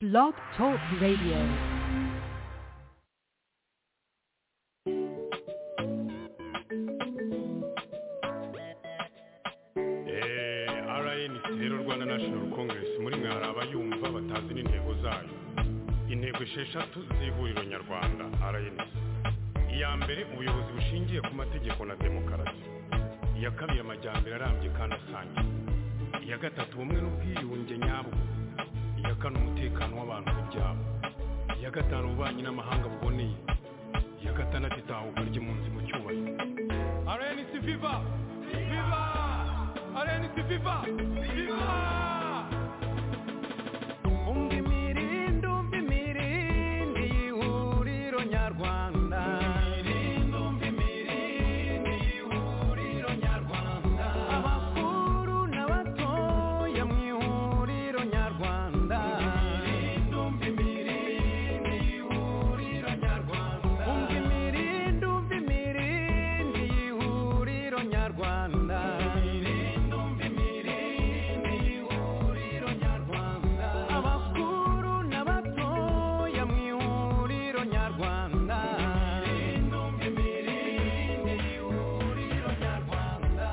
Blog Talk Radio. Eh, RNC rero Rwanda National Congress muri mwe hari abayumva batazi n'intego zayo intego esheshatu z'ihuriro nyarwanda RNC iya mbere ubuyobozi bushingiye ku mategeko na demokarasi iya kabiri amajyambere arambye kandi asangiye iya gatatu ubumwe n'ubwiyunge nyabwo iya kane umutekano w'abantu n'ibyabo iya gatanu ububanyi n'amahanga buboneye iya gatandatu itahuka ry'impunzi mu cyubahiro RNC Viva Viva RNC Viva Viva umva imirindi umva imirindi y'ihuriro nyarwanda imirindi umva imirindi y'ihuriro nyarwanda abakuru n'abatoya mu ihuriro nyarwanda imirindi umva imirindi y'ihuriro nyarwanda umva imirindi umva imirindi y'ihuriro nyarwanda imirindi umva imirindi y'ihuriro nyarwanda abakuru n'abatoya mu ihuriro nyarwanda imirindi umva imirindi y'ihuriro nyarwanda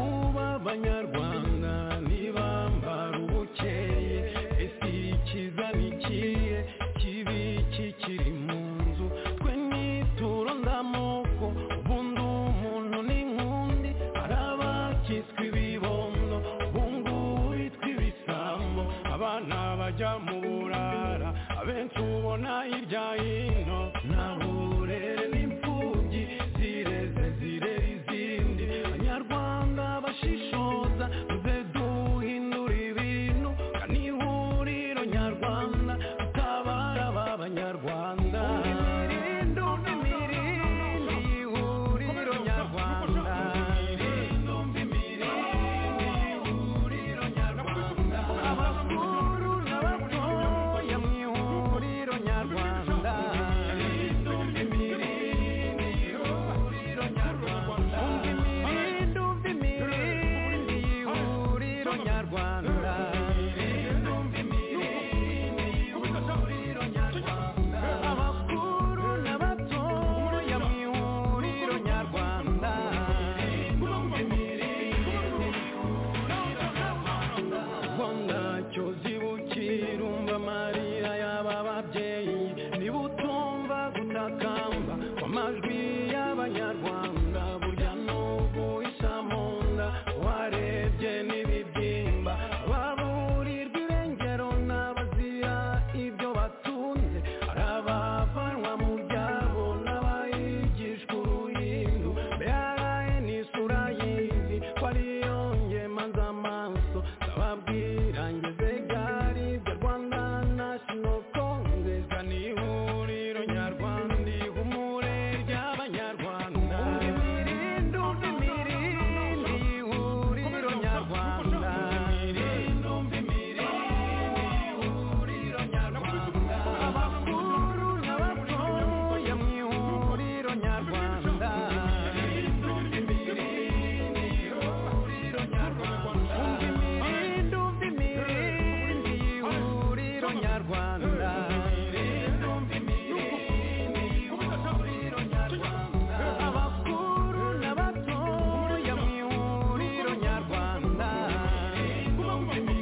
uba abanyarwanda ntibambara ubukeye ese ikiza nikiye kibi kikiri mu nzu twe nituro ndamoko ubundi umuntu n'inkundi hari abakiswe ibibondo ubungu bitwa ibisambo abana bajya mu burara abenshi ubona hirya hino nta burere n'imfubyi zireze zirera izindi abanyarwanda bashishoza tuze duhindura ibintu kandi ihuriro nyarwanda tutabara aba banyarwanda imirindi imirindi ihuriro nyarwanda abakuru n'abatoya mu ihuriro nyarwanda kuko ntacyo zibukira umva amarira y'aba babyeyi niba utumva gutakamba kw'amajwi y'abanyarwanda burya n'ubu isa mu nda warebye n'ibibyimba baburirwa irengero n'abazira ibyo batunze hari abavanwa mu byabo n'abayigishwa uruhindu mbere n'isura y'izi ko ariyo ngemaza amaso ndababwira ngeze gari ibyo rwanda national congress ni ihuriro nyarwanda ihumure ry'abanyarwanda imirindi umva imirindi ihuriro nyarwanda imirindi umva imirindi ihuriro nyarwanda abakuru n'abatoya mu ihuriro nyarwanda imirindi umva imirindi ihuriro nyarwanda umva imirindi umva imirindi ihuriro nyarwanda imirindi umva imirindi ihuriro nyarwanda abakuru n'abatoya mu ihuriro nyarwanda umva imirindi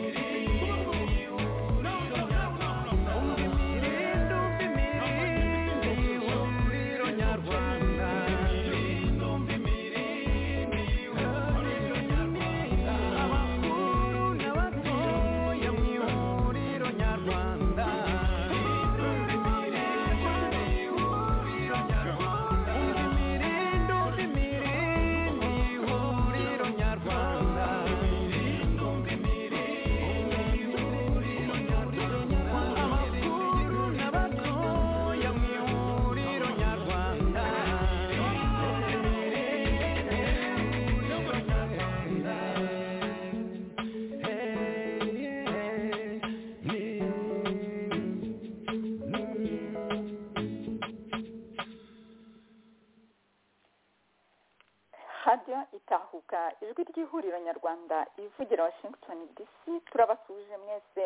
radiyo itahuka ijwi ry'ihuriro nyarwanda ivugira washington dc turabasuje mwese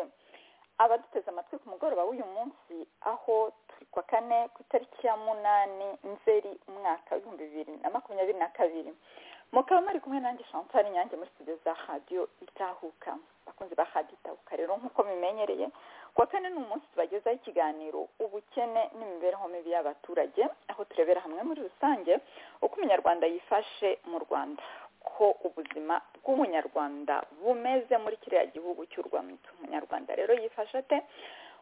abaduteze amatwi ku mugoroba w'uyu munsi aho turi kwa kane ku itariki ya munani nzeri umwaka w'ibihumbi bibiri na makumyabiri na kabiri mukaba muri kumwe nanjye chantal nyange muri studio za radiyo itahuka abakunzi ba radiyo itahuka rero nk'uko mubimenyereye kuwa kane ni umunsi tubagezaho ikiganiro ubukene n'imibereho mibi y'abaturage aho turebera hamwe muri rusange uko umunyarwanda yifashe mu rwanda ko ubuzima bw'umunyarwanda bumeze muri kiriya gihugu cy'u rwanda umunyarwanda rero yifashe ate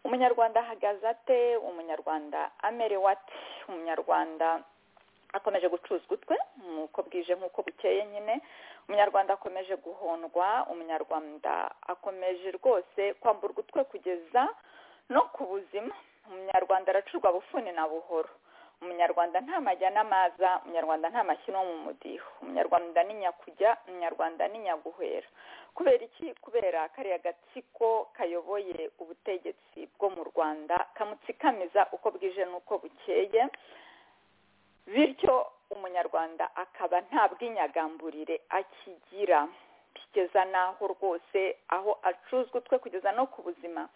umunyarwanda ahagaze ate umunyarwanda amerewe ate umunyarwanda akomeje gucuzwa utwe nk'uko bwije nk'uko bukeye nyine umunyarwanda akomeje guhondwa umunyarwanda akomeje rwose kwamburwa utwe kugeza no ku buzima umunyarwanda aracurwa bufuni na buhoro umunyarwanda nta majya n'amaza umunyarwanda nta mashyi no mu mudiho umunyarwanda ni nyakujya umunyarwanda ni nyaguhera kubera iki kubera kariya gatsiko kayoboye ubutegetsi bwo mu rwanda kamutsikamiza uko bwije n'uko bukeye bityo umunyarwanda akaba nta bw'inyagamburire akigira kugeza n'aho rwose aho acuzwa utwe kugeza no ku buzima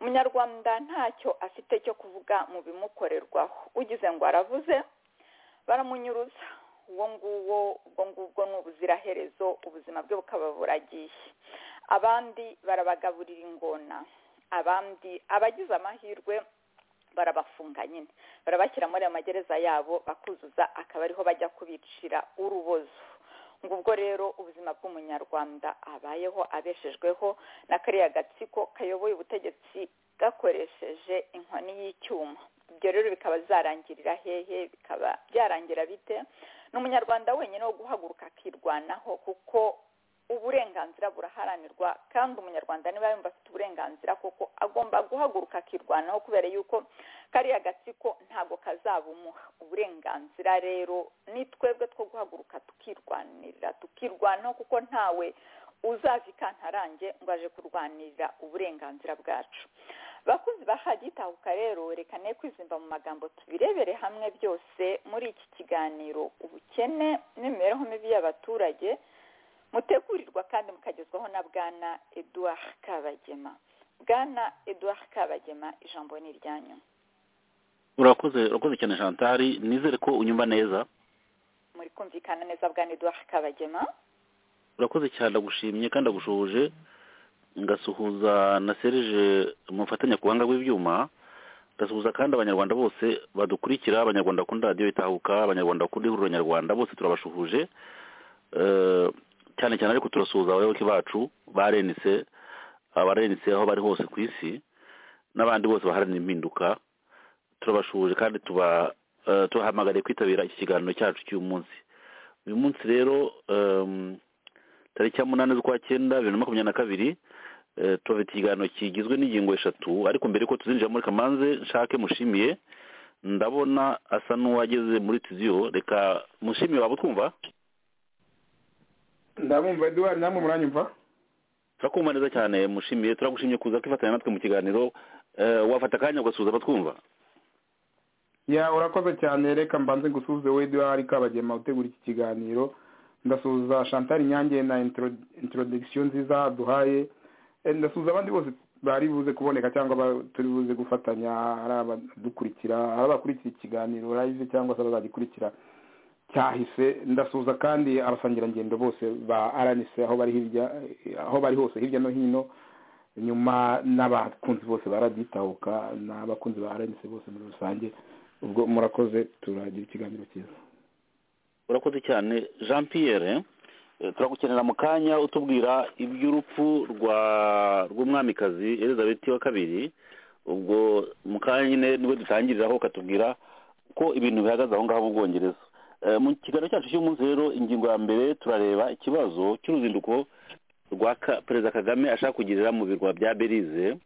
umunyarwanda ntacyo afite cyo kuvuga mu bimukorerwaho ugize ngo aravuze baramunyuruza uwo nguwo ubwo ngubwo ni ubuziraherezo ubuzima bwe bukaba buragiye abandi barabagaburira ingona abandi abagize amahirwe barabafunga nyine barabashyira muri ayo magereza yabo bakuzuza akaba ariho bajya kubicira urubozo ngubwo rero ubuzima bw'umunyarwanda abayeho abeshejweho na kariya gatsiko kayoboye ubutegetsi gakoresheje inkoni y'icyuma ibyo rero bikaba zarangirira hehe bikaba byarangira bite ni umunyarwanda wenyine wo guhaguruka akirwanaho kuko uburenganzira buraharanirwa kandi umunyarwanda niba yumva afite uburenganzira kuko agomba guhaguruka akirwanaho kubera yuko kariya gatsiko ntabwo kazabumuha uburenganzira rero ni twebwe two guhaguruka tukirwanirira tukirwanaho kuko ntawe uzaza ikantarange ngo aje kurwanirira uburenganzira bwacu bakuzi bahagitahuka rero rekane kwizimba mu magambo tubirebere hamwe byose muri iki kiganiro ubukene n'imibereho mibi y'abaturage mutegurirwa kandi mukagezwaho na bwana eduard kabagema bwana eduard kabagema ijambo ni iryanyu urakoze urakoze cyane jantari nizere ko unyumva neza muri kumvikana neza bwana eduard kabagema urakoze cyane ndagushimye kandi ndagushoje ngasuhuza na serije mufatanya ku buhanga bw'ibyuma ngasuhuza kandi abanyarwanda bose badukurikira abanyarwanda bakunda radiyo itahuka abanyarwanda bakunda ihuriro nyarwanda bose turabashuhuje cyane cyane ariko turasuhuza abayoboke bacu barenitse abarenitse aho bari hose ku isi n'abandi bose baharanira impinduka turabashuhuje kandi tuba tubahamagariye kwitabira iki kiganiro cyacu cy'uyu munsi uyu munsi rero tariki ya munani z'ukwa cyenda bibiri na makumyabiri na kabiri tuba ikiganiro kigizwe n'ingingo eshatu ariko mbere yuko tuzinjira muri kamanze nshake mushimiye ndabona asa n'uwageze muri tiziyo reka mushimiye waba utwumva ndabumva eduwari namwe muranyumva turakumva neza cyane mushimiye turagushimye kuza kwifatanya natwe mu kiganiro wafata akanya ugasuhuza abatwumva ya urakoze cyane reka mbanze gusuhuze we eduwari kabagema utegura iki kiganiro ndasuhuza chantal nyange na introduction nziza duhaye ndasuhuza abandi bose bari buze kuboneka cyangwa turi buze gufatanya ari abadukurikira ari abakurikira ikiganiro live cyangwa se abazagikurikira cyahise ndasuhuza kandi abasangirangendo bose ba aranise aho bari hirya aho bari hose hirya no hino nyuma n'abakunzi bose baraditahuka n'abakunzi ba aranise bose muri rusange ubwo murakoze turagira ikiganiro cyiza urakoze cyane jean pierre turagukenera mu kanya utubwira iby'urupfu rw'umwamikazi elizabeth wa kabiri ubwo mu kanya nyine nibwo dutangiriraho ukatubwira ko ibintu bihagaze aho ngaho mu bwongereza mu kiganiro cyacu cy'umunsi rero ingingo ya mbere turareba ikibazo cy'uruzinduko rwa perezida kagame ashaka kugirira mu birwa bya belize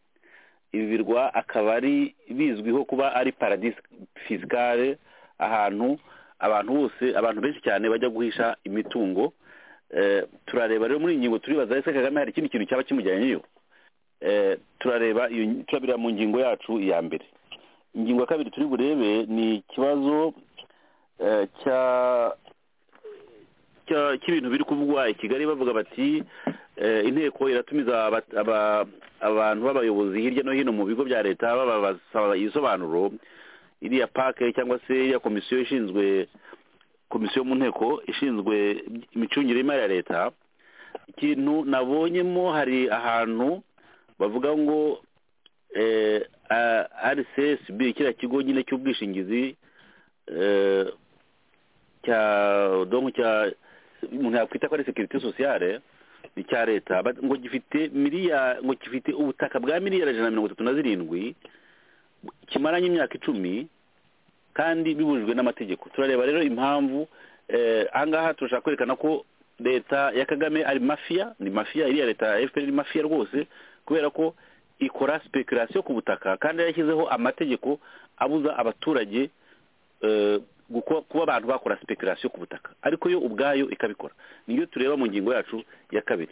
ibi birwa akaba ari bizwiho kuba ari paradisi fisikare ahantu abantu bose abantu benshi cyane bajya guhisha imitungo turareba rero muri iyi ngingo turibaza ese kagame hari ikindi kintu cyaba kimujyanyeyo turareba turabira mu ngingo yacu ya mbere ingingo ya kabiri turi burebe ni ikibazo cy'ibintu biri kuvugwa i kigali bavuga bati inteko iratumiza aba- aba- abantu b'abayobozi hirya no hino mu bigo bya leta babasaba ibisobanuro iriya pake cyangwa se iriya komisiyo ishinzwe komisiyo mu nteko ishinzwe imicungire y'imari ya leta ikintu nabonyemo hari ahantu bavuga ngo rcsb kiriya kigo nyine cy'ubwishingizi eh, cya donko cya umuntu yakwita ko ari sekirite sosiyale ni icya leta But ngo gifite miliya ngo gifite ubutaka bwa miliyari ijana na mirongo itatu na zirindwi kimaranye imyaka icumi kandi bibujijwe n'amategeko turareba rero impamvu eh, aha ngaha turashaka kwerekana ko leta ya kagame ari mafiya ni mafiya iriya leta ya fpr ni mafiya rwose kubera ko ikora speculation ku butaka kandi yashyizeho amategeko abuza abaturage eh, guko- kuba abantu bakora speculation ku butaka ariko yo ubwayo ikabikora niyo tureba mu ngingo yacu ya kabiri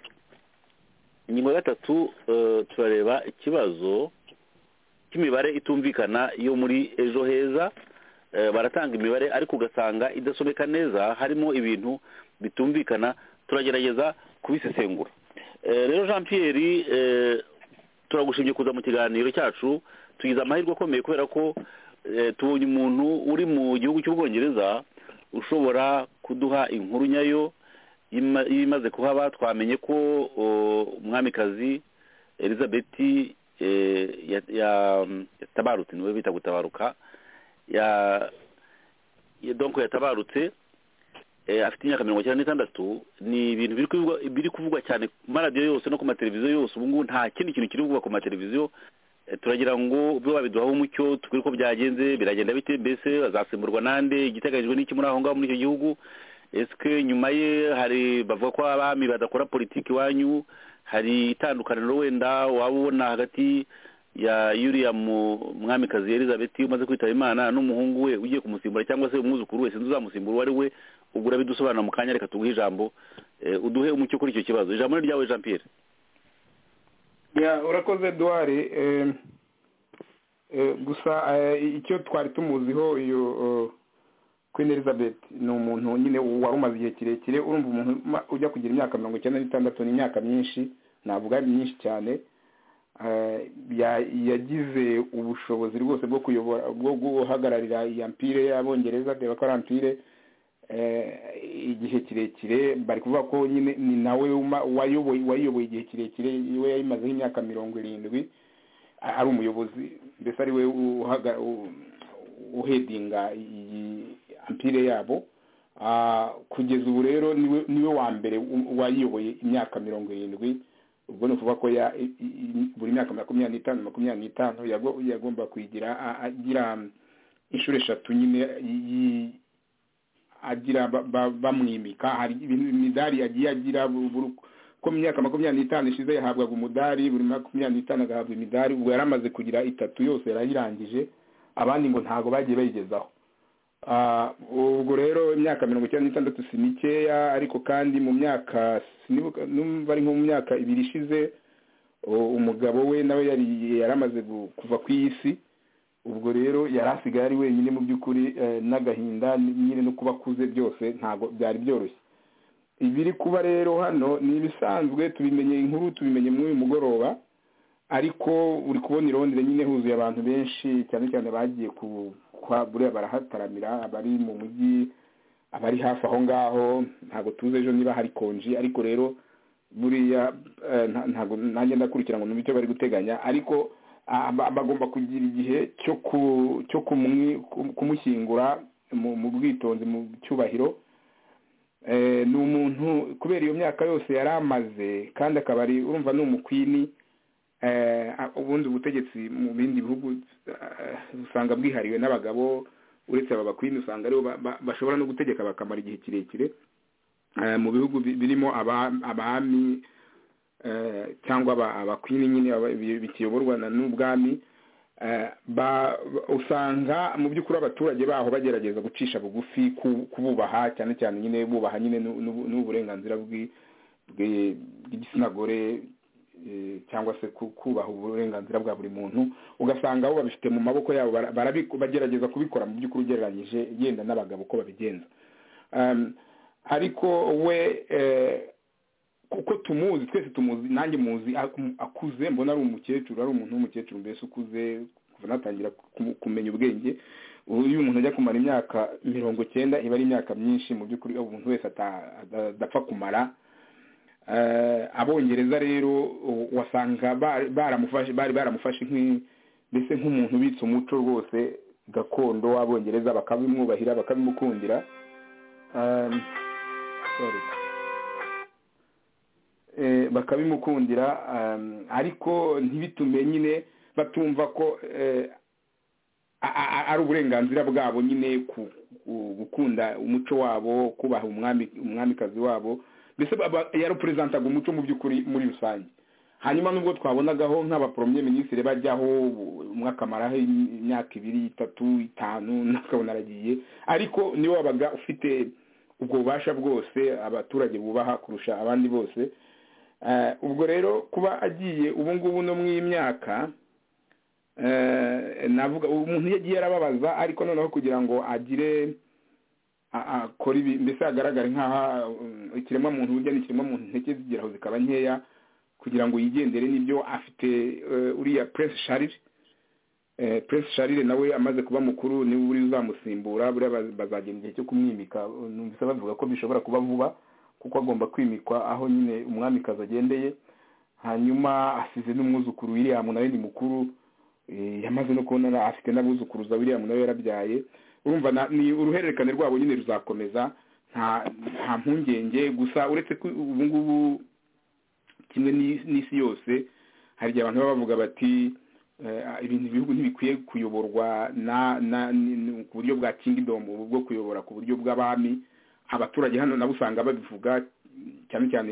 ingingo ya gatatu eh, turareba ikibazo cy'imibare itumvikana yo muri ejo heza Eh, baratanga imibare ariko ugasanga idasomeka neza harimo ibintu bitumvikana turagerageza kubisesengura Eh, rero jean pierre eh, turagushimye kuza mu kiganiro cyacu tugize amahirwe akomeye kubera ko eh, tubonye umuntu uri mu gihugu cy'ubwongereza ushobora kuduha inkuru nyayo y'ima- y'imaze kuhaba twamenye ko o, umwamikazi elizabeth eh, ya- ya- yatabarutse niwe bita gutabaruka ya ya- donc yatabarutse eh, afite imyaka mirongo icyenda n'itandatu ni ibintu biri kuvugwa biri kuvugwa cyane ku maradiyo yose no ku mateleviziyo yose ubu ngubu nta kindi kintu kiri kuvugwa ku mateleviziyo Eh, turagira ngo byo babiduhaho umucyo tubwire uko byagenze biragenda bite mbese bazasimburwa nande igiteganyijwe n'iki muri aho ngaho muri icyo gihugu esike nyuma ye hari bavuga ko abami badakora politiki iwanyu hari itandukaniro wenda waba ubona hagati ya yuriya mu- mwamikazi elizabeth umaze kwitaba imana n'umuhungu we ugiye kumusimbura cyangwa se umwuzukuru wese uzamusimbura uwo ari we ubwo urabidusobanura mu kanya reka tuguhe ijambo eh, uduhe umucyo kuri icyo kibazo ijambo ni ryawe jean pierre Ya, urakoze eduwari gusa eh, icyo twari tumuziho iyo eh, queen elizabeth ni umuntu nyine wari umaze igihe kirekire urumva umuntu ma- ujya kugira imyaka mirongo icyenda n'itandatu ni imyaka myinshi navuga ari myinshi cyane Eh, ya- yagize ubushobozi rwose bwo kuyobora bwo guhagararira iya mpire y'abongereza reba ko ari ampire eh, igihe kirekire bari kuvuga ko nyine ni nawe uma- wayoboye- wayiyoboye igihe kirekire we yayimazeho imyaka mirongo irindwi a- ari umuyobozi mbese ari we uhaga- u- uhedinga iyi ampire yabo Ah, kugeza ubu rero niwe niwe wa mbere u- wayiyoboye imyaka mirongo irindwi ubwo ni ukuvuga ko ya- i- i- buri myaka makumyabiri n'itanu makumyabiri n'itanu yago- yagomba kuyigira a- agira inshuro eshatu nyine yi- yi- agira ba- ba- bamwimika hari ibintu imidari yagiye agira bu- buri- ko mu myaka makumyabiri n'itanu ishize yahabwaga umudari buri makumyabiri n'itanu agahabwa imidari ubwo yari amaze kugira itatu yose yarayirangije abandi ngo ntabwo bagiye bayigezaho Ah, ubwo rero imyaka mirongo icyenda n'itandatu si mikeya ariko kandi mu myaka sinibuka- numva ari nko mu myaka ibiri ishize u- umugabo we nawe yari yari amaze gu- kuva ku isi ubwo rero yari asigaye ari wenyine mu by'ukuri eh, n'agahinda nyine no kuba akuze byose ntabwo byari byoroshye ibiri kuba rero hano ni ibisanzwe tubimenye inkuru tubimenye muri uyu mugoroba ariko uri kubona i Londres nyine huzuye abantu benshi cyane cyane bagiye ku kwa buriya barahataramira abari mu mujyi abari hafi aho ngaho ntabwo tuzi ejo niba hari konji ariko rero buriya eh, nta- ntabwo nanjye ndakurikira ngo numve icyo bari guteganya ariko ah, ba- bagomba kugira igihe cyo ku cyo kumwi- ku- kumushyingura mu- mu bwitonzi mu cyubahiro Eh, ni umuntu kubera iyo myaka yose yari amaze kandi akaba ari urumva ni umukwini eh, a- ubundi ubutegetsi mu bindi bihugu eh, usanga bwihariwe n'abagabo uretse aba bakwini usanga aribo ba- ba- bashobora no gutegeka bakamara igihe kirekire Eh, mu bihugu bi- birimo aba- abami eh, cyangwa aba- abakwini nyine aba- bi- bikiyoborwa na- n'ubwami eh, ba- ba- usanga mu by'ukuri abaturage baho bagerageza gucisha bugufi ku- kububaha cyane cyane nyine bubaha nyine n'u- n'ubu- n'uburenganzira bw'i- bw'i- bw'igitsina gore eh, cyangwa se ku- kubaha uburenganzira bwa buri muntu ugasanga bo babifite mu maboko yabo bara- barabi- bagerageza kubikora mu by'ukuri ugereranyije yenda n'abagabo uko babigenza Um, ariko we eh, kuko tumuzi twese tumuzi nanjye muzi aku- akuze mbona ari umukecuru ari umuntu w'umukecuru mbese ukuze kuva natangira kumu- kumenya ubwenge ubu iyo umuntu ajya kumara imyaka mirongo cyenda iba ari imyaka myinshi mu by'ukuri umuntu wese ata- ada- adapfa kumara Eh, abongereza rero u- wasanga bari baramufashe bari baramufashe nk'i- mbese nk'umuntu ubitse umuco rwose gakondo w'abongereza bakabimwubahira bakabimukundira Um, sorry. Eh, bakabimukundira um, ariko ntibitume nyine batumva ko eh, a- a- ari uburenganzira bwabo nyine ku- ku- gukunda umuco wabo kubaha umwami umwamikazi wabo mbese baba- yarepurezentantaga umuco mu by'ukuri muri rusange hanyuma nubwo twabonagaho nk'abaporomye minisitiri bajyaho umwe akamaraho imyaka ibiri itatu itanu n'akabona aragiye ariko niwe wabaga ufite ubwo bubasha bwose abaturage bubaha kurusha abandi bose Eh, ubwo rero kuba agiye ubu ngubu no mu myaka eh, navuga umuntu iyo agiye arababaza ariko noneho kugira ngo agire a- akore ibi mbese hagaragare nk'aho um, ikiremwamuntu burya n'ikiremwamuntu intege zigeraho zikaba nkeya kugira ngo yigendere n'ibyo afite eh, uriya prince charles eh, prince charles nawe amaze kuba mukuru niwe uri uzamusimbura buriya baz- bazagenda igihe cyo kumwimika numvise bavuga ko bishobora kuba vuba kuko agomba kwimikwa aho nyine umwamikazi agendeye hanyuma asize n'umwuzukuru william nawe ni mukuru eh, yamaze no kubona na- afite n'abuzukuruza william nawe yarabyaye urumva na- ni uruhererekane rwabo nyine ruzakomeza nta nta mpungenge gusa uretse ko ubu ngubu kimwe n'isi n'isi yose hari igihe abantu baba bavuga bati eh, ibintu ibihugu ntibikwiye kuyoborwa na na ni- ni- ku buryo bwa kingdom ubu bwo kuyobora ku buryo bw'abami abaturage hano nabo usanga babivuga cyane cyane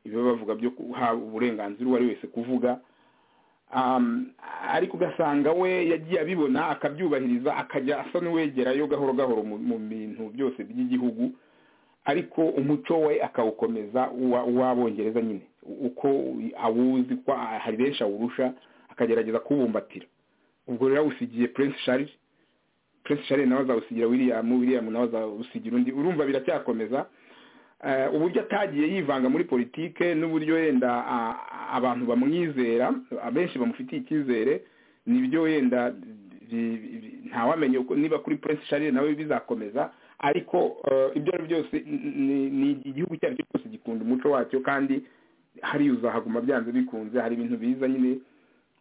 ibyo bavuga byo guha uburenganzira uwo ari wese kuvuga um, ariko ugasanga we yagiye abibona akabyubahiriza akajya asa n'uwegerayo gahoro gahoro mu- mu bintu byose by'igihugu ariko umuco we akawukomeza uwa- uw'abongereza nyine u- uko awuzi ko a- hari benshi awurusha akagerageza kuwubumbatira ubwo rero awusigiye prince charles prince charles nawe azawusigira william william nawe azawusigira undi urumva biracyakomeza Eh, uburyo atagiye yivanga muri politike n'uburyo yenda a- abantu bamwizera abenshi bamufitiye icyizere nibyo yenda bi- bi- ntawamenya uko- niba kuri prince charles nawe bizakomeza ariko eh, ibyo ari byo byose ni- ni- ni igihugu icyo ari cyo cyose gikunda umuco wacyo kandi hariya uzahaguma byanze bikunze hari ibintu biza nyine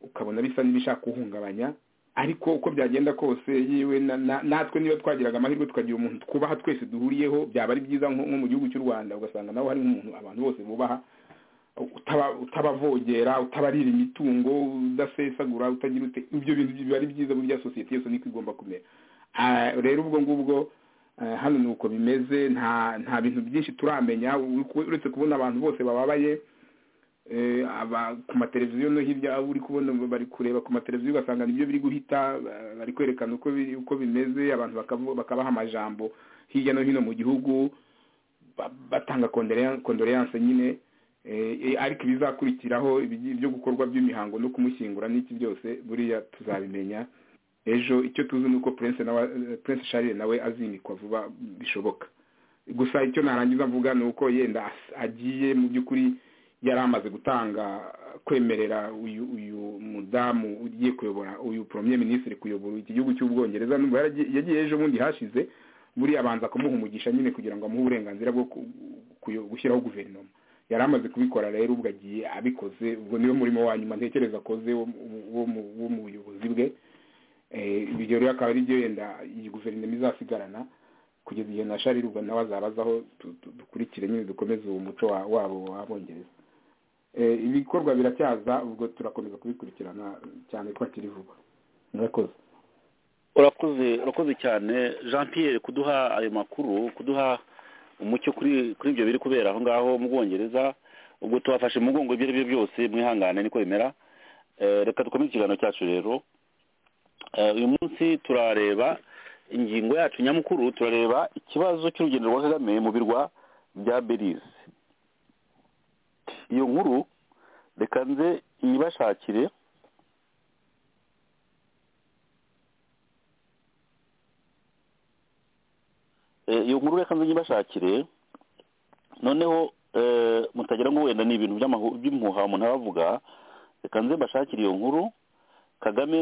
ukabona bisa n'ibishaka kuwuhungabanya ariko uko byagenda kose yewe na- na- natwe niba twagiraga amahirwe tukagira umuntu twubaha twese duhuriyeho byaba ari byiza nko nko mu gihugu cy'u rwanda ugasanga nawe hari nk'umuntu abantu bose bubaha utaba- utabavogera utabarira imitungo udasesagura utagira ute ibyo bintu biba ari byiza burya sosiyete yose niko igomba kumera Ah, rero ubwo ngubwo eh, hano ni uko bimeze nta nta bintu byinshi turamenya u- uretse kubona abantu bose bababaye eh, aba ku mateleviziyo no hirya aho uri kubona bari kureba ku mateleviziyo ugasanga nibyo biri guhita eh, bari kwerekana uko biri- uko bimeze abantu bakavu- bakabaha amajambo hirya no hino mu gihugu ba- batanga kondoleyanse nyine eh, eh, ariko ibizakurikiraho ibigi- ibyo gukorwa by'imihango no kumushyingura n'iki byose buriya tuzabimenya ejo icyo tuzi ni uko prince nawe eh, prince charles nawe azimikwa vuba bishoboka gusa icyo narangiza mvuga ni uko yenda as- agiye mu by'ukuri yari amaze gutanga kwemerera uyu uyu mudamu ugiye kuyobora uyu premier ministre kuyobora iki gihugu cy'ubwongereza n'ubwo yaragiye- yagiye ejo bundi hashize buriya abanza kumuha umugisha nyine kugira ngo amuhe uburenganzira bwo ku- kuyo- gushyiraho guverinoma yari amaze kubikora rero ubwo agiye abikoze ubwo niwe murimo wa nyuma ntekereza akoze wo mu- wo mu- wo mu buyobozi bwe Eh, ibyo rero akaba ari byo yenda iyi guverinoma izasigarana kugeza igihe na shari rubwo nawe azabazaho tu- tu- dukurikire nyine dukomeze uwo muco wa- wabo w'abongereza Eh, ibikorwa biracyaza ubwo turakomeza kubikurikirana cyane ko hakiri vuba murakoze urakoze urakoze cyane jean Pierre kuduha ayo makuru kuduha umucyo kuri kuri ibyo biri kubera aho ngaho mu bwongereza ubwo tubafashe mu mugongo ibyo ari byo byose mwihangane niko bimera Eh, reka dukomeze ikiganiro cyacu rero Eh, uyu munsi turareba ingingo yacu nyamukuru turareba ikibazo cy'urugendo rwa kagame mu birwa bya belize iyo nkuru reka nze iyibashakire Eh, iyo nkuru reka nze nyibashakire noneho mutagira ngo wenda ni ibintu by'impuha umuntu abavuga reka nze mbashakire iyo nkuru kagame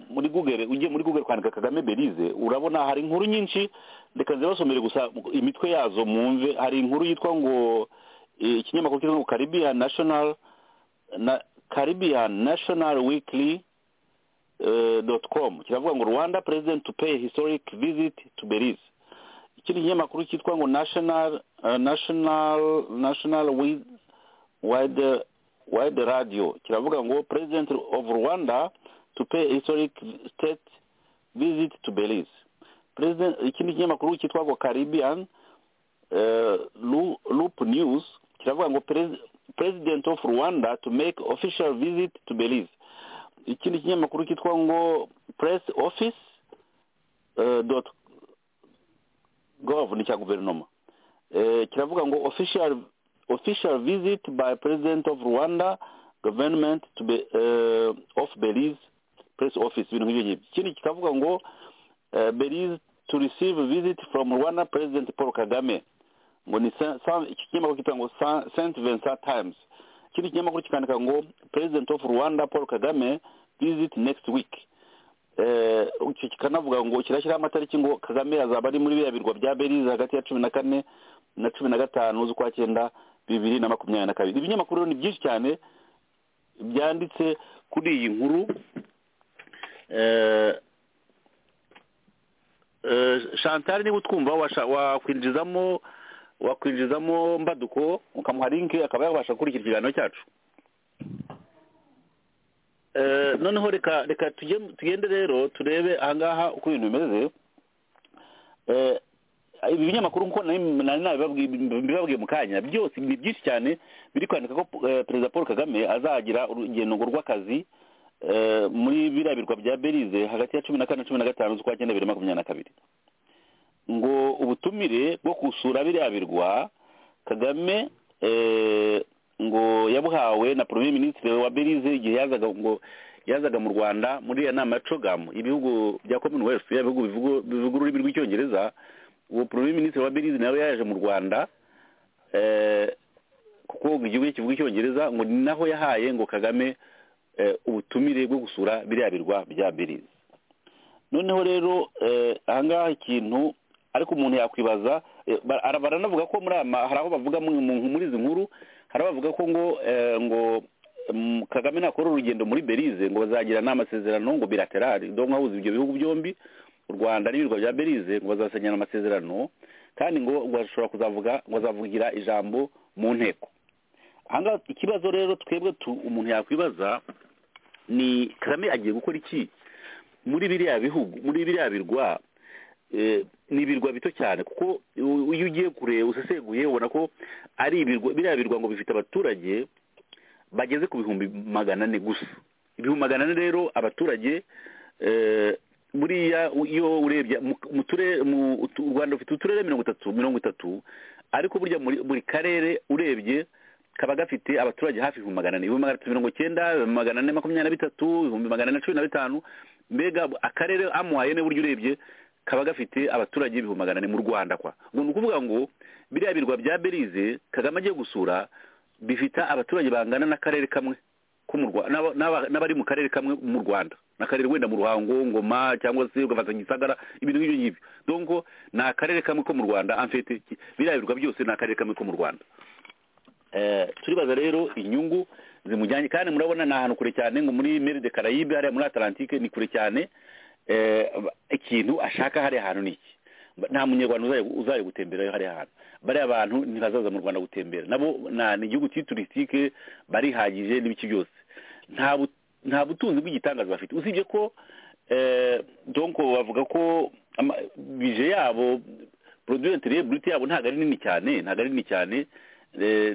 muri google ugiye muri google kwandika kagame berize urabona hari inkuru nyinshi reka nze basomere gusa imitwe yazo mwumve hari inkuru yitwa ngo ikinyamakuru cyitwa ngo caribbean national na caribbean national weekly dot com kiravuga ngo rwanda president to pay historic visit to berize ikindi kinyamakuru cyitwa ngo national national national wide wide radio kiravuga ngo president of rwanda to pay historic state visit to belize president ikindi kinyamakuru cyitwa ngo caribbean loop news kiravuga ngo president of rwanda to make official visit to belize ikindi kinyamakuru cyitwa ngo press office dot gov ni icya guverinoma kiravuga ngo official official visit by president of rwanda government to be, uh, of belize press office ibintu nk'ibyo ngibyo ikindi kikavuga ngo uh, belize to receive visit from rwanda president paul kagame ngo ni iki kinyamakuru kitwa ngo st vincent times ikindi kinyamakuru kikandika ngo president of rwanda paul kagame visit next week kikanavuga ngo kirashyiraho amatariki ngo kagame azaba ari muri biriya birwa bya berize hagati ya cumi na kane na cumi na gatanu z'ukwa cyenda bibiri na makumyabiri na kabiri ibinyamakuru ni byinshi cyane byanditse kuri iyi nkuru shantari niba utwumva wakwinjizamo wakwinjizamo mbaduko ukamuha linki akaba yabasha gukurikira ikiganiro cyacu noneho reka reka tugende rero turebe ahangaha uko ibintu bimeze ibi binyamakuru nk'uko nari nabibabwiye mu kanya byose ni byinshi cyane biri kwandika ko perezida paul kagame azagira urugendo rw'akazi muri biriya birwa bya berize hagati ya cumi na kane na cumi na gatanu z'ukwa cyenda bibiri makumyabiri na kabiri ngo ubutumire bwo gusura biriya birwa kagame ngo yabuhawe na premier minisitiri wa berize igihe yazaga ngo yazaga mu rwanda muri iyo nama ya cogamu ibihugu bya commonwealth ibihugu bivuga ururimi rw'icyongereza uwo premier minisitiri wa berize nawe yaje mu rwanda kuko igihugu kivuga icyongereza ngo ni naho yahaye ngo kagame ubutumire bwo gusura biriya birwa bya berize noneho rero ahangaha ikintu ariko umuntu yakwibaza baranavuga ko muri aya hari aho bavuga muri izi nkuru hari abavuga ko ngo ngo kagame nakora urugendo muri berize ngo bazagira n'amasezerano ngo biraterari dore nk'ahuza ibyo bihugu byombi u rwanda n'ibirwa bya berize ngo bazasenyera amasezerano kandi ngo bashobora kuzavuga ngo azavugira ijambo mu nteko ahangaha ikibazo rero twebwe umuntu yakwibaza ni kagame agiye gukora iki muri biriya bihugu muri biriya birwa ni ibirwa bito cyane kuko iyo ugiye kure useseguye ubona ko ari ibirwa biriya birwa ngo bifite abaturage bageze ku bihumbi magana ane gusa ibihumbi magana ane rero abaturage buriya iyo urebye u rwanda rufite uturere mirongo itatu mirongo itatu ariko burya buri karere urebye kaba gafite abaturage hafi ibihumbi magana ane ibihumbi magana atatu mirongo icyenda ibihumbi magana ane makumyabiri na bitatu ibihumbi magana ane na cumi na bitanu mbega akarere amuhaye ne burya urebye kaba gafite abaturage ibihumbi magana ane mu rwanda kwa ngo ni ukuvuga ngo biriya birwa bya berize kagame agiye gusura bifite abaturage bangana n'akarere kamwe n'abari mu karere kamwe mu rwanda n'akarere wenda mu ruhango ngoma cyangwa se ugafata gisagara ibintu nk'ibyo ngibyo donko ni akarere kamwe ko mu rwanda amfite biriya birwa byose ni akarere kamwe ko mu rwanda turibaza rero inyungu zimujyanye kandi murabona ni ahantu kure cyane ngo muri mere de carayibe hariya muri atalantike ni kure cyane ikintu ashaka hariya hantu ni iki nta munyarwanda uzaye gutemberayo hariya hantu bariya bantu ntibazaza mu rwanda gutembera nabo ni igihugu cy'iturisitike barihagije n'ibiki byose nta butunzi bw'igitangaza bafite usibye ko donko bavuga ko bije yabo poroduyenti reburiti yabo ntabwo ari nini cyane ntabwo ari nini cyane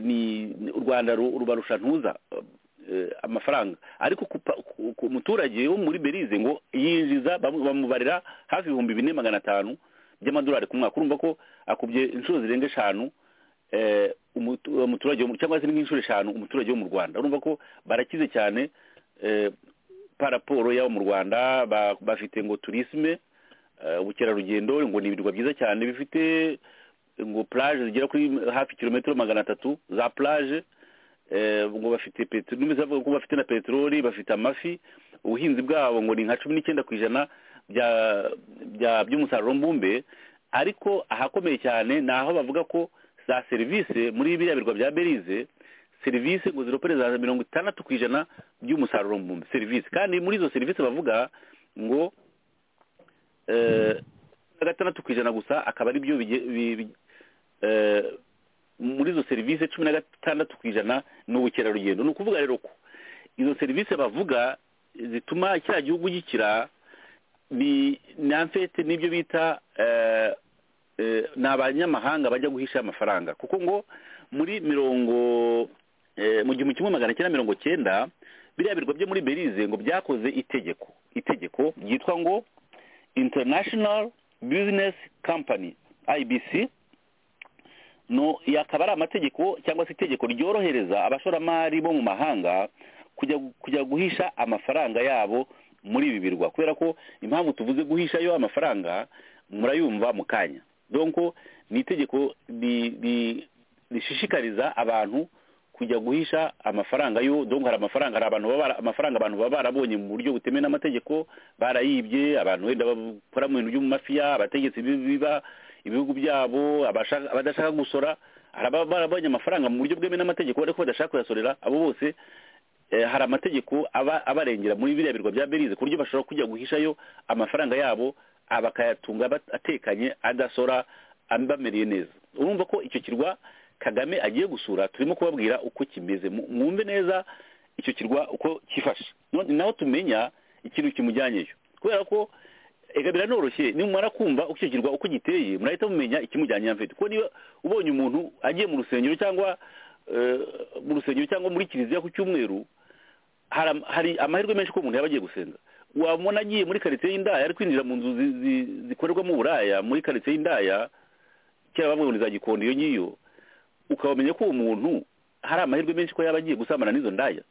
ni u rwanda rubarusha ntuza amafaranga ariko ku muturage wo muri berize ngo yinjiza bamubarira hafi ibihumbi bine magana atanu by'amadolari ku mwaka urumva ko akubye inshuro zirenga eshanu umuturage cyangwa se n'inshuro eshanu umuturage wo mu rwanda urumva ko barakize cyane paraporo y'abo mu rwanda bafite ngo turisime ubukerarugendo ngo ni ibirwa byiza cyane bifite ngo plage zigera kuri hafi kilometero magana atatu za plage ngo bafite peteroli n'imizi avuga ko bafite na peteroli bafite amafi ubuhinzi bwabo ngo ni nka cumi n'icyenda ku ijana by'umusaruro mbumbe ariko ahakomeye cyane ni aho bavuga ko za serivisi muri biriya birwa bya berize serivisi ngo ziropere za mirongo itandatu ku ijana by'umusaruro mbumbe serivisi kandi muri izo serivisi bavuga ngo gatandatu ku ijana gusa akaba ari byo muri izo serivisi cumi na gatandatu ku ijana ni ubukerarugendo ni ukuvuga rero ko izo serivisi bavuga zituma kiriya gihugu gikira ni namfete n'ibyo bita ni abanyamahanga bajya guhisha amafaranga kuko ngo muri mirongo mu gihumbi kimwe magana cyenda mirongo cyenda biriya birwa byo muri berize ngo byakoze itegeko itegeko ryitwa ngo international business company ibc no yakaba ari amategeko cyangwa se itegeko ryorohereza abashoramari bo mu mahanga kujya guhisha amafaranga yabo muri ibi birwa kubera ko impamvu tuvuze guhishayo amafaranga murayumva mu kanya donko ni itegeko rishishikariza abantu kujya guhisha amafaranga yo donko hari amafaranga hari abantu baba amafaranga abantu baba barabonye mu buryo butemewe n'amategeko barayibye abantu wenda bakora mu bintu by'umafiya abategetsi biba ibihugu byabo abadashaka gusora hari ababa barabonye amafaranga mu buryo bwemewe n'amategeko ariko badashaka kuyasorera abo bose hari amategeko aba abarengera muri biriya birwa bya berize ku buryo bashobora kujya guhishayo amafaranga yabo bakayatunga atekanye adasora bamereye neza urumva ko icyo kirwa kagame agiye gusura turimo kubabwira uko kimeze mwumve neza icyo kirwa uko cyifashe naho tumenya ikintu kimujyanyeyo kubera ko reka biranoroshye nimumara kumva uko icyo kirwa uko giteye murahita mumenya ikimujyanye mfite kuko niba ubonye umuntu agiye mu rusengero cyangwa mu rusengero cyangwa muri kiliziya ku cyumweru hari amahirwe menshi ko umuntu yaba agiye gusenga wabona agiye muri karitsiye y'indaya ari kwinjira mu nzu zikorerwamo uburaya muri karitsiye y'indaya kera bavuga ngo ni za gikondo iyo ngiyo ukabamenya ko uwo muntu hari amahirwe menshi ko yaba agiye gusambana n'izo ndaya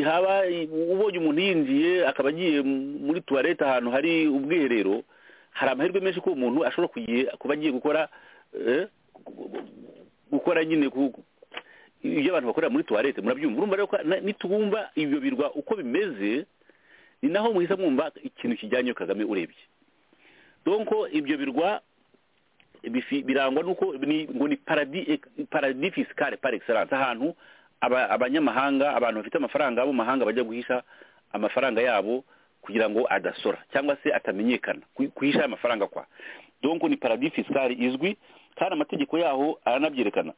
haba ubonye umuntu yinjiye akaba agiye muri tuwarete ahantu hari ubwiherero hari amahirwe menshi ko umuntu ashobora kuba agiye gukora gukora nyine ibyo abantu bakorera muri tuwarete murabyumva urumva rero nitubumva ibyo birwa uko bimeze ni naho muhita mwumva ikintu kijyanye kagame urebye donko ibyo birwa birangwa nuko ngo ni paradis fiscale par excellence ahantu abanyamahanga abantu bafite amafaranga bo mahanga bajya guhisha amafaranga yabo kugira ngo adasora cyangwa se atamenyekana guhisha amafaranga kwa donc ni paradis fiscale izwi kandi amategeko yaho aranabyerekana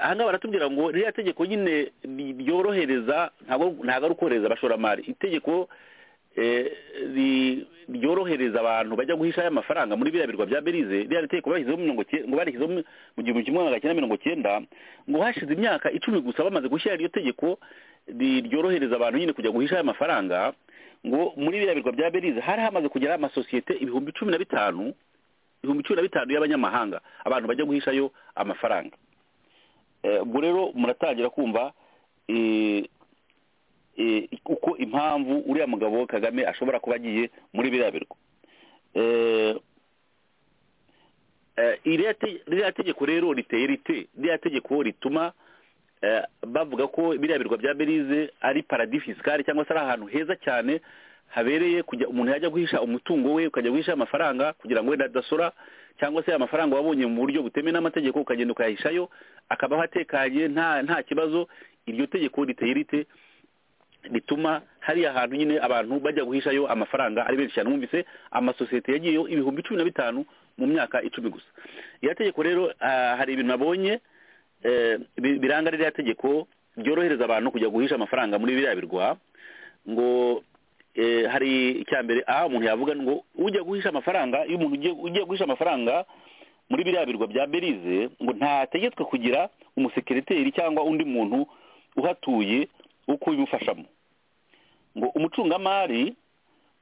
ahangaha baratubwira ngo ririya tegeko nyine ryorohereza ntabwo ari ukorohereza abashoramari itegeko ryorohereza abantu bajya guhisha aya mafaranga muri biriya birwa bya berize ririya tegeko ngo barishyizeho mu gihumbi kimwe magana cyenda mirongo cyenda ngo hashize imyaka icumi gusa bamaze gushyira iryo tegeko ryorohereza abantu nyine kujya guhisha aya mafaranga ngo muri biriya birwa bya berize hari hamaze kugera amasosiyete ibihumbi cumi na bitanu ibihumbi cumi na bitanu y'abanyamahanga abantu bajya guhishayo amafaranga ubwo rero muratangira kumva uko impamvu uriya mugabo kagame ashobora kuba agiye muri biriya birwa ririya tegeko rero riteye rite ririya tegeko rituma bavuga ko biriya birwa bya berize ari paradis fiscale cyangwa se ari ahantu heza cyane habereye kujya umuntu yajya guhisha umutungo we ukajya guhisha amafaranga kugira ngo wenda adasora cyangwa se amafaranga wabonye mu buryo butemewe n'amategeko ukagenda ukayahishayo akabaho atekanye nta kibazo iryo tegeko riteye rite rituma hariya hantu nyine abantu bajya guhishayo amafaranga ari benshi cyane mwumvise amasosiyete yagiyeho ibihumbi cumi na bitanu mu myaka icumi gusa iriya tegeko rero hari ibintu nabonye biranga ririya tegeko ryorohereza abantu kujya guhisha amafaranga muri biriya birwa ngo hari icya mbere aha umuntu yavuga ngo ujya guhisha amafaranga iyo umuntu ugiye guhisha amafaranga muri biriya birwa bya berize ngo ntategetswe kugira umusekiriteri cyangwa undi muntu uhatuye uko ubimufashamo ngo umucungamari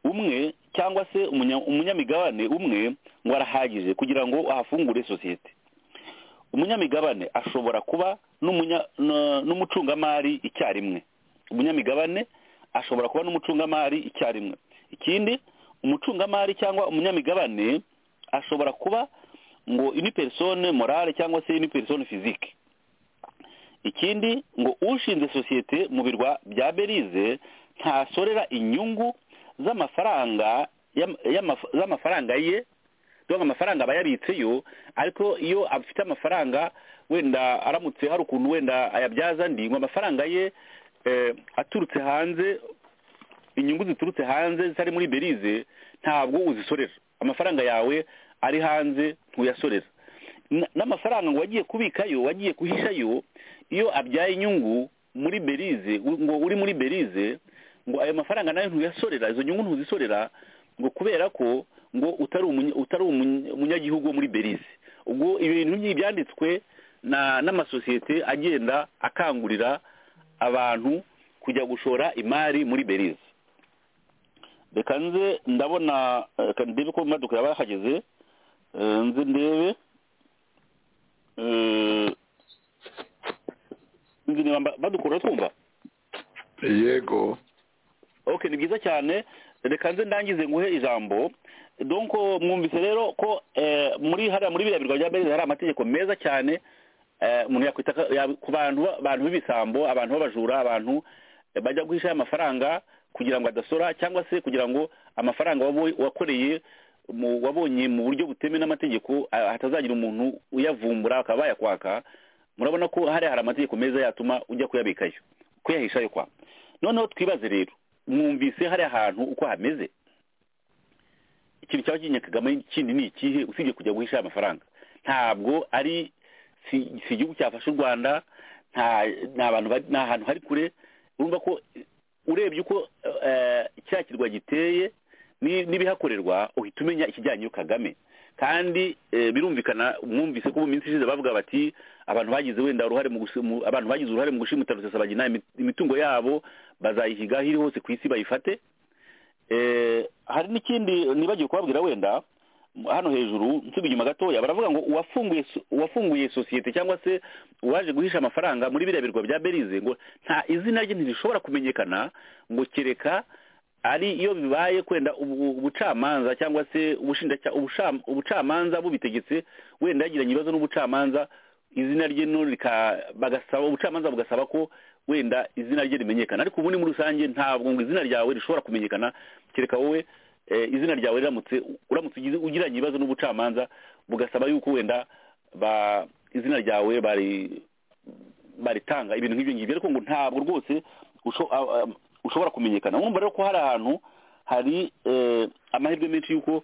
umwe cyangwa se umunyamigabane umwe ngo arahagije kugira ngo ahafungure sosiyete umunyamigabane ashobora kuba n'umucungamari icyarimwe umunyamigabane ashobora kuba n'umucungamari icyarimwe ikindi umucungamari cyangwa umunyamigabane ashobora kuba ngo ini persone morale cyangwa se ini persone fizike ikindi ngo ushinze sosiyete mu birwa bya berize ntasorera inyungu z'amafaranga y'ama- y'ama- z'amafaranga ye dore amafaranga aba yabitseyo ariko iyo afite amafaranga wenda aramutse hari ukuntu wenda ayabyaza andi ngo amafaranga ye eh, aturutse hanze inyungu ziturutse hanze zitari muri berize ntabwo uzisorera amafaranga yawe ari hanze ntuyasorera N- n'amafaranga ngo wagiye kubikayo wagiye guhishayo iyo abyaye inyungu muri berize u- ngo uri muri berize ngo ayo mafaranga nayo ntuyasorera izo nyungu ntuzisorera ngo kubera ko ngo utari umunya- utari umunya- umunyagihugu wo muri berize ubwo ibintu nk'ibi byanditswe na- n'amasosiyete agenda akangurira abantu kujya gushora imari muri berize reka nze ndabona eh, reka ndebe ko mu maduka yaba yahageze Eh, nze ndebe Eh, nzi niba mba- badukura twumva yego ok ni byiza cyane reka nze ndangize nguhe ijambo donc mwumvise rero ko eh, muri hariya muri biriya birwa bya beza hari amategeko meza cyane eh, umuntu yakwita ka- ya- ku bantu ba- abantu b'ibisambo abantu b'abajura abantu eh, bajya guhisha amafaranga kugira ngo adasora cyangwa se kugira ngo amafaranga wabo- wakoreye mu- wabonye mu buryo butemewe n'amategeko ah, hatazagira umuntu uyavumbura akaba yakwaka murabona ko hariya hari amategeko meza yatuma ujya kuyabikayo kuyahishayo kwa noneho twibaze rero mwumvise hariya hantu uko hameze ikintu cyaba kinye kagame kindi ni ikihe usibye kujya guhisha aya mafaranga ntabwo ari si si igihugu cyafashe u rwanda nta nta bantu bari- nta hantu hari kure urumva ko eh, urebye uko eh, kiriya kirwa giteye ni- n'ibihakorerwa uhita umenya ikijyanye iyo kagame kandi eh, birumvikana mwumvise ko mu minsi ishize bavuga bati abantu bagize wenda uruhare mu gusi- mu- abantu bagize uruhare mu gushimuta rusesabagina imi- imitungo yabo bazayihiga aho iri hose ku isi bayifate Eh, hari n'ikindi nibagiwe kubabwira wenda m- hano hejuru nsubi inyuma gatoya baravuga ngo uwafunguye so- uwafunguye sosiyete cyangwa se uwaje guhisha amafaranga muri biriya birwa bya berize ngo nta izina rye ntirishobora kumenyekana ngo kereka ari iyo bibaye kwenda ubu- ubucamanza cyangwa se ubushinjacya- ubusham- ubucamanza bubitegetse wenda yagiranye ibibazo n'ubucamanza izina rye no rika bagasaba ubucamanza bugasaba ko wenda izina rye rimenyekana ariko ubundi muri rusange ntabwo ngo izina ryawe rishobora kumenyekana kereka wowe eh, izina ryawe riramutse uramutse ugize- ugiranye ibibazo n'ubucamanza bugasaba yuko wenda ba izina ryawe bari baritanga ibintu nk'ibyo ngibyo ariko ngo ntabwo rwose usho- a- a- ushobora kumenyekana urumva rero ko hari ahantu hari eh, amahirwe menshi y'uko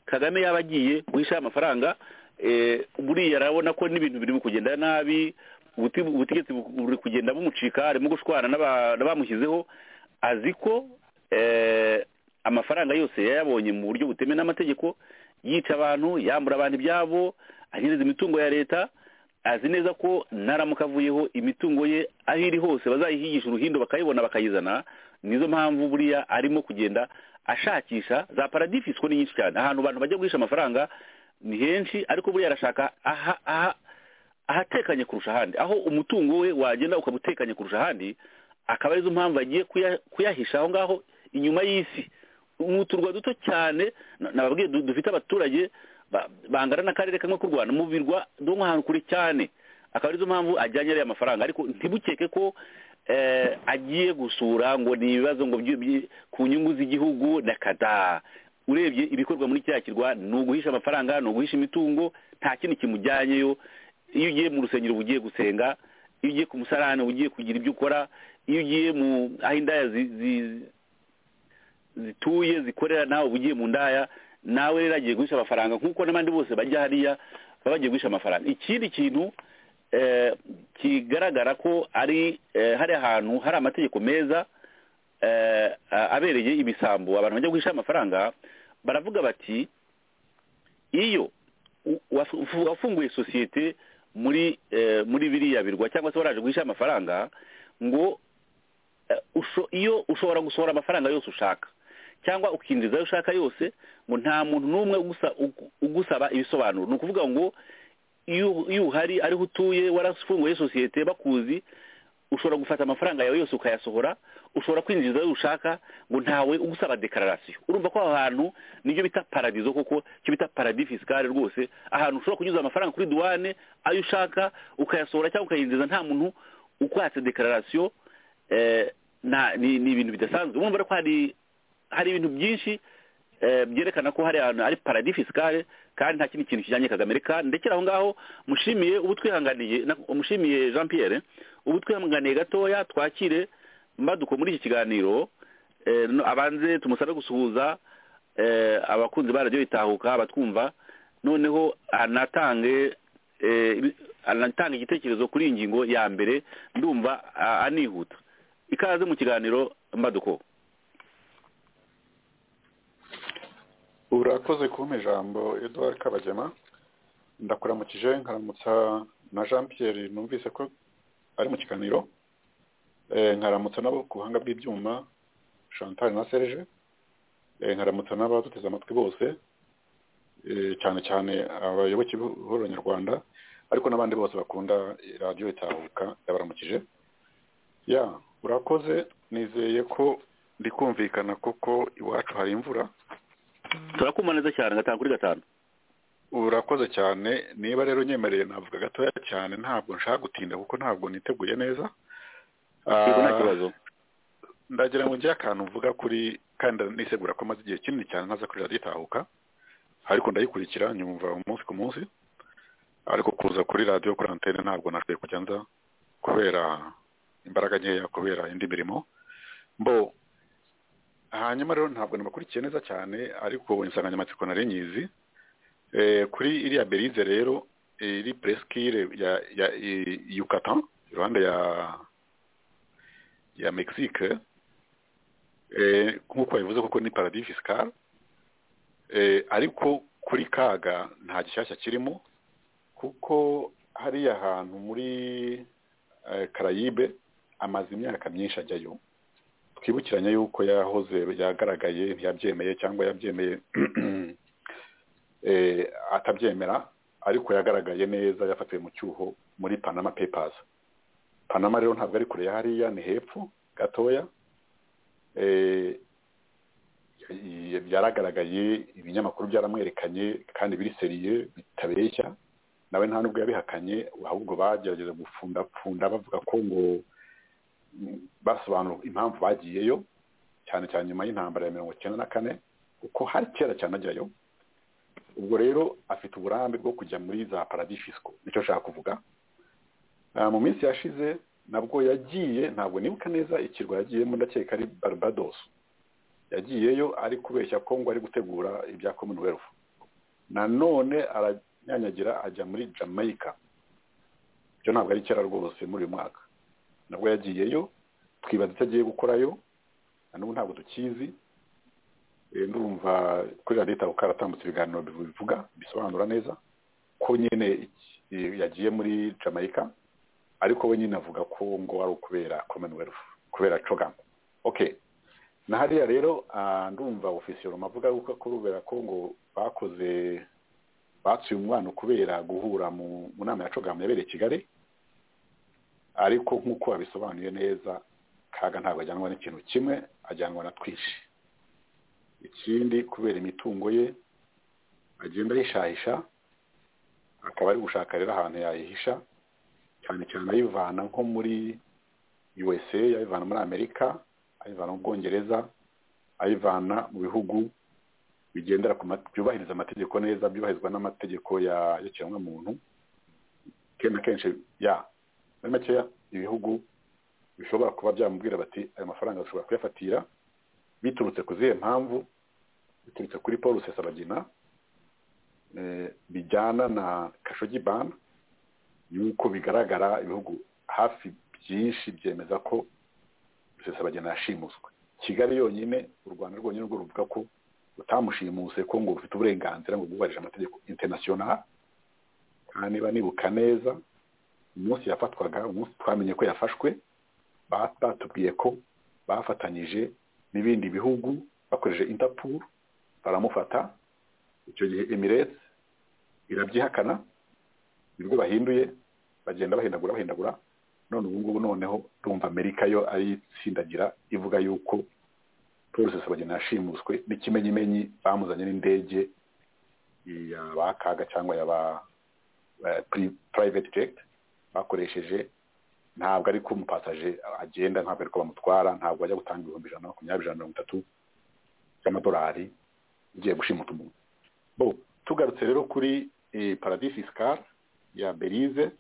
kagame yaba agiye guhisha amafaranga eh, buriya arabona ko n'ibintu biri kugenda nabi ubuti- ubutegetsi bu- buri kugenda bumucika arimo gushwana n'aba- n'abamushyizeho azi ko eh, amafaranga yose yayabonye mu buryo butemewe n'amategeko yica abantu yambura abantu ibyabo anyereza imitungo ya leta azi neza ko naramuka avuyeho imitungo ye aho iri hose bazayihigisha uruhindo bakayibona bakayizana nizo mpamvu buriya arimo kugenda ashakisha za paradifisi ko ni nyinshi cyane ahantu abantu bajya guhisha amafaranga ni henshi ariko buriya arashaka aha aha ahatekanye kurusha ahandi aho umutungo we wagenda ukaba utekanye kurusha ahandi akaba arizo mpamvu agiye kuya- kuyahisha aho ngaho inyuma y'isi ni uturwa duto cyane na- nababwiye du- dufite abaturage ba- bangana n'akarere kamwe k'u rwanda mu birwa dore nk'ahantu kure cyane akaba arizo mpamvu ajyanye ariya mafaranga ariko ntibukeke ko eh, agiye gusura ngo ni ibibazo ngo byi- byi- ku nyungu z'igihugu na kada urebye ibikorwa muri kiriya kirwa ni uguhisha amafaranga ni uguhisha imitungo nta kindi kimujyanyeyo iyo ugiye mu rusengero uba ugiye gusenga iyo ugiye ku musarane uba ugiye kugira ibyo ukora iyo ugiye mu aho indaya zi- zi- zituye zikorera nawe uba ugiye mu ndaya nawe rero agiye guhisha amafaranga nk'uko n'abandi bose bajya hariya baba bagiye guhisha amafaranga ikindi kintu eh, kigaragara ko ari eh, hari ahantu hari amategeko meza eh, a- abereye ibisambo abantu bajya guhisha amafaranga baravuga bati iyo u- wafu- wafunguye sosiyete muri eh, muri biriya birwa cyangwa se waraje guhisha amafaranga ngo eh, usho- iyo ushobora gusohora amafaranga yose ushaka cyangwa ukinjiza ayo ushaka yose ngo nta muntu n'umwe ugusa- ugu- ugusaba ibisobanuro ni ukuvuga ngo iyo iyo uhari ariho utuye warafunguye sosiyete bakuzi ushobora gufata amafaranga yawe yose ukayasohora ushobora kwinjiza ayo ushaka ngo ntawe ugusaba dekararasiyo urumva ko aho hantu nibyo bita paradizo koko icyo bita paradis fiscale rwose ahantu ushobora kunyuza amafaranga kuri duwane ayo ushaka ukayasohora cyangwa ukayinjiza nta muntu ukwatse dekararasiyo ni ibintu bidasanzwe urumva ko hari hari ibintu byinshi byerekana ko hari ahantu ari paradis fiscale kandi nta kindi kintu kijyanye kagame reka ndekera aho ngaho mushimiye ubu twihanganiye mushimiye jean Pierre ubu twihanganiye gatoya twakire mbaduko muri iki kiganiro abanze tumusabe gusuhuza abakunzi ba radiyo bitahuka batwumva noneho anatange anatanga igitekerezo kuri iyi ngingo ya mbere ndumva anihuta ikaze mu kiganiro mbaduko urakoze kumpa ijambo eduard kabagema ndakuramukije nkaramutsa na jean Pierre numvise ko ari mu kiganiro nkaramutsa nabo ku buhanga bw'ibyuma chantal na serge nkaramutsa n'abaduteze amatwi bose cyane cyane abayoboke b'uhuriro nyarwanda ariko n'abandi bose bakunda radiyo itahuka yabaramukije ya urakoze nizeye ko ndikumvikana kuko iwacu hari imvura turakumva neza cyane gatanu kuri gatanu urakoze cyane niba rero unyemereye navuga gatoya cyane ntabwo nshaka gutinda kuko ntabwo niteguye neza ndagira ngo njye akantu mvuga kuri kandi nisegura ko maze igihe kinini cyane ntaza kuri radiyo itahuka ariko ndayikurikira nyumva umunsi ku munsi ariko kuza kuri radiyo kuri antene ntabwo nashoboye kujya nza kubera imbaraga nkeya kubera indi mirimo mbo hanyuma rero ntabwo nabakurikiye neza cyane ariko insanganyamatsiko nari nyizi kuri iriya berize rero iri peresikire ya yukatan iruhande ya ya mexique nk'uko bivuze kuko ni paradis fiscale ariko kuri kaga nta gishyashya kirimo kuko hariya hantu muri karayibe amaze imyaka myinshi ajyayo twibukiranye yuko yahoze yagaragaye ntiyabyemeye cyangwa yabyemeye atabyemera ariko yagaragaye neza yafatiwe mu cyuho muri panama pepazi panama rero ntabwo ari kure hariya ni hepfo gatoya yaragaragaye ibinyamakuru byaramwerekanye kandi biri seriye bitabeshya nawe nta nubwo yabihakanye ahubwo bagerageza gupfundapfunda bavuga ko ngo basobanura impamvu bagiyeyo cyane cyane nyuma y'intambara ya mirongo icyenda na kane kuko hari kera cyane ajyayo ubwo rero afite uburambe bwo kujya muri za paradishisiko nicyo nshaka kuvuga mu minsi yashize nabwo yagiye ntabwo nibuka neza ikirwa yagiyemo ndakeka ari barbados yagiyeyo ari kubeshya ko ngo ari gutegura ibya commonwealth nanone aranyanyagira ajya muri jamaica ibyo ntabwo ari kera rwose muri uyu mwaka nabwo yagiyeyo twibaza icyo agiye gukorayo na n'ubu ntabwo tukizi ndumva kuri radiyo itahuka haratambutse ibiganiro bivuga bisobanura neza ko nyine yagiye muri jamaica ariko we nyine avuga ko ngo ari ukubera commonwealth kubera cogamu oke na hariya rero ndumva ofisiyoroma avuga yuko kubera ko ngo bakoze batsuye umwana kubera guhura mu nama ya cogamu yabereye i kigali ariko nk'uko babisobanuye neza kaga ntabwo ajyanwa n'ikintu kimwe ajyanwa na twinshi ikindi kubera imitungo ye agenda ahishahisha akaba ari gushaka rero ahantu yayihisha cyane cyane ayivana nko muri usa ayivana muri amerika ayivana mu bwongereza ayivana mu bihugu bigendera byubahiriza amategeko neza byubahirizwa n'amategeko y'ikiremwamuntu kenshi na kenshi ya muri makeya ibihugu bishobora kuba byamubwira bati aya mafaranga dushobora kuyafatira biturutse ku zihe mpamvu biturutse kuri paul rusesabagina bijyana na kashogi bana yuko bigaragara ibihugu hafi byinshi byemeza ko rusesabagina yashimuswe kigali yonyine u rwanda rwonyine rwo ruvuga ko utamushimuse ko ngo rufite uburenganzira ngo rwubarije amategeko interinasiyonari kandi niba nibuka neza umunsi yafatwaga umunsi twamenye ko yafashwe batubwiye ko bafatanyije n'ibindi bihugu bakoresheje interpol baramufata icyo gihe emiresi irabyihakana nibwo bahinduye bagenda bahindagura bahindagura none ubu ngubu noneho rumva amerika yo ayitsindagira ivuga yuko paul rusesabagina yashimuswe n'ikimenyimenyi bamuzanye n'indege ya ba kaga cyangwa ya ba private jet bakoresheje ntabwo ariko umupasaje agenda ntabwo ariko bamutwara ntabwo ajya gutanga ibihumbi ijana na makumyabiri ijana na mirongo itatu by'amadolari ugiye gushimuta umuntu bo tugarutse rero kuri paradis fiscal ya berize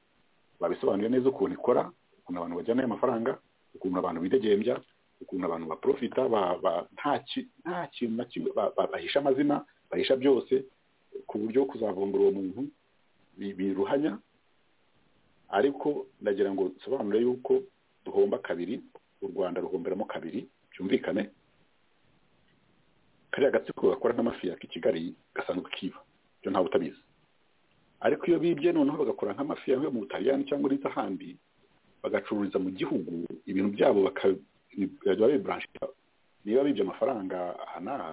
babisobanuye neza ukuntu ikora ukuntu abantu bajyana ayo mafaranga ukuntu abantu bidegembya ukuntu abantu baprofita nta kintu na kimwe bahisha amazina bahisha byose ku buryo kuzavumbura uwo muntu biruhanya ariko ndagira ngo nsobanure yuko duhomba kabiri u rwanda ruhomberamo kabiri byumvikane kariya gatsiko gakora nk'amafi ya kigali gasanzwe kiba ibyo ntawe utabizi ariko iyo bibye noneho bagakora nk'amafi yawe mu butaliyani cyangwa uretse ahandi bagacururiza mu gihugu ibintu byabo bakajya biburansha niba bibye amafaranga aha n'aha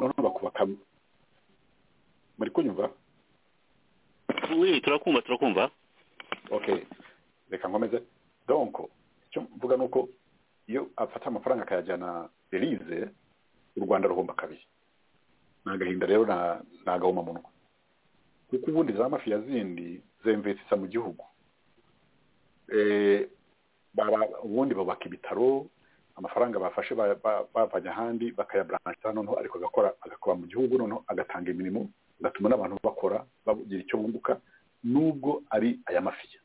noneho bakubaka muri kunyumva turakumva turakumva okay reka nkomeze donko icyo mvuga ni uko iyo afata amafaranga akayajyana berize u rwanda ruhomba kabiri ni agahinda rero ni agahomamunwa kuko ubundi za mafiya zindi zemvetsa mu gihugu ubundi bubaka ibitaro amafaranga bafashe bavanye ahandi bakayaburansa noneho ariko agakora agakora mu gihugu noneho agatanga imirimo agatuma n'abantu bakora bagira icyo bunguka nubwo ari aya mafiya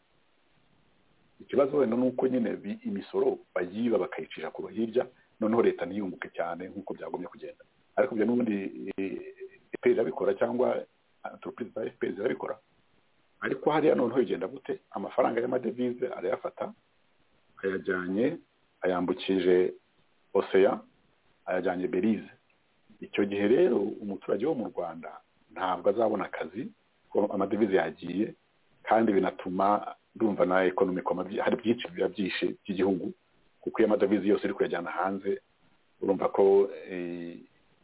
ikibazo wenda ni uko nyine imisoro bayiba bakayicisha kuba hirya noneho leta ntiyunguke cyane nk'uko byagomye kugenda ariko ibyo n'ubundi efuperi irabikora cyangwa entoropurize za efuperi zirabikora ariko hariya noneho bigenda gute amafaranga y'amadevize arayafata ayajyanye ayambukije oseya ayajyanye berize icyo gihe rero umuturage wo mu rwanda ntabwo azabona akazi kuko amadevize yagiye kandi binatuma ndumva na ekonomiko hari byinshi biba byishe by'igihugu kuko iyo amadovize yose uri kuyajyana hanze urumva ko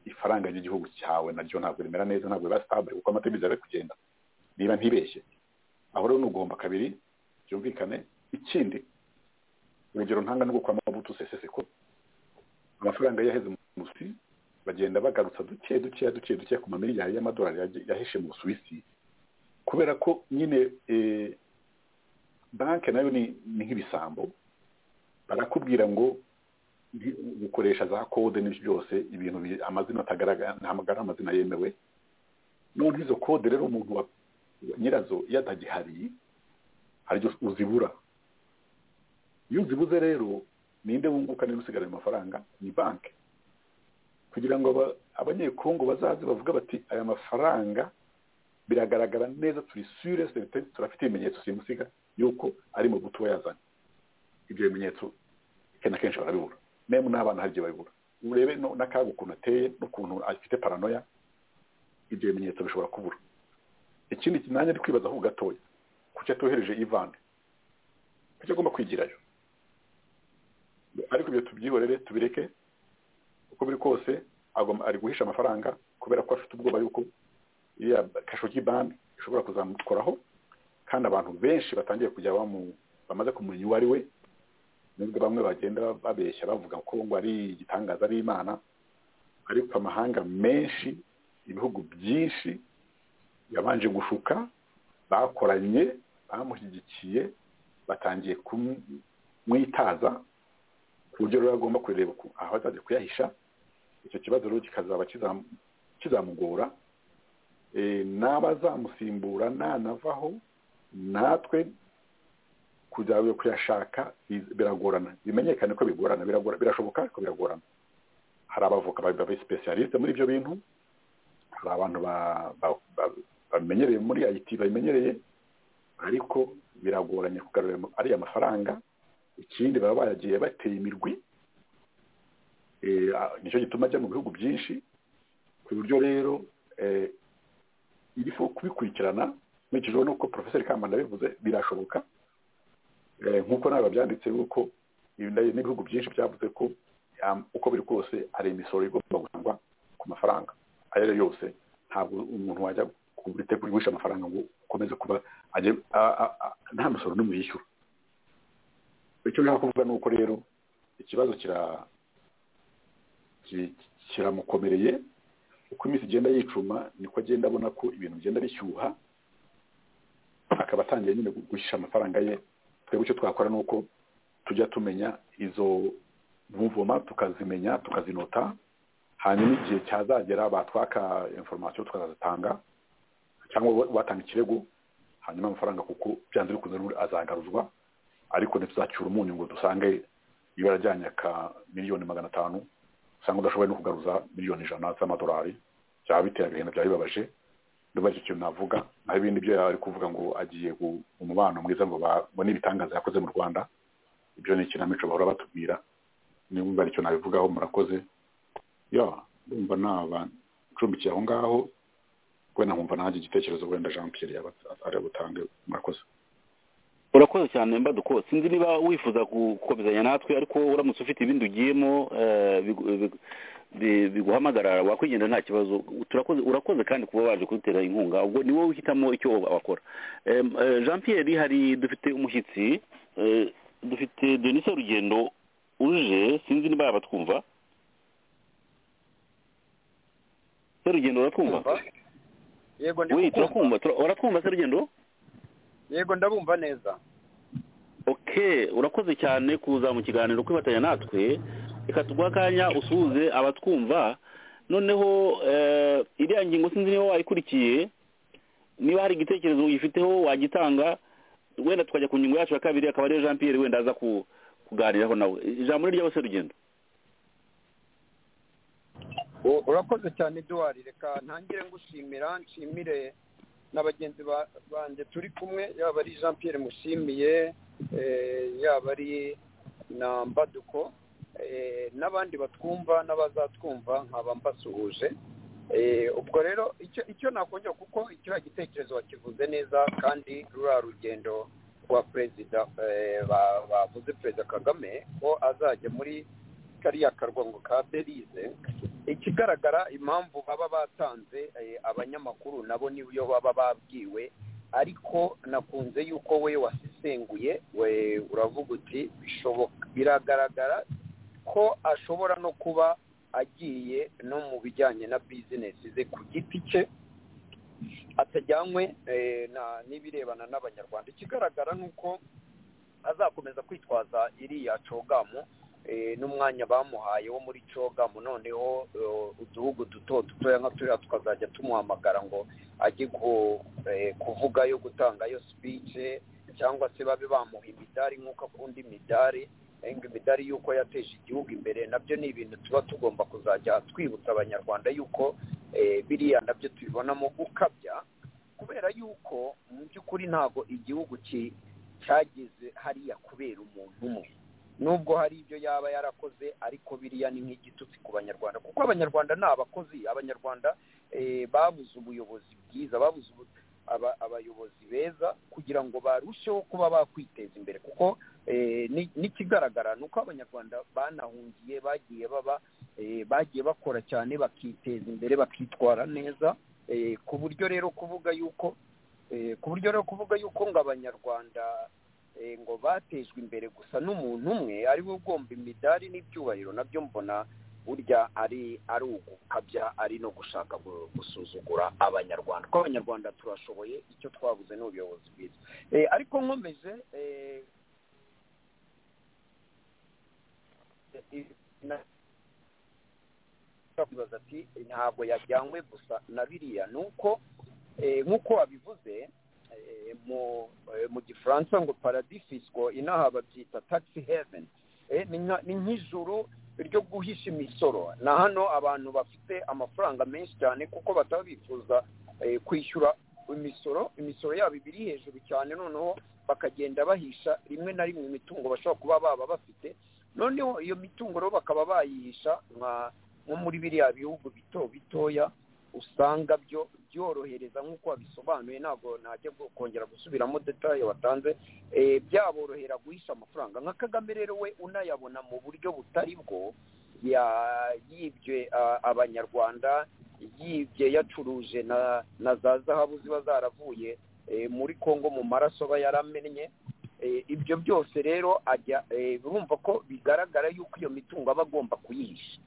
ifaranga ry'igihugu cyawe naryo ntabwo rimera neza ntabwo riba sitabure kuko amadovize ari kugenda niba ntibeshye aho rero ni ugomba kabiri byumvikane ikindi urugero ntanga no kwa mabuto sesese ko amafaranga yaheze mu musi bagenda bagarutsa duke duke duke duke ku mamiliyari y'amadolari yahishe mu busuwisi kubera ko nyine banki nayo ni nk'ibisambo barakubwira ngo gukoresha za kode n'ibyo byose ibintu amazina atagaragara ntahamagara amazina yemewe none izo kode rero umuntu wa nyirazo iyo atagihari haryo uzibura iyo uzibuze rero ninde wunguka niba usigaye ayo mafaranga ni banki kugira ngo abanyekongo bazaze bavuga bati aya mafaranga biragaragara neza turi sure turafite ibimenyetso simusiga yuko ari mu buto yazanye ibyo bimenyetso kenshi na kenshi barabibura memu n'abana hari igihe babibura urebe n'akaga ukuntu ateye n'ukuntu afite paranoya ibyo bimenyetso bishobora kubura ikindi kinanya ari kwibazaho gatoya kuki atohereje ivani kuki agomba kwigirayo ariko ibyo tubyihorere tubireke uko biri kose ari guhisha amafaranga kubera ko afite ubwoba yuko iriya kashogi bandi ishobora kuzamukoraho kandi abantu benshi batangiye kujya bamaze kumenya uwo ari we nubwo bamwe bagenda babeshya bavuga ko ngo ari igitangaza ari imana ariko amahanga menshi ibihugu byinshi yabanje gushuka bakoranye bamushyigikiye batangiye kumwitaza ku buryo rero agomba kureba aho azajya kuyahisha icyo kibazo rero kikazaba kizamugora n'abazamusimbura nanavaho natwe kujya kuyashaka biragorana bimenyekane ko bigorana birashoboka ariko biragorana hari abavoka babisipesiyalisite muri ibyo bintu hari abantu babimenyereye muri ayiti babimenyereye ariko biragoranye kugarura ariya mafaranga ikindi baba baragiye bateye imirwi nicyo gituma ajya mu bihugu byinshi ku buryo rero iriho kubikurikirana nkurikije nuko porofeseri kambanda bivuze birashoboka nk'uko nawe babyanditse yuko n'ibihugu byinshi byavuze ko uko biri kose hari imisoro igomba gutangwa ku mafaranga ayo ari yo yose ntabwo umuntu wajya guhisha amafaranga ngo ukomeze kuba nta musoro n'umwe yishyura icyo nshaka kuvuga ni uko rero ikibazo kira ki- kiramukomereye uko iminsi igenda yicuma niko agenda abona ko ibintu bigenda bishyuha akaba atangiye nyine gushyira amafaranga ye twebwe icyo twakora ni uko tujya tumenya izo mvumvuma tukazimenya tukazinota hanyuma igihe cyazagera batwaka inforomasiyo tukazatanga cyangwa bo- batanga ikirego hanyuma amafaranga kuko byanze bikunze n'ubundi azagaruzwa ariko ntituzacyura umunyu ngo dusange iyo yarajyanye aka miliyoni magana atanu usanga udashoboye no kugaruza miliyoni ijana z'amadolari byaba biteye agahinda byaba bibabaje ndumva icyo kintu navuga naho ibindi byo yari kuvuga ngo agiye ku- mu mubano mwiza ngo babone ibitangaza yakoze mu rwanda ibyo ni ikinamico bahora batubwira nimba aricyo nabivugaho murakoze ya ndumva nabacumbikiye aho ngaho wenda nkumva nanjye igitekerezo wenda jean pierre yaba ari butange murakoze urakoze cyane mbaduko sinzi niba wifuza ku- gukomezanya natwe ariko uramutse ufite ibindi ugiyemo eh, bigu- bigu- bi- biguhamagara wakwigenda nta kibazo turakoze urakoze kandi kuba waje kudutera inkunga ubwo ni wowe uhitamo icyo wakora Em, eh, jean pierre hari dufite umushyitsi eh, dufite denise rugendo uje sinzi niba yaba twumva se rugendo uratwumva yego ndi oui kukumva. turakumva Tura- uratwumva se rugendo yego ndabumva neza ok urakoze cyane kuza mu kiganiro kwifatanya natwe reka tuguhe akanya usuhuze abatwumva noneho eh, iriya ngingo sinzi niba wayikurikiye niba hari igitekerezo uyifiteho wagitanga wenda tukajya ku ngingo yacu ya kabiri akaba ariyo jean pierre wenda aza ku- kuganiraho nawe ijambo ni ryose rugendo U- urakoze cyane eduwari reka ntangire ngushimira nshimire na bagenzi ba- banjye turi kumwe yaba ari jean pierre mushimiye eh, yaba ari na mbaduko eh, n'abandi batwumva n'abazatwumva nkaba mbasuhuje Eh, ubwo rero icyo icyo nakongera kuko kiriya gitekerezo wakivuze neza kandi ruriya rugendo rwa perezida eh, ba- bavuze perezida kagame ko azajya muri kariya karwango ka belize ikigaragara impamvu baba batanze eh, abanyamakuru nabo niyo baba babwiwe ariko nakunze yuko we wasesenguye we uravuga uti bishoboka biragaragara ko ashobora no kuba agiye no mu bijyanye na bizinesi ze ku giti cye atajyanywe eh, na- n'ibirebana n'abanyarwanda ikigaragara ni uko azakomeza kwitwaza iriya cogamu eh, n'umwanya bamuhaye wo muri cogamu noneho eh, uduhugu duto dutoya nka turiya tukazajya tumuhamagara ngo ajye ku- eh, kuvugayo gutangayo sipice cyangwa se babe bamuha imidari nk'uko akunda imidari eh, ngo imidari y'uko yateje igihugu imbere nabyo ni ibintu tuba tugomba kuzajya twibutsa abanyarwanda y'uko eh, biriya nabyo tubibonamo gukabya kubera y'uko mu by'ukuri ntabwo igihugu ki- cyageze hariya kubera umuntu umwe nubwo hari ibyo yaba yarakoze ariko biriya ni nk'igitutsi ku banyarwanda kuko abanyarwanda ni abakozi abanyarwanda eh, babuze ubuyobozi bwiza babuze ubu- aba- abayobozi beza kugira ngo barusheho kuba bakwiteza imbere kuko eh, ni- n'ikigaragara ni uko abanyarwanda banahungiye bagiye baba eh, bagiye bakora cyane bakiteza imbere bakitwara neza eh, ku buryo rero kuvuga yuko eh, ku buryo rero kuvuga yuko ngo abanyarwanda eh, ngo batejwe imbere gusa n'umuntu umwe ari we ugomba imidari n'ibyubahiro nabyo mbona burya ari ari ugukabya ari no gushaka gu- gusuzugura abanyarwanda kuko abanyarwanda turashoboye icyo twabuze ni ubuyobozi bwiza Eh, ariko nkomeje eh, i- na- bakibaza ati ntabwo yajyanywe gusa na biriya ni uko eh, nk'uko wabivuze eh, mu eh, mu gifaransa ngo paradis fisco inaha babyita taxi heaven Eh, ni nka- ni nk'ijuru ryo guhisha imisoro na hano abantu bafite amafaranga menshi cyane kuko bataba bifuza eh, kwishyura imisoro imisoro yabo iba iri hejuru cyane noneho bakagenda bahisha rimwe na rimwe imitungo bashobora kuba baba bafite noneho iyo mitungo rero bakaba bayihisha nka nko muri biriya bihugu bito bitoya usanga byo byorohereza nk'uko wabisobanuye ntabwo najya kongera gusubiramo detaye watanze eh, byaborohera guhisha amafaranga nka kagame rero we unayabona mu buryo butari bwo ya- yibye ah, abanyarwanda yibye yacuruje na na za zahabu ziba zaravuye eh, muri kongo mu maraso aba yaramennye ibyo byose rero ajya urumva ko bigaragara yuko iyo mitungo aba agomba kuyihisha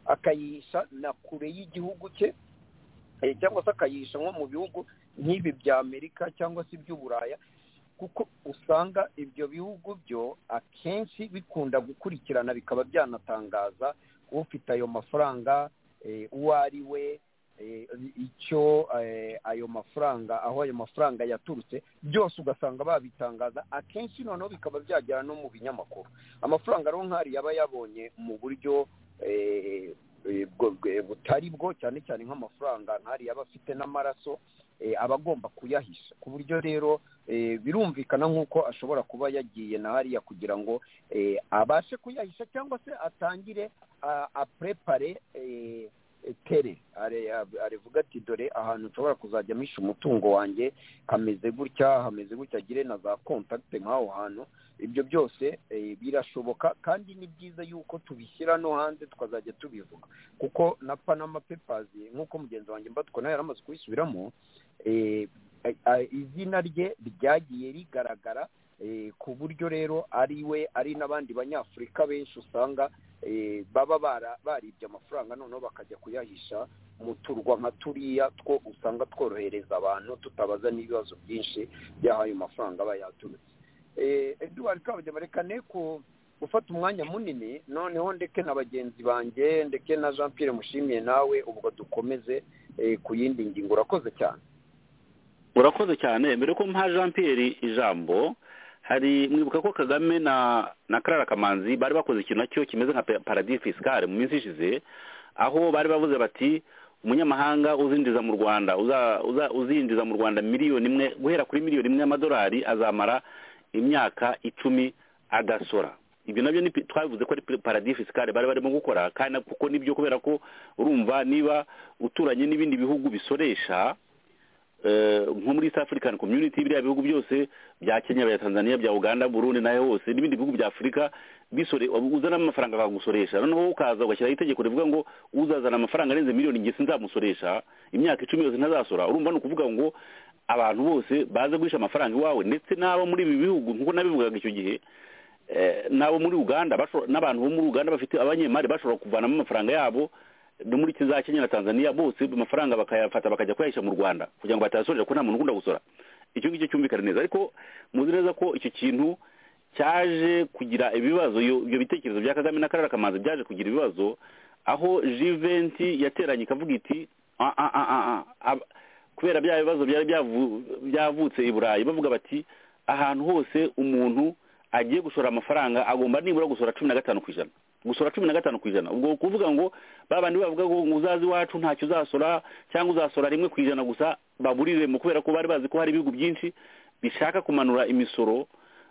akayihisha na kure y'igihugu cye cyangwa se akayihisha nko mu bihugu nk'ibi bya amerika cyangwa se iby'uburaya kuko usanga ibyo bihugu byo akenshi bikunda gukurikirana bikaba byanatangaza ufite ayo mafaranga uwo ari we icyo ayo mafaranga aho ayo mafaranga yaturutse byose ugasanga babitangaza akenshi noneho bikaba byagera no mu binyamakuru amafaranga rero nk'ari yaba yabonye mu buryo butari bwo cyane cyane nk'amafaranga nk'ari yaba afite n'amaraso aba agomba kuyahisha ku buryo rero birumvikana nk'uko ashobora kuba yagiye na hariya kugira ngo abashe kuyahisha cyangwa se atangire aprepare tere arevuga ati dore ahantu nshobora kuzajya misha umutungo wanjye hameze gutya hameze gutya agire na za kontakite nk'aho hantu ibyo byose birashoboka kandi ni byiza yuko tubishyira no hanze tukazajya tubivuga kuko na panama pepazi nk'uko mugenzi wanjye mbatwa nawe yari amaze kubisubiramo izina rye ryagiye rigaragara ku buryo rero ari we ari n'abandi banyafurika benshi usanga baba baribye amafaranga noneho bakajya kuyahisha mu turwa nka turiya two usanga tworohereza abantu tutabaza n'ibibazo byinshi by'aho ayo mafaranga aba yaturutse eduwari kabugenewe reka ne ku gufata umwanya munini noneho ndeke na bagenzi banjye ndeke na jean Pierre mushimiye nawe ubwo dukomeze ku yindi ngingo urakoze cyane urakoze cyane mbere ko mpa jean Pierre ijambo hari mwibuka ko kagame na na karara kamanzi bari bakoze ikintu nacyo kimeze nka paradis fiscale mu minsi ishize aho bari bavuze bati umunyamahanga uzinjiza mu rwanda uzinjiza mu rwanda miliyoni imwe guhera kuri miliyoni imwe y'amadolari azamara imyaka icumi agasora ibyo nabyo twabivuze ko ari paradis fiscale bari barimo gukora kandi kuko nibyo kubera ko urumva niba uturanye n'ibindi bihugu bisoresha nko muri east african community biriya bihugu byose bya kenya bya tanzania bya uganda burundi nayo hose n'ibindi bihugu bya afurika uzanamo amafaranga akagusoresha noneho ukaza ugashyiraho itegeko rivuga ngo uzazana amafaranga arenze miliyoni nge sinzamusoresha imyaka icumi yose ntazasora urumva ni ukuvuga ngo abantu bose baze guhisha amafaranga iwawe ndetse n'abo muri ibi bihugu nk'uko nabivugaga icyo gihe n'abo muri uganda n'abantu bo muri uganda bafite abanyemari bashobora kuvanamo amafaranga yabo no muri za kenya na tanzania bose amafaranga bakayafata bakajya kuyahisha mu rwanda kugira ngo batayasorera ko nta muntu ukunda gusora icyo ngicyo cyumvikana neza ariko muzi neza ko icyo kintu cyaje kugira ibibazo ibyo bitekerezo bya kagame na karara kamanzi byaje kugira ibibazo aho jiventi yateranye ikavuga iti kubera bya bibazo byari byavutse i burayi bavuga bati ahantu hose umuntu agiye gushora amafaranga agomba nibura gusora cumi na gatanu ku ijana gusora cumi na gatanu ku ijana ubwo kuvuga ngo babandi bavuga ngo uzazi iwacu ntacyo uzasora cyangwa uzasora rimwe ku ijana gusa baburiremo kubera ko bari bazi ko hari ibihugu byinshi bishaka kumanura imisoro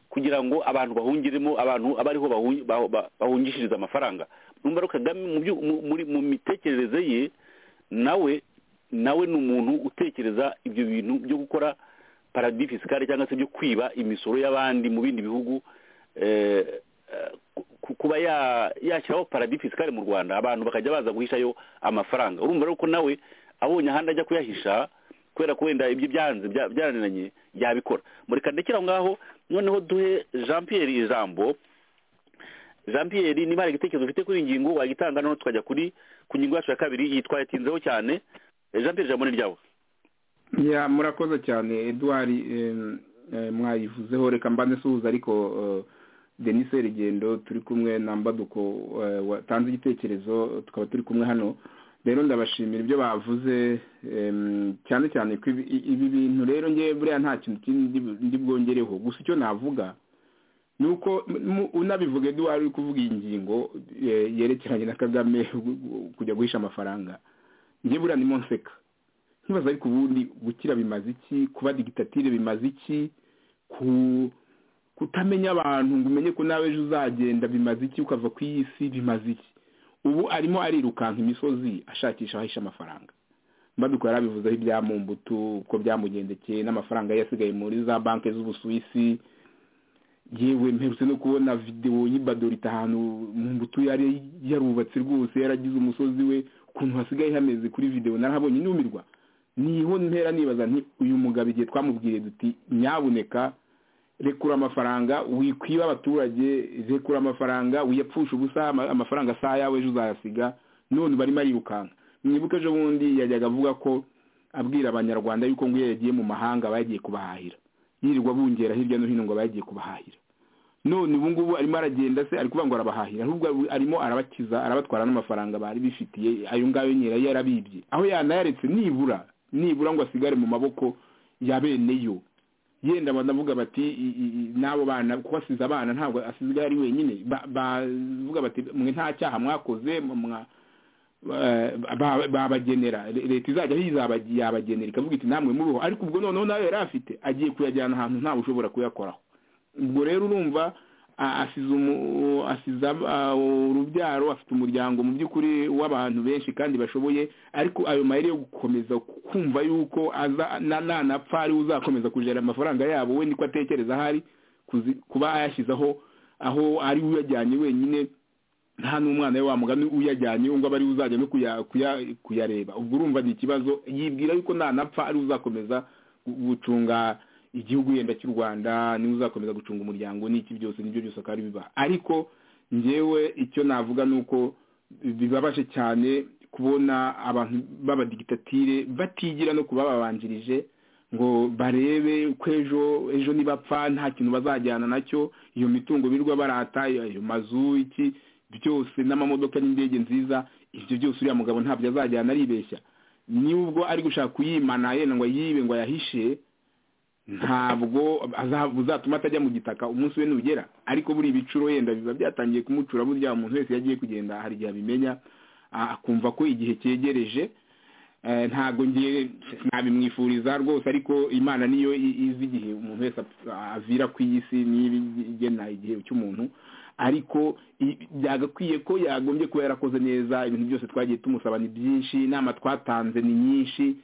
kugira ngo abantu bahungiremo abantu abariho bahungishiriza amafaranga numva rero kagame mu mitekerereze ye nawe nawe ni umuntu utekereza ibyo bintu byo gukora paradis fisikari cyangwa se byo kwiba imisoro y'abandi mu bindi bihugu kuba yashyiraho paradis fisikari mu rwanda abantu bakajya baza guhishayo amafaranga urumva rero ko nawe abonye ahandi ajya kuyahisha kubera ko wenda ibyo byanze byaraniranye yabikora mureka ndekera aho ngaho noneho duhe jean Pierre ijambo jean Pierre niba hari igitekerezo ufite kuri iyi ngingo wagitanga noneho tukajya kuri ku ngingo yacu ya kabiri yitwaye atinzeho cyane jean Pierre ijambo ni ryawe murakoze cyane eduard mwayivuzeho reka mba nsuhuza ariko denis rugendo turi kumwe na mbaduko watanze igitekerezo tukaba turi kumwe hano rero ndabashimira ibyo bavuze cyane cyane ko ibi bintu rero ngewe buriya nta kintu kindi ndi bwongereho gusa icyo navuga ni uko unabivuga eduwari uri kuvuga iyi ngingo yerekeranye na kagame kujya guhisha amafaranga ngewe buriya ni monseka nkibaza ariko ubundi gukira bimaze iki kuba digitatire bimaze iki ku kutamenya abantu ngo umenye ko nawe ejo uzagenda bimaze iki ukava ku iyi si bimaze iki ubu arimo arirukanka imisozi ashakisha ahisha amafaranga mbaduka yarabivuzeho ibya mumbutu uko byamugendekeye n'amafaranga ye yasigaye muri za banki z'ubusuwisi yewe mperutse no kubona videwo y'ibadorita ahantu mumbutu yari yarubatse rwose yaragize umusozi we ukuntu hasigaye hameze kuri videwo narahabonye numirwa niho ntera nibaza nti uyu mugabo igihe twamubwiriye duti nyabuneka rekura amafaranga wikwiba abaturage rekura amafaranga wiyapfusha ubusa ama- amafaranga asaha yawe ejo uzayasiga none barimo arirukanka mwibuke ejo bundi yajyaga avuga ko abwira abanyarwanda yuko ngo iyo yagiye mu mahanga bagiye kubahahira yirirwa bungera hirya no hino ngo bagiye kubahahira none ubu ngubu arimo aragenda se ari kuvuga ngo arabahahira ahubwo arimo arabakiza arabatwara n'amafaranga bari bifitiye ayo ngayo nyine yarabibye aho yanayaretse nibura nibura ngo asigare mu maboko ya bene yo yenda banavuga bati i- i- i- n'abo bana kuko asize abana ntabwo asigaye ari wenyine ba- bavuga bati mwe nta cyaha mwakoze mwa- ba- ba- babagenera Le- leta izajya yizabagiye yabagenera ikavuga iti namwe mubeho ariko ubwo noneho nawe yari afite agiye kuyajyana ahantu ntawe ushobora kuyakoraho ubwo rero urumva a- asize umu- asize ab- a- urubyaro afite umuryango mu by'ukuri w'abantu benshi kandi bashoboye ariko ayo mayeri yo gukomeza kumva yuko aza na- nanapfa ariwe uzakomeza kujera amafaranga yabo we niko atekereza ahari kuzi- kuba ayashyizeho aho ari we uyajyanye wenyine nta n'umwana we wamugana uyajyanye ngo aba ariwe uzajya no kuya- kuya- kuyareba ubwo urumva ni ikibazo yibwira yuko nanapfa ariwe uzakomeza gu- gucunga igihugu yenda cy'u rwanda niwe uzakomeza gucunga umuryango n'iki byose nibyo byose akaba ari biba ariko njyewe icyo navuga ni uko bibabaje cyane kubona abantu b'abadigitatire batigira no kubababanjirije ngo barebe ko ejo ejo nibapfa nta kintu bazajyana nacyo iyo mitungo birirwa barata ayo mazu iki byose n'amamodoka n'indege nziza ibyo byose uriya mugabo ntabyo azajyana aribeshya n'ubwo ari gushaka kuyimana yenda ngo ayibe ngo ayahishe ntabwo aza- uzatuma atajya mu gitaka umunsi we nugera ariko buri ibicuro yenda biba byatangiye kumucura burya umuntu wese yagiye kugenda hari igihe abimenya a- akumva ko igihe cyegereje Eh, ntabwo ngiye nabimwifuriza rwose ariko imana niyo i- izi igihe umuntu wese ap- avira ku iyi si niba igena igihe cy'umuntu ariko i- byagakwiye ko yagombye kuba yarakoze neza ibintu byose twagiye tumusaba ni byinshi inama twatanze ni nyinshi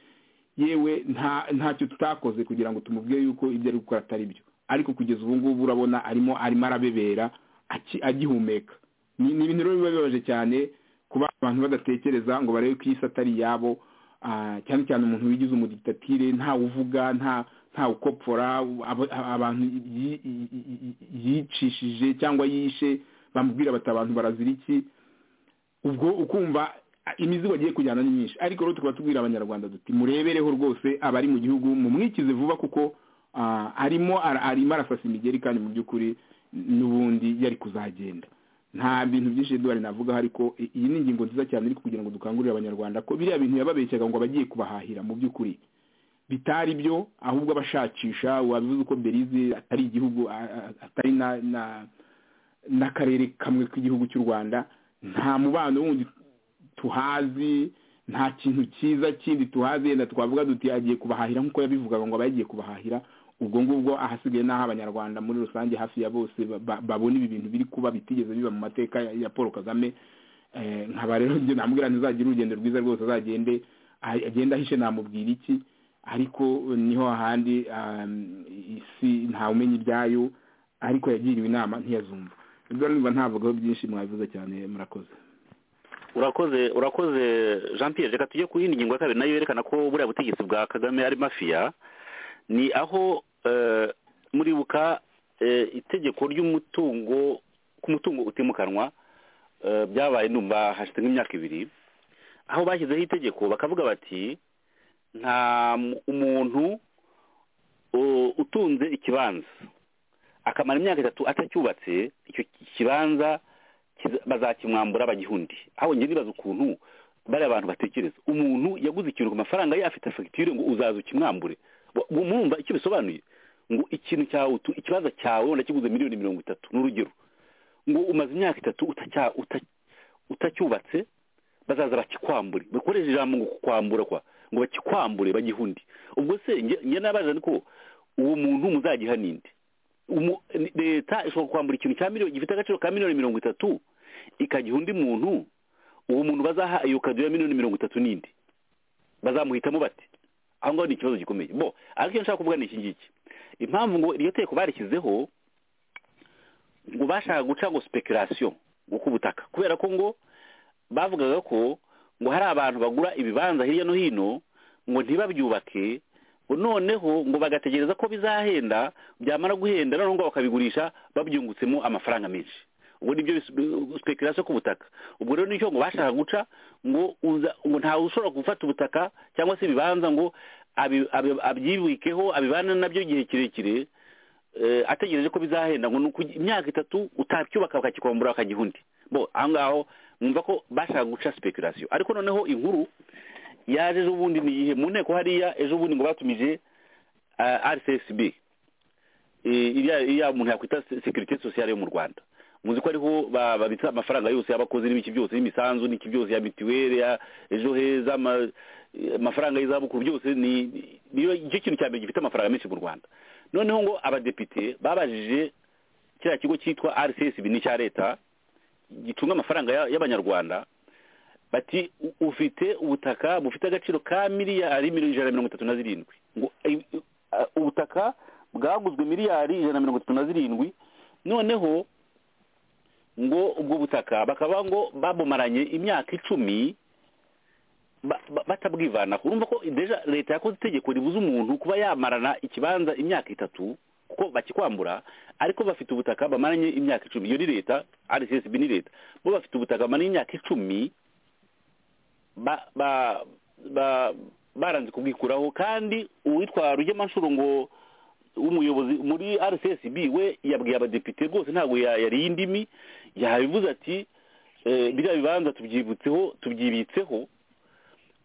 yewe nta ntacyo tutakoze kugira ngo tumubwire yuko ibyo ari gukora atari byo ariko kugeza ubu ngubu urabona arimo arimo arabebera aki- agihumeka ni ni ibintu rero biba bibabaje cyane kuba abantu badatekereza ngo barebe ko iyi si atari iyabo ah, cyane cyane umuntu wigize umudiktatire ntawe uvuga nta ntawe ukopfora abo- abantu yi- yi- yi- yicishije cyangwa yishe bamubwira bati abantu barazira iki ubwo ukumva a- imizigo agiye kujyana ni myinshi ariko rero tukaba tubwira abanyarwanda duti murebereho rwose abari mu gihugu mumwikize vuba kuko ah, arimo ara- arimo arasasa imigeri kandi mu by'ukuri n'ubundi yari kuzagenda nta bintu byinshi duhari navugaho ariko i- iyi ni ingingo nziza cyane ariko kugira ngo dukangurire abanyarwanda ko biriya bintu yababeshyaga ngo abagiye kubahahira mu by'ukuri bitari byo ahubwo abashakisha wabivuze uko berize atari igihugu a- a- atari na na- n'akarere kamwe k'igihugu cy'u rwanda nta mubano wundi tuhazi nta kintu cyiza kindi tuhazi yenda twavuga duti agiye kubahahira nk'uko yabivugaga ngo aba yagiye kubahahira ubwo ngubwo ahasigaye n'aho abanyarwanda muri rusange hafi ya bose ba- ba- babona ibi bintu biri kuba bitigeze biba mu mateka ya- ya paul kagame Eh, nkaba rero njye namubwira ntizagire urugendo rwiza rwose azagende a- agende ahishe namubwira iki ariko niho ahandi um, isi ntawumenya ibyayo ariko yagiriwe inama ntiyazumva ibyo numva ntavugaho byinshi mwabivuze cyane murakoze urakoze urakoze jean pierre reka tujye ku yindi ngingo ya kabiri nayo yerekana ko buriya butegetsi bwa kagame ari mafiya ni aho eh, muribuka eh, itegeko ry'umutungo ku mutungo utimukanwa eh, byabaye numva hashize nk'imyaka ibiri aho bashyizeho itegeko bakavuga bati nta mu- umuntu uh, utunze ikibanza akamara imyaka itatu atacyubatse icyo kibanza kiza- bazakimwambura bagihunde aho njye nibaza ukuntu bariya abantu batekereza umuntu yaguze ikintu ku mafaranga ye afite fagitire ngo uzaza ukimwambure Bo- bo murumva icyo bisobanuye ngo ikintu cyawe utu- ikibanza cyawe wenda kiguze miliyoni mirongo itatu ni urugero ngo umaze imyaka itatu utacya- uta- utacyubatse bazaza bakikwambure bakoresha ijambo ngo kukwambura kwa ngo bakikwambure bagihundi ubwo se nge- nge nabaza niko uwo muntu muzagiha ninde Umu- ni- leta ishobora kwambura ikintu cya miliyoni gifite agaciro ka miliyoni mirongo itatu ikagiha undi muntu uwo muntu bazaha iyo kado ya miliyoni mirongo itatu n'indi bazamuhitamo bate aho ngaho ni ikibazo gikomeye bo ariko icyo nshaka kuvuga ni iki ngiki impamvu ngo iryo teko barishyizeho ngo bashaka guca ngo speculation ngo ku butaka kubera ko ngo bavugaga ko ngo hari abantu bagura ibibanza hirya no hino ngo ntibabyubake noneho ngo bagategereza ko bizahenda byamara guhenda noneho ngo bakabigurisha babyungutsemo amafaranga menshi ubwo nibyo speculation ku butaka ubwo rero nicyo ngo bashaka guca ngo uza- ngo ntawe ushobora gufata ubutaka cyangwa se ibibanza ngo abi- abi- abyibikeho abibane nabyo igihe kirekire eh, ategereje ko bizahenda ngo ni uku- imyaka itatu utacyubaka bakakikombora bakagiha undi bo aho ngaho mwumva ko bashaka guca speculation ariko noneho inkuru yaje ejo bundi ni iyihe mu nteko hariya ejo bundi ngo batumije ah, rcsb eh, iriya iriya muntu yakwita se- securite sociale yo mu rwanda muzi ko ariho ba- babitsa amafaranga yose y'abakozi n'ibiki byose n'imisanzu n'iki byose ya mituweli ya ejo heza ama- eh, amafaranga y'izabukuru byose ni ni- niyo- nicyo kintu cya mbere gifite amafaranga menshi mu rwanda noneho ngo abadepite babajije kiriya kigo cyitwa rcsb ni icya leta gicunga amafaranga ya- y'abanyarwanda bati "U- ufite ubutaka bufite agaciro ka miliyari mil- ijana na mirongo itatu na zirindwi ngo i- i- a- ubutaka bwaguzwe miliyari ijana na mirongo itatu na zirindwi noneho ngo ubwo butaka bakaba ngo babumaranye imyaka icumi ba- ba- batabwivanaho urumva ko deja leta yakoze itegeko ribuza umuntu kuba yamarana ikibanza imyaka itatu kuko bakikwambura ariko bafite ubutaka bamaranye imyaka icumi iyo ni leta rcsb ni leta bo bafite ubutaka bamaranye imyaka icumi ba ba ba baranze kubwikuraho kandi uwitwa rugemanshuro ngo w'umuyobozi muri rcsb we yabwiye abadepite rwose ntabwo ya- yariye indimi yabivuze ati eh, biriya bibanza tubyibutseho tubyibitseho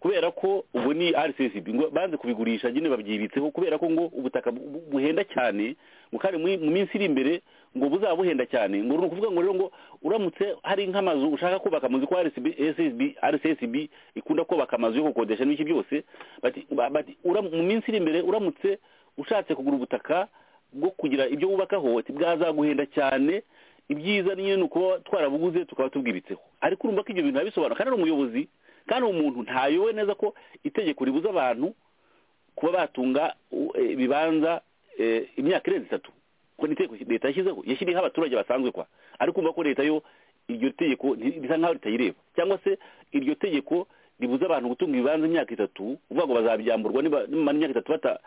kubera ko ubu ni rcsb ngo banze kubigurisha nyine babyibitseho kubera ko ngo ubutaka bu- bu- buhenda cyane ngo kandi muri- mu minsi iri imbere ngo buzaba buhenda cyane ngo ni ukuvuga ngo rero ngo uramutse hari nk'amazu ushaka kubaka muzi ko RSB, RSSB, rcsb ikunda kubaka amazu yo gukodesha n'ibiki byose bati ba- bati uram- mu minsi iri imbere uramutse ushatse kugura ubutaka bwo kugira ibyo wubakaho ati bwazaguhenda cyane ibyiza ni nyine ni ukuba twarabuguze tukaba tubwibitseho ariko urumva ko ibyo bintu arabisobanura kandi ari umuyobozi kandi uwo muntu ntayowe neza ko itegeko ribuza abantu kuba batunga u- eh, ibibanza eh, imyaka irenze itatu ko ni itegeko leta yashyizeho yashyiriyeho abaturage basanzwe kwa ariko umva ko leta yo iryo tegeko nti- risa nkaho ritayireba cyangwa se iryo tegeko ribuza abantu gutunga ibibanza imyaka itatu uvuga ngo bazabyamburwa niba- nibamara imyaka itatu bata-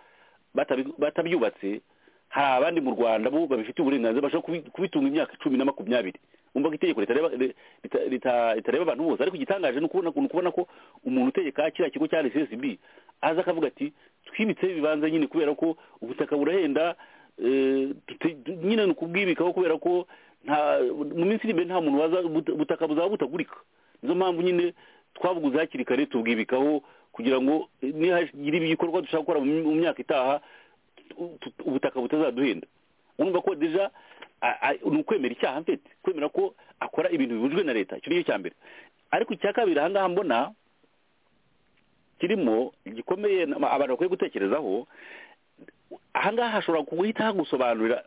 batabi- batabyubatse hari abandi mu rwanda bo babifitiye uburenganzira bashobora kubi- kubitunga imyaka cumi na makumyabiri umva ko itegeko ritareba ri- rita- rita- ritareba abantu bose ariko igitangaje ni ukubona ni ukubona ko umuntu utegeka kiriya kigo cya rcsb aza akavuga ati twibitseho ibibanza nyine kubera ko ubutaka burahenda eh, tute- tu- nyine ni ukubwibikaho kubera ko nta mu minsi iri imbere nta muntu waza ubuta- ubutaka buzaba butagurika nizo mpamvu nyine twabuguze hakiri kare tubwibikaho kugira ngo eh, nihagira ibikorwa dushaka gukora mu mi- mu myaka itaha tu- tu- ubutaka butazaduhenda urumva ko deja a- a- ni ukwemera icyaha mfite kwemera ko akora ibintu bibujwe na leta icyo ni cyo cya mbere ariko icya kabiri aha ngaha mbona kirimo gikomeye na- abantu bakwiye gutekerezaho aha ngaha hashobora guhita hagusobanurira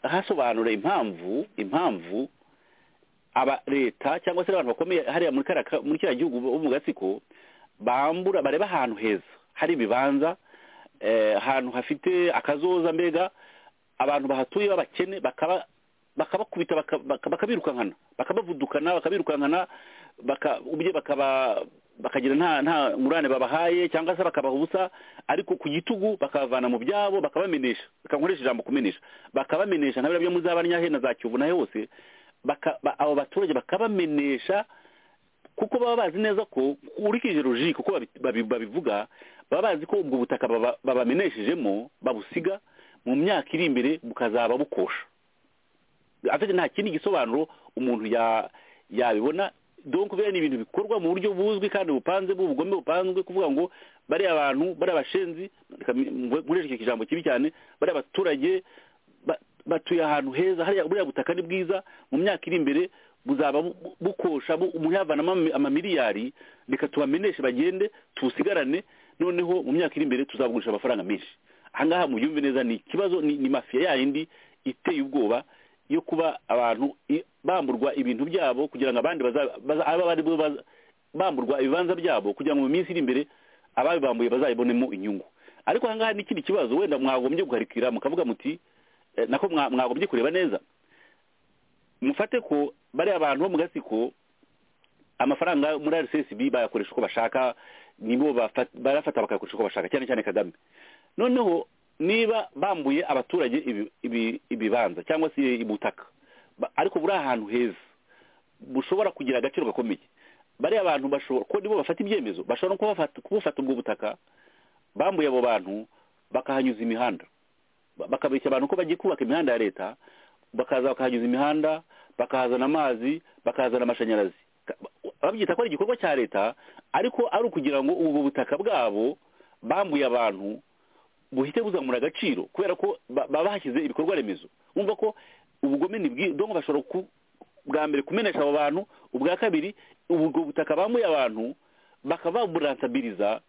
hasobanura impamvu impamvu aba leta cyangwa se n'abantu bakomeye hariya muri kariya ka- muri kiriya gihugu bo mu gatsiko bambura bareba ahantu heza hari ibibanza eh, ahantu hafite akazoza mbega abantu bahatuye b'abakene bakaba bakabakubita baka- baka- bakabirukankana bakabavudukana bakabirukankana baka- ubye bakaba bakagira nta nta ngurane babahaye cyangwa se bakabaha ubusa ariko ku gitugu bakabavana mu byabo bakabamenesha reka nkoreshe ijambo kumenesha bakabamenesha nka biriya byo muri za banyahena za kiyovu na hose baka- ba- abo baturage bakabamenesha kuko baba bazi neza ko ukurikije logike uko babi- babi- babivuga baba bazi ko ubwo butaka baba- babameneshejemo babusiga mu myaka iri imbere bukazaba bukosha afite nta kindi gisobanuro umuntu ya- yabibona donc biriya ni ibintu bikorwa mu buryo buzwi kandi bupanze bw'ubugome bupanzwe kuvuga ngo bariya bantu bariya bashenzi reka mvu- nkoreshe icyo kijambo kibi cyane bariya baturage ba- batuye ahantu heza hariya buriya butaka ni bwiza mu myaka iri imbere buzaba bu- bu- bukosha bu- umuntu yavanamo ama- amamiliyari reka tubameneshe bagende tubusigarane noneho mu myaka iri imbere tuzabugurisha amafaranga menshi ahangaha mubyumve neza ni ikibazo ni, ni mafiya yayindi iteye ubwoba yo kuba abantu i- bamburwa ibintu byabo kugira ngo abandi baza- baza- aba bari bo baza- bamburwa ibibanza byabo kugira ngo mu minsi iri imbere ababibambuye bazayibonemo inyungu ariko ahangaha ni ikindi kibazo wenda mwagombye guharikira mukavuga muti eh, nako mwa- mwagombye kureba neza mufate ko bariya abantu bo mu gatsiko amafaranga muri rcsb bayakoresha uko bashaka nibo bafa- barafata bakayakoresha uko bashaka cyane cyane kagame noneho niba bambuye abaturage ibi- ibi- ibibanza cyangwa se ubutaka ba- ariko buri ahantu heza bushobora kugira agaciro gakomeye bariya abantu bashobora ko nibo bafata ibyemezo bashobora no kubafata- kubufata ubwo butaka bambuye abo bantu bakahanyuza imihanda Ba- bakabeshya abantu ko bagiye kubaka imihanda ya leta bakaza bakahanyuza imihanda bakahazana amazi bakahazana amashanyarazi Ka- ba- babyita ko ari igikorwa cya leta ariko ari ukugira ngo ubu butaka bwabo bambuye abantu buhite buzamura agaciro kubera ko ba- baba bashyize ibikorwa remezo wumva ko ubugome ni bwi donko bashobora ku- bwa mbere kumenesha abo bantu ubwa kabiri ubwo butaka bambuye abantu bakaba baburansabiriza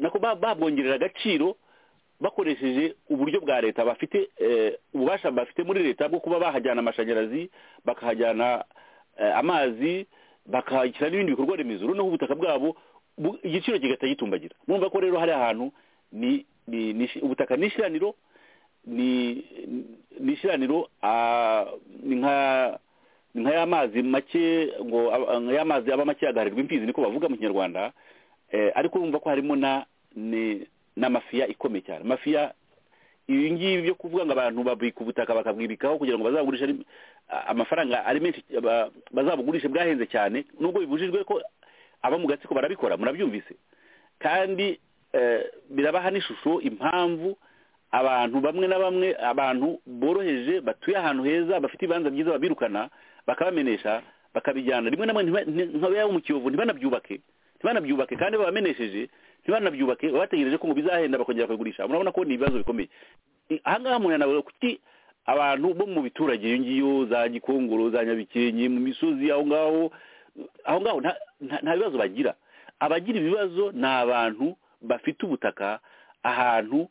nako ba- babwongerera agaciro bakoresheje uburyo bwa leta bafite eh, ububasha bafite muri leta bwo kuba bahajyana amashanyarazi bakahajyana eh, amazi bakahashyira n'ibindi bikorwa remezo noneho ubutaka bwabo bu- igiciro kigahita gitumbagira murumva ko rero hari ahantu ni ni- ni ishi- ubutaka ni ishyiraniro ni ni ishyiraniro ah, ni nka ni nka ya mazi make ngo aba- nka ya mazi aba make yagaharirwa imfizi niko bavuga mu kinyarwanda Eh, ariko urumva ko harimo na ni- n'amafiya ikomeye cyane mafiya ibi ngibi byo kuvuga ngo abantu babika ubutaka bakabwibikaho kugira ngo bazabugurishe ari- a- amafaranga ari menshi ba- bazabugurishe bwahenze cyane nubwo bibujijwe ko aba mu gatsiko barabikora murabyumvise kandi eh, birabaha n'ishusho impamvu abantu bamwe na bamwe abantu boroheje batuye ahantu heza bafite ibibanza byiza babirukana bakabamenesha bakabijyana rimwe na rimwe ntiba- nti- nka yaba mu kiyovu ntibanabyubake ntibanabyubake kandi babamenesheje ntibanabyubake baba bategereje ko ngo bizahenda bakongera bakabigurisha murabona ko ni ibibazo bikomeye I- ahangaha umuntu yanavuga kuki abantu bo mu biturage iyo ngiyo za gikongoro za nyabikenke mu misozi aho ngaho aho ngaho nta- nta nta bibazo bagira abagira ibibazo ni abantu bafite ubutaka ahantu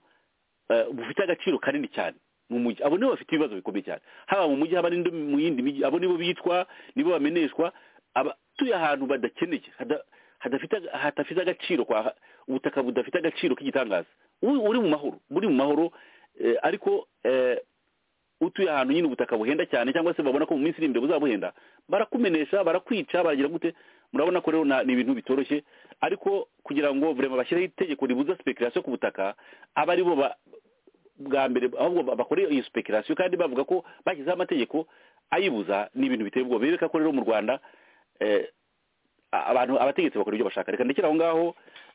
eh, bufite agaciro kanini cyane mu mujyi abo nibo bafite ibibazo bikomeye cyane haba mu mujyi haba n'indi mu yindi mijyi abo nibo bitwa nibo bameneshwa abatuye ahantu badakeneye hada- hadafite hadafite agaciro kwa ubutaka budafite agaciro k'igitangaza uri uri mu mahoro muri mu mahoro eh, ariko eh, utuye ahantu nyine ubutaka buhenda cyane cyangwa se babona ko mu minsi iri imbere buzabuhenda barakumenesha barakwica baragira gute murabona ko rero na- ni ibintu bitoroshye ariko kugira ngo vraiment bashyireho itegeko ribuza speculation ku butaka aba ari bo ba- bwa mbere ahubwo ba- bakora iyo speculation kandi bavuga ko bashyizeho amategeko ayibuza ni ibintu biteye ubwoba bereka ko rero mu rwanda eh, a- abantu abategetsi bakora ibyo bashaka reka ndekera aho ngaho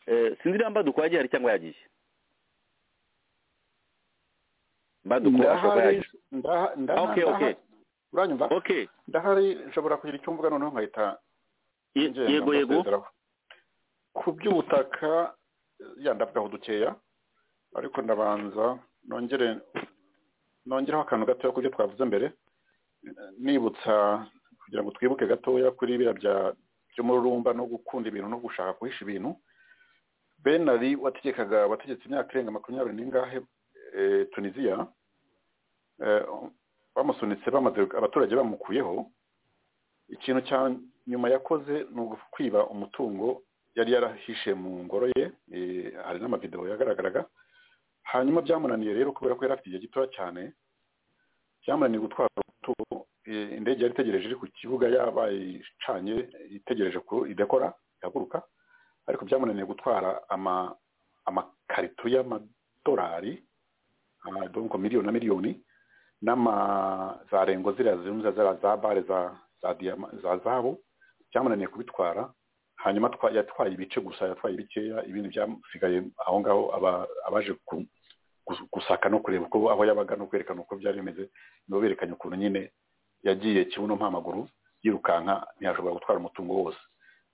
eh, sinzi niba mbaduko yagiye hari cyangwa yagiye mbaduko ashobora kuba ndahari yagiye ndaha- ndaha- Okay, ndaha- okay. uranyumva okay ndahari nshobora kugira icyo mvuga noneho nkahita Ye- ngenda yego yego mbasezeraho. ku by'ubutaka yandavugaho dukeya ariko ndabanza nongere nongereho akantu gatoya ku byo twavuze mbere nibutsa kugira ngo twibuke gatoya kuri biriya bya by'umururumba no gukunda ibintu no gushaka guhisha ibintu benari wategekaga abategetsi imyaka irenga makumyabiri n'ingahe eh, tunisiya eh, bamusunitse bamaze abaturage bamukuyeho ikintu cya nyuma yakoze ni ukwiba umutungo yari yarahishe mu ngoro ye eh, hari n'amavidewo yagaragaraga hanyuma byamunaniye rero kubera ko yari afite igihe gitoya cyane byamunaniye gutwara umutungo eh, indege yari itegereje iri ku kibuga yabayicanye itegereje ko idakora ihaguruka ariko byamunaniye gutwara ama amakarito y'amadolari amadonko miliyoni na miliyoni n'ama za rengo ziriya zirunze ziriya za bare za za diyama za zahabu byamunaniye kubitwara hanyuma twa- yatwaye ibice gusa yatwaye bikeya ibindi byasigaye aho ngaho aba- abaje ku- gus- gusaka no kureba uko aho yabaga no kwerekana uko byari bimeze nibo berekanye ukuntu nyine yagiye kibuno mpamaguru yirukanka ntiyashobora gutwara umutungo wose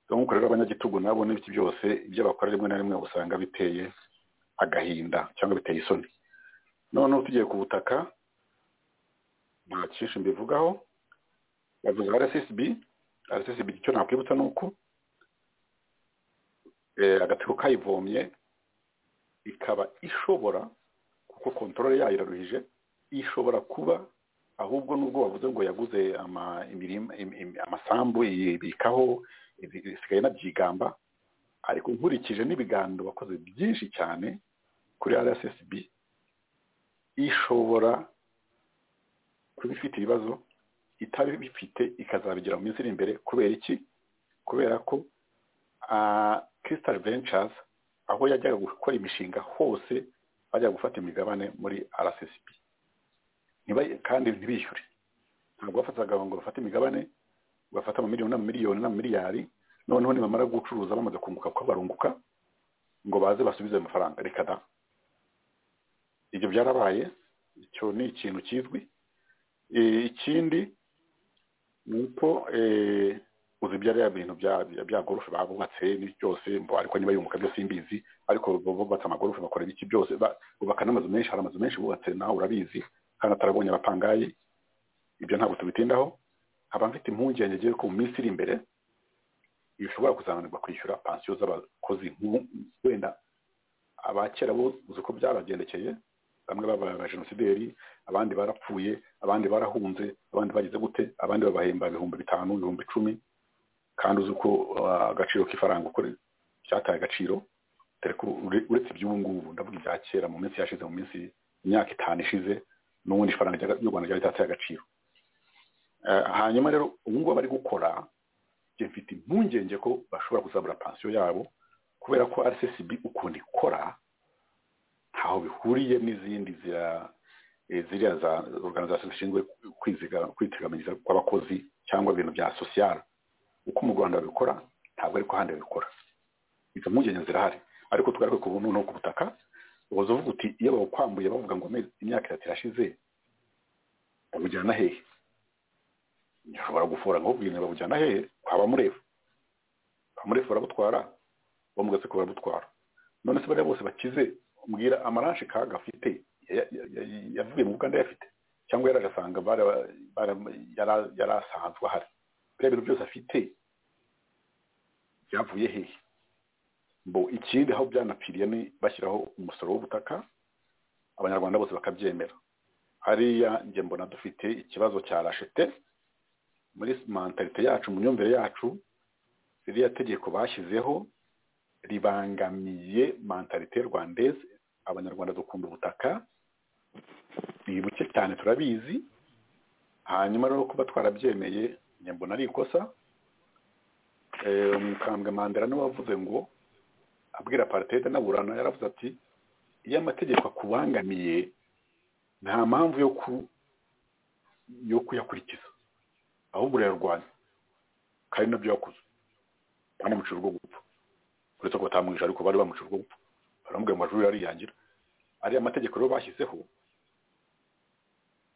Rero nk'uko rero abanyagitugu nabo n'ibiki byose ibyo bakora rimwe na rimwe usanga biteye agahinda cyangwa biteye isoni noneho tugiye ku butaka nta cyinshi mbivugaho bavuze rssb rssb icyo nakwibutsa ni uko eh, agatsiko kayivomye ikaba ishobora kuko kontorore yayo iraruhije ishobora kuba ahubwo nubwo bavuze ngo yaguze ama- imirima- im- im- amasambu ibikaho ibi- isigaye anabyigamba ariko nkurikije n'ibiganiro wakoze byinshi cyane kuri rssb ishobora kuba ifite ibibazo itabifite ikazabigera mu minsi iri imbere kubera iki kubera ko kisitari vencazi aho yajyaga gukora imishinga hose bajyaga gufata imigabane muri rssb kandi ntibishyure ntabwo bafataga ngo bafate imigabane bafata amamiliyoni n'amamiliyoni n'amamiliyari noneho nibamara gucuruza bamaze kunguka ko barunguka ngo baze basubize ayo mafaranga reka da ibyo byarabaye icyo ni ikintu kizwi ikindi ni uko uzi ibyo ari bintu bya gorofe babubatse byose ariko niba yunguka byose imbizi ariko bubatse amagorofe bakora ibiki byose bubaka n'amazu menshi hari amazu menshi bubatse nawe urabizi kandi atarabonye abapangayi ibyo ntabwo tubitindaho nkaba mfite impungenge ngiye ko mu minsi iri imbere bishobora kuzananirwa kwishyura pansiyo z'abakozi wenda abakera bo uzi uko byabagendekeye bamwe babaye abajenosideri abandi barapfuye abandi barahunze abandi bagize gute abandi babahemba ibihumbi bitanu ibihumbi icumi kandi uzi uko agaciro k'ifaranga uko cyataye agaciro uretse iby'ubu ngubu ndavuga ibya kera mu minsi yashize mu minsi imyaka itanu ishize n'ubundi ifaranga ry'u rwanda ryari ritataye agaciro hanyuma rero ubu ngubu bari gukora mfite impungenge ko bashobora kuzabura pansiyo yabo kubera ko rssb ukuntu ikora ntaho bihuriye n'izindi ziriya za organization zishinzwe kwiteganyiriza kw'abakozi cyangwa ibintu bya sosiyal uko mu rwanda babikora ntabwo ariko ahandi babikora izo mpungenge zirahari ariko tugaruke ku buntu no ku butaka ubuze uvuga uti iyo bawukwambuye bavuga ngo imyaka itatu irashize babujyana hehe ushobora gufora ngo ubwine babujyana hehe kwa bamurefu bamurefu barabutwara bamugaseko barabutwara none se bariya bose bakize mbwira amaranshi kaga afite yavuye mu buganda yafite cyangwa yari agasanga yari asanzwe ahari biriya bintu byose afite byavuye hehe bo ikindi aho byanapfiriye ni bashyiraho umusoro w'ubutaka abanyarwanda bose bakabyemera hariya njye mbona dufite ikibazo cya rashete muri mentalite yacu mu myumvire yacu ririya tegeko bashyizeho ribangamiye mentalite rwandeze abanyarwanda dukunda ubutaka ni buke cyane turabizi hanyuma rero kuba twarabyemeye mbona ari ikosa umukambwe mandela niwe wavuze ngo abwira paritede n'aburana yaravuze ati iyo amategeko akubangamiye nta mpamvu yo kuyakurikiza ahubwo urayarwanya kandi nabyo yakuze banamucira urwo gupfa uretse ko batamwishe ariko bari bamucira urwo gupfa baramubwira ngo amajwi ariyangira ariya mategeko rero bashyizeho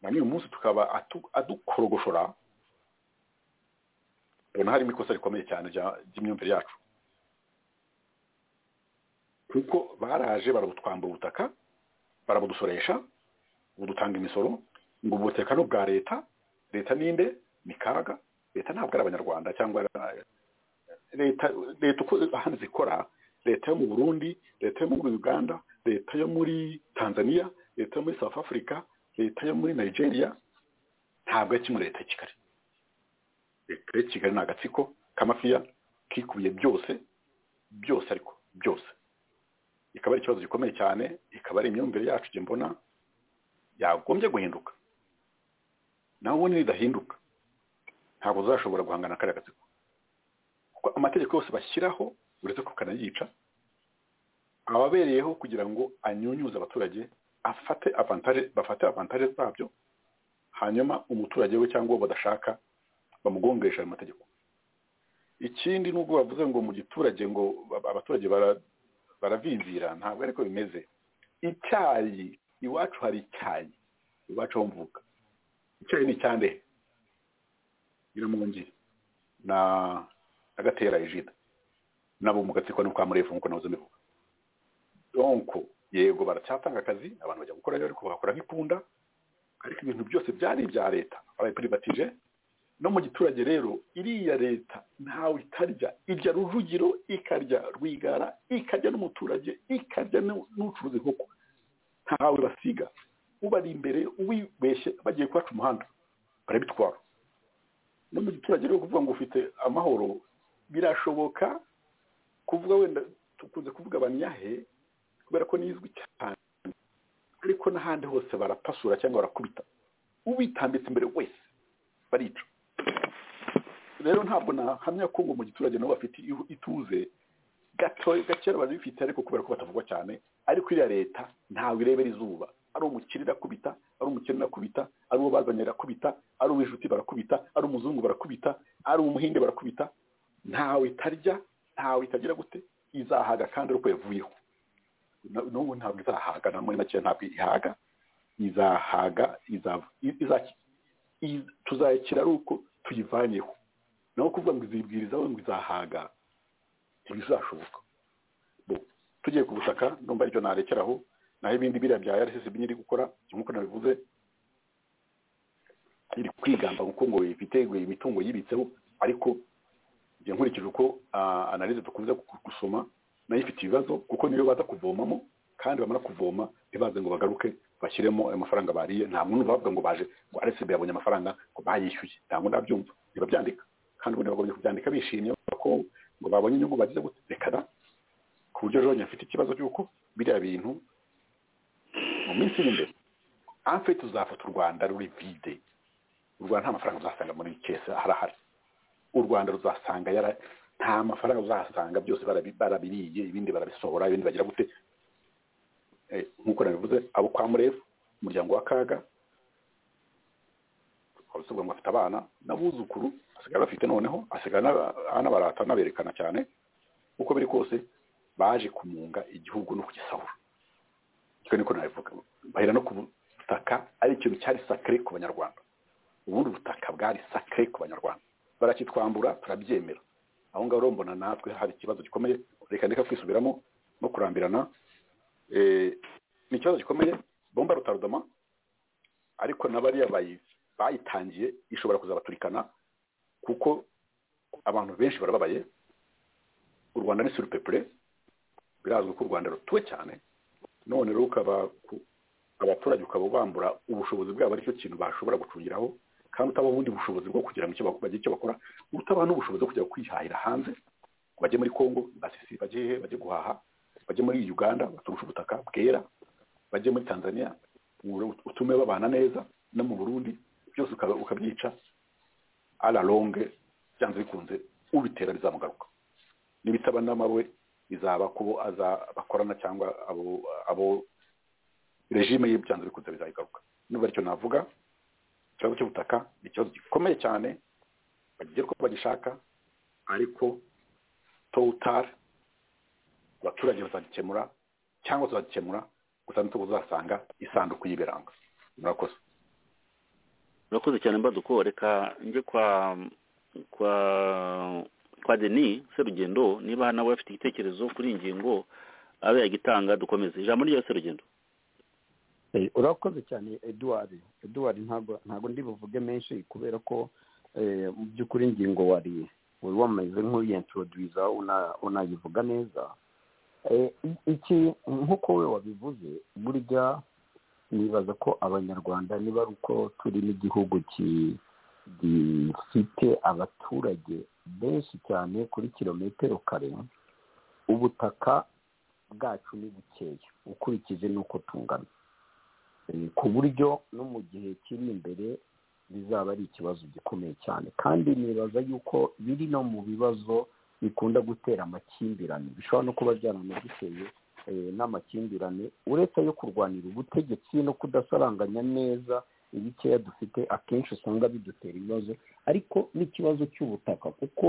na n'uyu munsi tukaba adukorogoshora ubona harimo ikosa rikomeye cyane ry'imyumvire yacu kuko baraje barabutwambura ubutaka barabudusoresha budutanga imisoro ngo ubu butekano bwa leta leta ninde ni kaga leta ntabwo ari abanyarwanda cyangwa leta leta uko ahandi zikora leta yo mu burundi leta yo muri uganda leta yo muri tanzania leta yo muri south africa leta yo muri nigeria ntabwo ari kimwe leta ya kigali leta ya kigali ni agatsiko k'amafiya kikubiye byose byose ariko byose ikaba ari ikibazo gikomeye cyane ikaba ari imyumvire yacu njye mbona yagombye guhinduka nawe ubundi nidahinduka ntabwo uzashobora guhangana kariya gatsiko kuko amategeko yose bashyiraho uretse ko kanayica ababereyeho kugira ngo anyunyuze abaturage afate avantaje bafate avantaje zabyo hanyuma umuturage we cyangwa uwo badashaka bamugongesha ayo mategeko ikindi nubwo bavuze ngo mu giturage ngo abaturage baravinzira ntabwo ariko bimeze icyayi iwacu hari icyayi iwacu ho mvuga icyayi ni icyande nyiramungi na agatera ejida nabo mu gatsiko no kwa murefu nk'uko nahoze mbivuga donko yego baracyatanga akazi abantu bajya gukora ariko bagakora nk'ikunda ariko ibintu byose byari ibya leta babaye pirivatije no mu giturage rero iriya leta ntawe itarya irya rujugiro ikarya rwigara ikarya n'umuturage ikarya n'ucuruza inkoko ntawe basiga ubari imbere ubibeshye bagiye kwacu umuhanda barabitwara no mu giturage rero kuvuga ngo ufite amahoro birashoboka kuvuga wenda tukunze kuvuga abanyahe kubera ko nizwi cyane ariko n'ahandi hose barapasura cyangwa barakubita ubitambitse imbere wese barica rero ntabwo nahamya ko ngo mu giturage nabo bafite ituze gato gakera bazifite ariko kubera ko batavugwa cyane ariko iriya leta ntawe irebera izuba ari umukire irakubita ari umukire irakubita ari uwo bazanye irakubita ari uw'inshuti barakubita ari umuzungu barakubita ari umuhinde barakubita ntawe itarya ntawe itagira gute izahaga kandi ari uko yavuyeho n'ubu ntabwo izahaga na muri make ntabwo ihaga izahaga tuzayakira ari uko tuyivanyeho naho kuvuga ngo izibwirizaho ngo izahaga ntibizashoboka tugiye ku butaka numva aricyo narekeraho naho ibindi biriya bya rssb nyiri gukora nk'uko nabivuze iri kwigamba kuko ngo ifite imitungo yibitseho ariko njye nkurikije uko analize dukunze gusoma nayo ifite ibibazo kuko niyo baza kuvomamo kandi bamara kuvoma ntibaze ngo bagaruke bashyiremo ayo mafaranga bariye nta muntu bavuga ngo baje ngo rssb yabonye amafaranga ngo bayishyuye ntabwo ndabyumva ntibabyandika kandi ubundi bagombye kubyandika bishimye ko ngo babonye inyungu bagize gutekana ku buryo jone afite ikibazo cy'uko biriya bintu mu minsi iri imbere amfe tuzafata u rwanda ruri vide u rwanda nta mafaranga uzasanga muri kese harahari u rwanda ruzasanga yara nta mafaranga uzasanga byose barabiriye ibindi barabisohora ibindi bagira gute nk'uko nabivuze abo kwa murefu umuryango wa kaga abasabwa ngo afite abana n'abuzukuru asigaye bafite noneho asigaye anabarata anaberekana cyane uko biri kose baje kumunga igihugu no kugisahura icyo niko nabivuga bahera no ku butaka ari ikintu cyari sakare ku banyarwanda ubundi ubutaka bwari sakare ku banyarwanda barakitwambura turabyemera aho ngaho urambona natwe hari ikibazo gikomeye reka ndeka kwisubiramo no kurambirana ni ikibazo gikomeye bomba rutarudoma ariko na bariya bayitangiye ishobora kuzabaturikana kuko abantu benshi barababaye u rwanda ni surupepure birazwi ko u rwanda rutuwe cyane none rero ukaba abaturage ukaba ubambura ubushobozi bwabo aricyo kintu bashobora gucungiraho kandi utabaha ubundi bushobozi bwo kugira ngo bagire icyo bakora utabaha n'ubushobozi bwo kujya kwihahira hanze ngo bajye muri congo basisi bajye he bajye guhaha bajye muri uganda baturushe ubutaka bwera bajye muri tanzania utume babana neza no mu burundi byose ukabyica araronge byanze bikunze ubitera bizamugaruka n'ibitaba n'amawe bizaba kubo aza bakorana cyangwa abo abo regime ye byanze bikunze bizayigaruka n'ubu aricyo navuga ikibazo cy'ubutaka ni ikibazo gikomeye cyane bagiye ko bagishaka ariko towutari abaturage bazagikemura cyangwa tuzagikemura gusa nituko uzasanga isanduku y'ibiranga murakoze murakoze cyane mbaduko reka njye kwa kwa kwa deni serugendo niba nawe afite igitekerezo kuri iyi ngingo abe yagitanga dukomeze ijambo ryo serugendo urakoze cyane eduwari eduwari ntabwo ndi buvuge menshi kubera ko mu by'ukuri ingingo wari wari wamaze nk'uyiyentorodiza unayivuga neza iki nk'uko we wabivuze burya nibaza ko abanyarwanda niba ari uko turi n'igihugu gifite abaturage benshi cyane kuri kilometero kare ubutaka bwacu ni bukeya ukurikije n'uko tungana ku buryo no mu gihe kiri imbere bizaba ari ikibazo gikomeye cyane kandi nibaza yuko biri no mu bibazo bikunda gutera amakimbirane bishobora no kuba byaranaduteye n'amakimbirane uretse yo kurwanira ubutegetsi no kudasaranganya neza ibikeya dufite akenshi usanga bidutera ibibazo ariko n'ikibazo cy'ubutaka kuko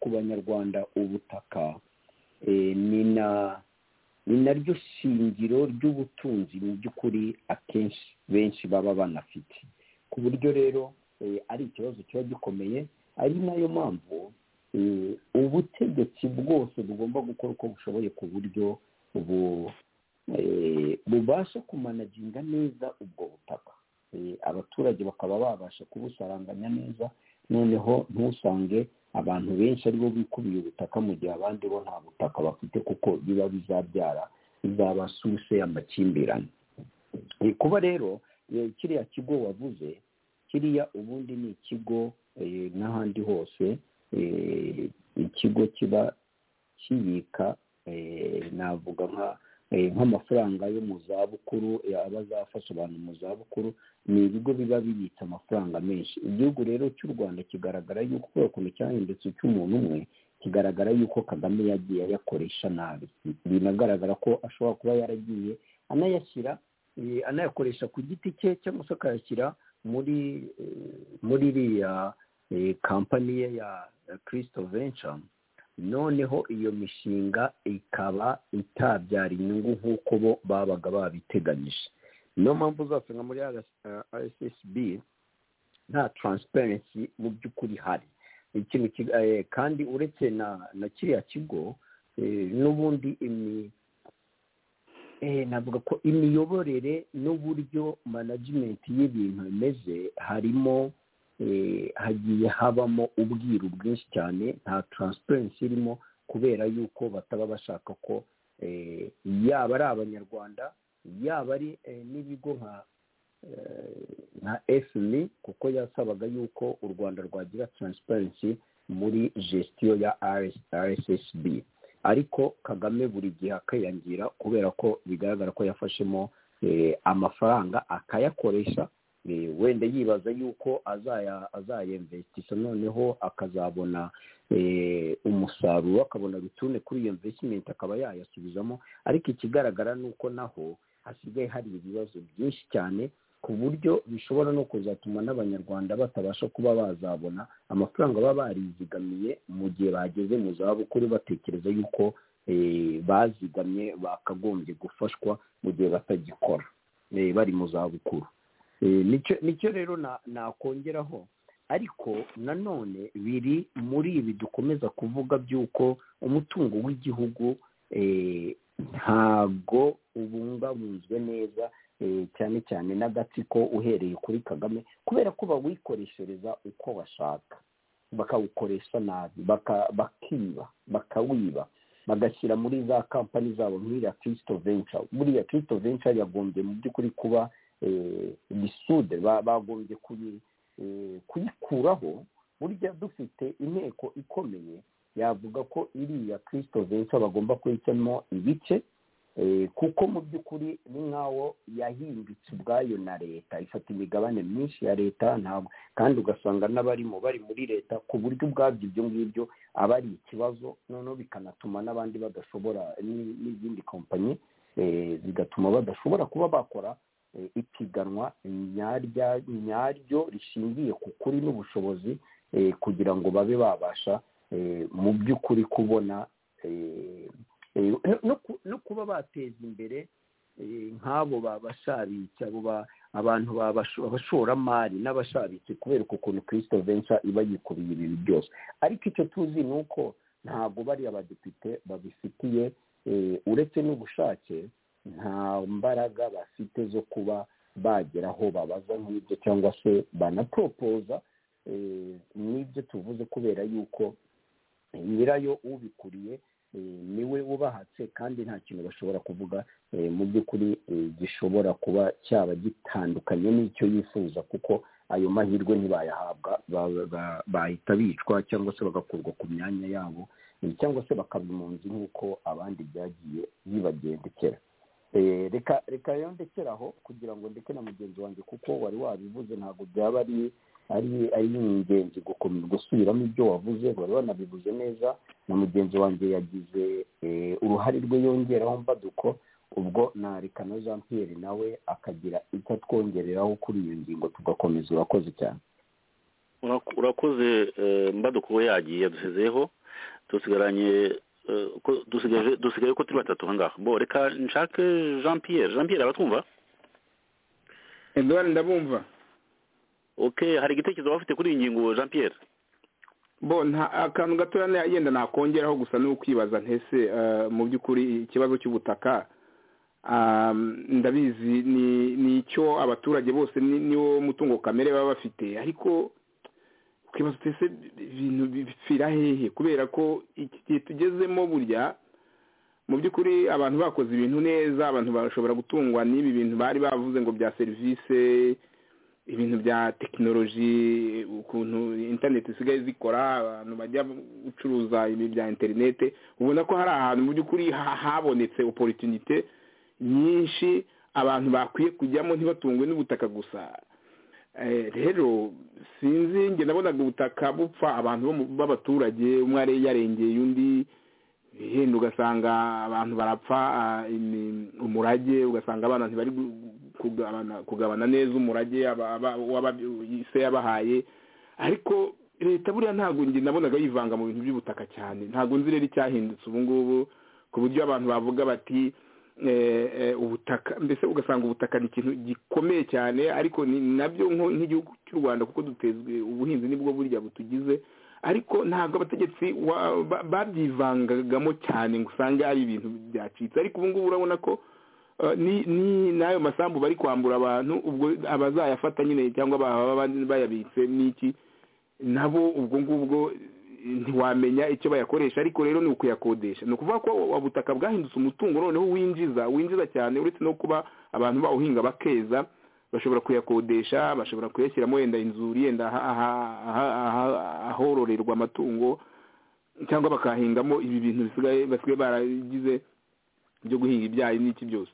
ku banyarwanda ubutaka ni naryo shingiro ry'ubutunzi mu by'ukuri akenshi benshi baba banafite ku buryo rero ari ikibazo kiba gikomeye ari nayo mpamvu ubutegetsi bwose bugomba gukora uko bushoboye ku buryo bubasha kumanaginga neza ubwo butaka abaturage bakaba babasha kubusaranganya neza noneho ntusange abantu benshi aribo bikubiye ubutaka mu gihe abandi bo nta butaka bafite kuko biba bizabyara bizaba suse y'amakimbirane kuba rero kiriya kigo wavuze kiriya ubundi ni ikigo n'ahandi hose ikigo kiba kiyika navuga nka nk'amafaranga yo mu zabukuru aba azafasha abantu mu zabukuru ni ibigo biba bibitse amafaranga menshi igihugu rero cy'u rwanda kigaragara yuko kubera ukuntu cyahindutse icy'umuntu umwe kigaragara yuko kagame yagiye ayakoresha nabi binagaragara ko ashobora kuba yaragiye anayashyira anayakoresha ku giti cye cyangwa se akayashyira muri muri iriya kampani ye ya kirisito venture noneho iyo mishinga ikaba itabyara inyungu nk'uko bo babaga babiteganyije niyo mpamvu uzasanga muri rssb nta taransiparensi mu by'ukuri ihari ikintu kandi uretse na na kiriya kigo n'ubundi navuga ko imiyoborere n'uburyo manajimenti y'ibintu bimeze harimo hagiye habamo ubwiru bwinshi cyane nta taransiparensi irimo kubera yuko bataba bashaka ko yaba ari abanyarwanda yaba ari n'ibigo nka nka efumi kuko yasabaga yuko u rwanda rwagira taransiparensi muri gesitiyo ya rssb ariko kagame buri gihe akiyongera kubera ko bigaragara ko yafashemo amafaranga akayakoresha wenda yibaza yuko azayemvesitisa noneho akazabona umusaruro akabona rutune kuri iyo mvesimenti akaba yayasubizamo ariko ikigaragara ni uko naho hasigaye hari ibibazo byinshi cyane ku buryo bishobora no kuzatuma n'abanyarwanda batabasha kuba bazabona amafaranga baba barizigamiye mu gihe bageze mu zabukuru batekereza yuko bazigamye bakagombye gufashwa mu gihe batagikora bari mu zabukuru nicyo rero nakongeraho ariko nanone biri muri ibi dukomeza kuvuga by'uko umutungo w'igihugu ntabwo ubungabunzwe neza cyane cyane n'agatsiko uhereye kuri kagame kubera ko bawikoreshereza uko bashaka bakawukoresha nabi bakiba bakawiba bagashyira muri za kampani zabo nk'iriya kirisito venture buriya kirisito venture yagombye mu by'ukuri kuba ibisude bagombye kuyikuraho burya dufite inteko ikomeye yavuga ko iriya kirisito venture bagomba kuyicamo ibice kuko mu by'ukuri ni nk'aho yahindutse ubwayo na leta ifata imigabane myinshi ya leta ntabwo kandi ugasanga n'abarimo bari muri leta ku buryo ubwabyo ibyo ngibyo aba ari ikibazo noneho bikanatuma n'abandi badashobora n'izindi kompanyi zigatuma badashobora kuba bakora ipiganwa nyaryo rishingiye ku kuri n'ubushobozi kugira ngo babe babasha mu by'ukuri kubona no kuba bateza imbere nk'abo babashabitsi abo abantu abashoramari n'abashabitsi kubera ukuntu kirisito venca iba yikubiye ibintu byose ariko icyo tuzi ni uko ntabwo bariya badepite babifitiye uretse n'ubushake nta mbaraga bafite zo kuba bagera aho babaza nk'ibyo cyangwa se banaporopoza n'ibyo tuvuze kubera yuko nyirayo ubikuriye niwe ubahatse kandi nta kintu bashobora kuvuga mu by'ukuri gishobora kuba cyaba gitandukanye n'icyo yifuza kuko ayo mahirwe ntibayahabwa bahita bicwa cyangwa se bagakurwa ku myanya yabo cyangwa se bakaba impunzi nk'uko abandi byagiye bibagendekera reka reka rero ndekeraho kugira ngo ndeke na mugenzi wanjye kuko wari wabivuze ntabwo byaba ari ari ingenzi gusubiramo ibyo wavuze wari wanabivuze neza na mugenzi wanjye yagize uruhare rwe yongeraho mbaduko ubwo nareka na jean pierre nawe akagira icyo atwongereraho kuri iyo ngingo tugakomeza urakoze cyane urakoze mbaduko we yagiye yadusezeho dusigaranye dusigaye ko turi batatu aha ngaha reka nshake jean pierre jean pierre abatwumva eduard ndabumva oke hari igitekerezo bafite kuri iyi ngingo jean pierre bo akantu gatoya yenda nakongeraho gusa ni ukwibaza ntese mu by'ukuri ikibazo cy'ubutaka ndabizi ni icyo abaturage bose niwo mutungo kamere baba bafite ariko twibaza twese ibintu bipfira hehe kubera ko iki gihe tugezemo burya mu by'ukuri abantu bakoze ibintu neza abantu bashobora gutungwa n'ibi bintu bari bavuze ngo bya serivisi ibintu bya tekinoloji ukuntu interineti zisigaye zikora abantu bajya gucuruza ibintu bya interineti ubona ko hari ahantu mu by'ukuri habonetse oporitunite nyinshi abantu bakwiye kujyamo ntibatungwe n'ubutaka gusa rero sinzi njye nabonaga ubutaka bupfa abantu b'abaturage umwe yarengeye undi henda ugasanga abantu barapfa umurage ugasanga abana ntibari kugabana neza umurage se yabahaye ariko leta buriya ntabwo njye nabonaga yivanga mu bintu by'ubutaka cyane ntabwo nzi rero icyahindutse ubu ngubu ku buryo abantu bavuga bati ubutaka mbese ugasanga ubutaka ni ikintu gikomeye cyane ariko nabyo nk'igihugu cy'u rwanda kuko dutezwe ubuhinzi nibwo burya butugize ariko ntabwo abategetsi babyivangagamo cyane ngo usange ari ibintu byacitse ariko ubu ngubu urabona ko ni n'ayo masambu bari kwambura abantu ubwo abazayafata nyine cyangwa bayabitse n'iki nabo ubwo ngubwo ntiwamenya icyo bayakoresha ariko rero ni ukuyakodesha ni ukuvuga ko ubutaka bwahindutse umutungo noneho winjiza winjiza cyane uretse no kuba abantu bawuhinga bakeza bashobora kuyakodesha bashobora kuyashyiramo yenda inzuri yenda ahororerwa amatungo cyangwa bakahingamo ibi bintu bisigaye basigaye baragize byo guhinga ibyayi n'iki byose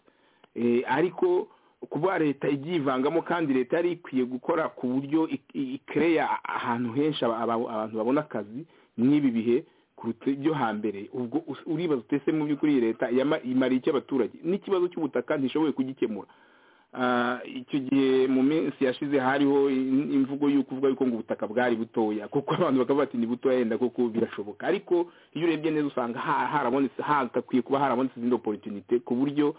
ariko kuba leta ibyivangamo kandi leta yari ikwiye gukora ku buryo ikereya ahantu henshi abantu babona akazi nk'ibi bihe kuruta ibyo hambere ubwo uribaza utese mu by'ukuri leta imariye icyo abaturage n'ikibazo cy'ubutaka ntishoboye kugikemura icyo gihe mu minsi yashize hariho imvugo y'uko uvuga yuko ngo ubutaka bwari butoya kuko abantu bakavuga ati ni butoya yenda kuko birashoboka ariko iyo urebye neza usanga harabonetse hagakwiye kuba harabonetse izindi oporutunite ku buryo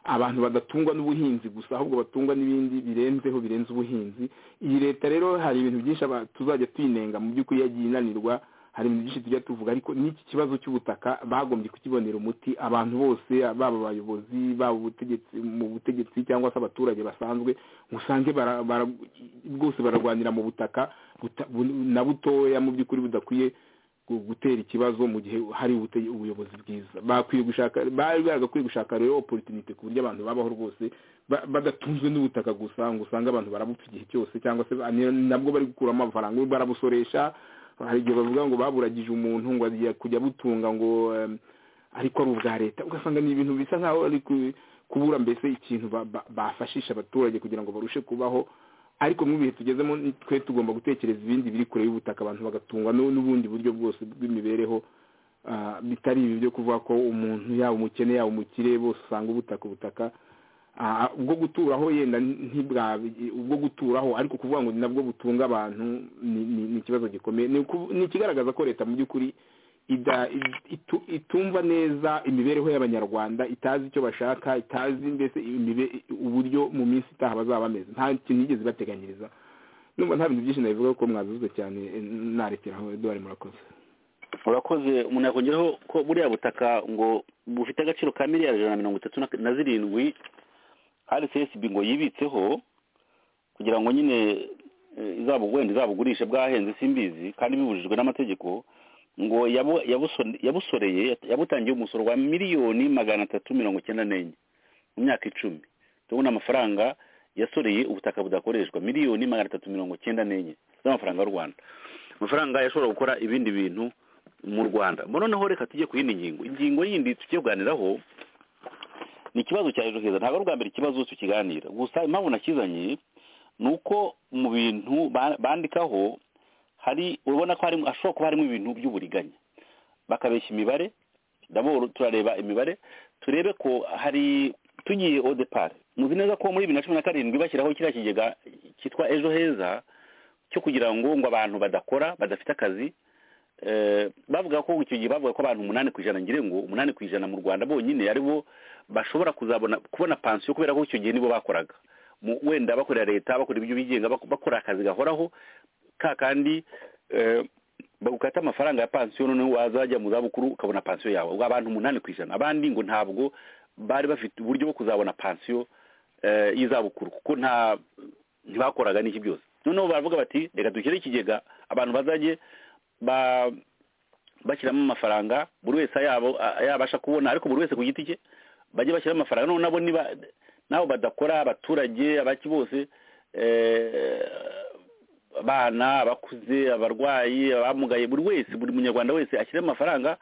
abantu badatungwa n'ubuhinzi gusa ahubwo batungwa n'ibindi birenzeho birenze ubuhinzi iyi leta rero hari ibintu byinshi tuzajya tuyinenga mu by'ukuri yagiye inanirwa hari ibintu byinshi tujya tuvuga ariko n'iki kibazo cy'ubutaka bagombye kukibonera umuti abantu bose baba abayobozi baba ubutegetsi mu butegetsi cyangwa se abaturage basanzwe usange bwose bararwanira mu butaka na butoya mu by'ukuri budakwiye gutera ikibazo mu gihe hari ubuyobozi bwiza bakwiye gushaka bari bagakwiye gushaka rero oporutunite ku buryo abantu babaho rwose badatunzwe n'ubutaka gusa ngo usange abantu barabupfa igihe cyose cyangwa se nabwo bari gukuramo amafaranga barabusoresha hari igihe bavuga ngo baburagije umuntu ngo agiye kujya abutunga ngo ariko ari ubwa leta ugasanga ni ibintu bisa nkaho ari kubura mbese ikintu bafashisha abaturage kugira ngo barushe kubaho ariko mu bihe tugezemo twe tugomba gutekereza ibindi biri kure y'ubutaka abantu bagatungwa n'ubundi buryo bwose bw'imibereho bitari ibi byo kuvuga ko umuntu yaba umukene yaba umukire bose usanga ubutaka ubutaka ubwo guturaho yenda ntibwabe ubwo guturaho ariko kuvuga ngo ni nabwo butunga abantu ni ikibazo gikomeye ni ikigaragaza ko leta mu by'ukuri itumva neza imibereho y'abanyarwanda itazi icyo bashaka itazi mbese uburyo mu minsi itaha bazaba bameze nta kintu yigeze bateganyiriza numva nta bintu byinshi nabivuga ko mwazuze cyane narekeraho eduwari murakoze murakoze umuntu yakongeraho ko buriya butaka ngo bufite agaciro ka miliyari ijana na mirongo itatu na zirindwi rcsb ngo yibitseho kugira ngo nyine wenda izabugurishe bwahenze simbizi kandi bibujijwe n'amategeko ngo yabusoreye yabutangiye umusoro wa miliyoni magana atatu mirongo icyenda n'enye mu myaka icumi tubona amafaranga yasoreye ubutaka budakoreshwa miliyoni magana atatu mirongo icyenda n'enye z'amafaranga y'u rwanda amafaranga yashobora gukora ibindi bintu mu rwanda noneho reka tujye ku yindi ngingo ingingo yindi tujye kuganiraho ni ikibazo cya ejo heza ntabwo ari ubwa mbere ikibazo tukiganira gusa impamvu nakizanye ni uko mu bintu bandikaho hari ubona ko hashobora kuba harimo ibintu by'uburiganya bakabeshya imibare ndabona turareba imibare turebe ko hari tugiye odepari muzi neza ko muri bibiri na cumi na karindwi bashyiraho kiriya kigega cyitwa ejo heza cyo kugira ngo ngo abantu badakora badafite akazi bavuga ko icyo gihe bavuga ko abantu umunani ku ijana ngire ngo umunani ku ijana mu rwanda bonyine ari bo bashobora kuzabona kubona pansiyo kubera ko icyo gihe nibo bakoraga wenda bakorera leta bakora ibyo bigenga bakora akazi gahoraho ka kandi bagukata amafaranga ya pansiyo noneho wazajya mu zabukuru ukabona pansiyo yawe ubwo abantu umunani ku ijana abandi ngo ntabwo bari bafite uburyo bwo kuzabona pansiyo y'izabukuru kuko nta ntibakoraga n'iki byose noneho baravuga bati reka dushyire ikigega abantu bazajye bashyiramo amafaranga buri wese yabasha kubona ariko buri wese ku giti cye bajye bashyiramo amafaranga noneho nabo niba nabo badakora abaturage abaki bose abana abakuze abarwayi abamugaye buri wese buri munyarwanda wese ashyiremo amafaranga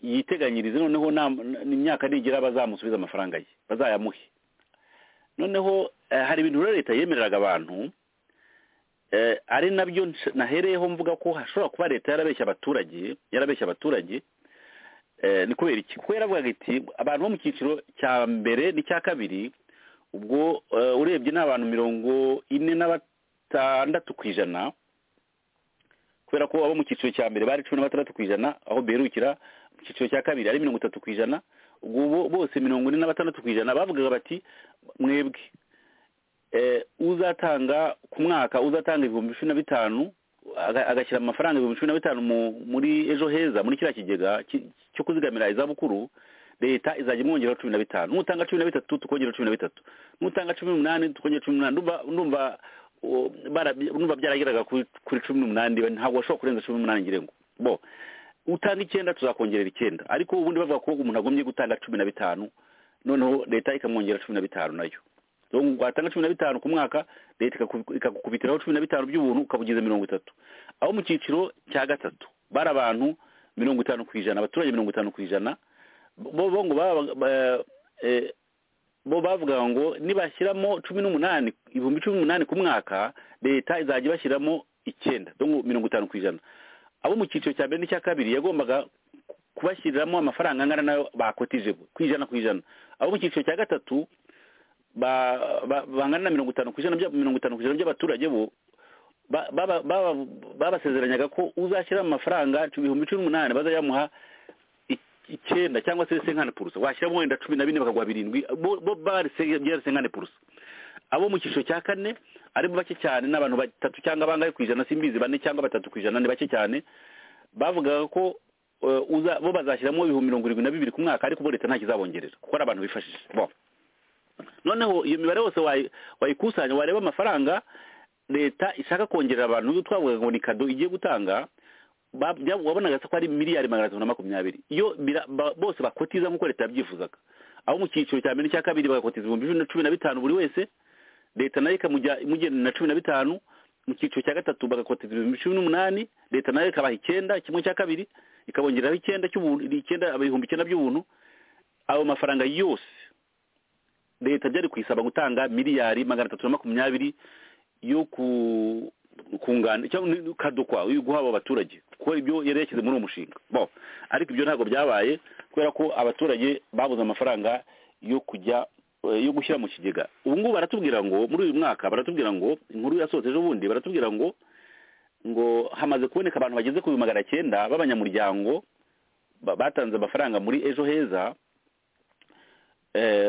yiteganyirize noneho imyaka nigera bazamusubiza amafaranga ye bazayamuhe noneho hari ibintu rero leta yemereraga abantu ari nabyo nahereyeho mvuga ko hashobora kuba leta yarabeshya abaturage yarabeshya abaturage ni kubera iki kuko yaravugaga iti abantu bo mu cyiciro cya mbere n'icya kabiri ubwo urebye ni abantu mirongo ine n'abatandatu ku ijana kubera ko abo mu cyiciro cya mbere bari cumi na batandatu ku ijana aho berukira mu cyiciro cya kabiri ari mirongo itatu ku ijana ubwo bose mirongo ine na batandatu ku ijana bavugaga bati mwebwe uzatanga ku mwaka uzatanga ibihumbi cumi na bitanu agashyira amafaranga ibihumbi cumi na bitanu muri ejo heza muri kiriya kigega cyo kuzigamira izabukuru leta izajya imwongeraho cumi na bitanu nutanga cumi na bitatu tukongera cumi na bitatu nutanga cumi n'umunani tukongera cumi n'umunani ndumva numva byarageraga kuri cumi n'umunani ntabwo washobora kurenza cumi n'umunani ngira ngo bo utanga icyenda tuzakongerera icyenda ariko ubundi bavuga ko umuntu agombye gutanga cumi na bitanu noneho leta ikamwongera cumi na bitanu nayo watanga cumi na bitanu ku mwaka leta ikagukubitiraho cumi na bitanu by'ubuntu ukaba ugize mirongo itatu aho mu cyiciro cya gatatu bari abantu mirongo itanu ku ijana abaturage mirongo itanu ku ijana bo ngo bo bavuga ngo nibashyiramo cumi n'umunani ibihumbi cumi n'umunani ku mwaka leta izajya ibashyiramo icyenda mirongo itanu ku ijana abo mu cyiciro cya mbere n'icya kabiri yagombaga kubashyiriramo amafaranga angana nayo bakotije ku ijana ku ijana abo mu cyiciro cya gatatu bangana na mirongo itanu ku ijana mirongo itanu ku ijana by'abaturage bo babasezeranyaga ko uzashyiramo amafaranga ibihumbi cumi n'umunani bazayamuha icyenda cyangwa se senkane purusa washyiramo wenda cumi na bine bakaguha birindwi bo byari senkane purusa abo mu cyiciro cya kane aribo bake cyane n'abantu batatu cyangwa bangahe ku ijana simbizi bane cyangwa batatu ku ijana ni bake cyane bavugaga ko bo bazashyiramo ibihumbi mirongo irindwi na bibiri ku mwaka ariko bo leta nta kizabongerera kuko ari abantu bifashije noneho iyo mibare yose wayikusanya wareba amafaranga leta ishaka kongerera abantu twavuga ngo ni kado igiye gutanga wabonaga ko ari miliyari magana atatu na makumyabiri iyo bose bakotiza nk'uko leta yabyifuzaga aho mu cyiciro cya mbere n'icya kabiri bagakotiza ibihumbi cumi na bitanu buri wese leta nayo ikamujyana na cumi na bitanu mu cyiciro cya gatatu bagakotiza ibihumbi cumi n'umunani leta nayo ikabaha icyenda kimwe cya kabiri ikabongeraho icyenda icyenda ibihumbi icyenda by'ubuntu ayo mafaranga yose leta byari kuyisaba gutanga miliyari magana atatu na makumyabiri yo ku kungana cyangwa ukadukwa guhabwa abaturage kuko ibyo yari yashyize muri uwo mushinga bo ariko ibyo ntabwo byabaye kubera ko abaturage babuze amafaranga yo kujya yo gushyira mu kigega ubu ngubu baratubwira ngo muri uyu mwaka baratubwira ngo inkuru yasohotse ejo bundi baratubwira ngo ngo hamaze kuboneka abantu bageze ku bihumbi magana cyenda b'abanyamuryango batanze amafaranga muri ejo heza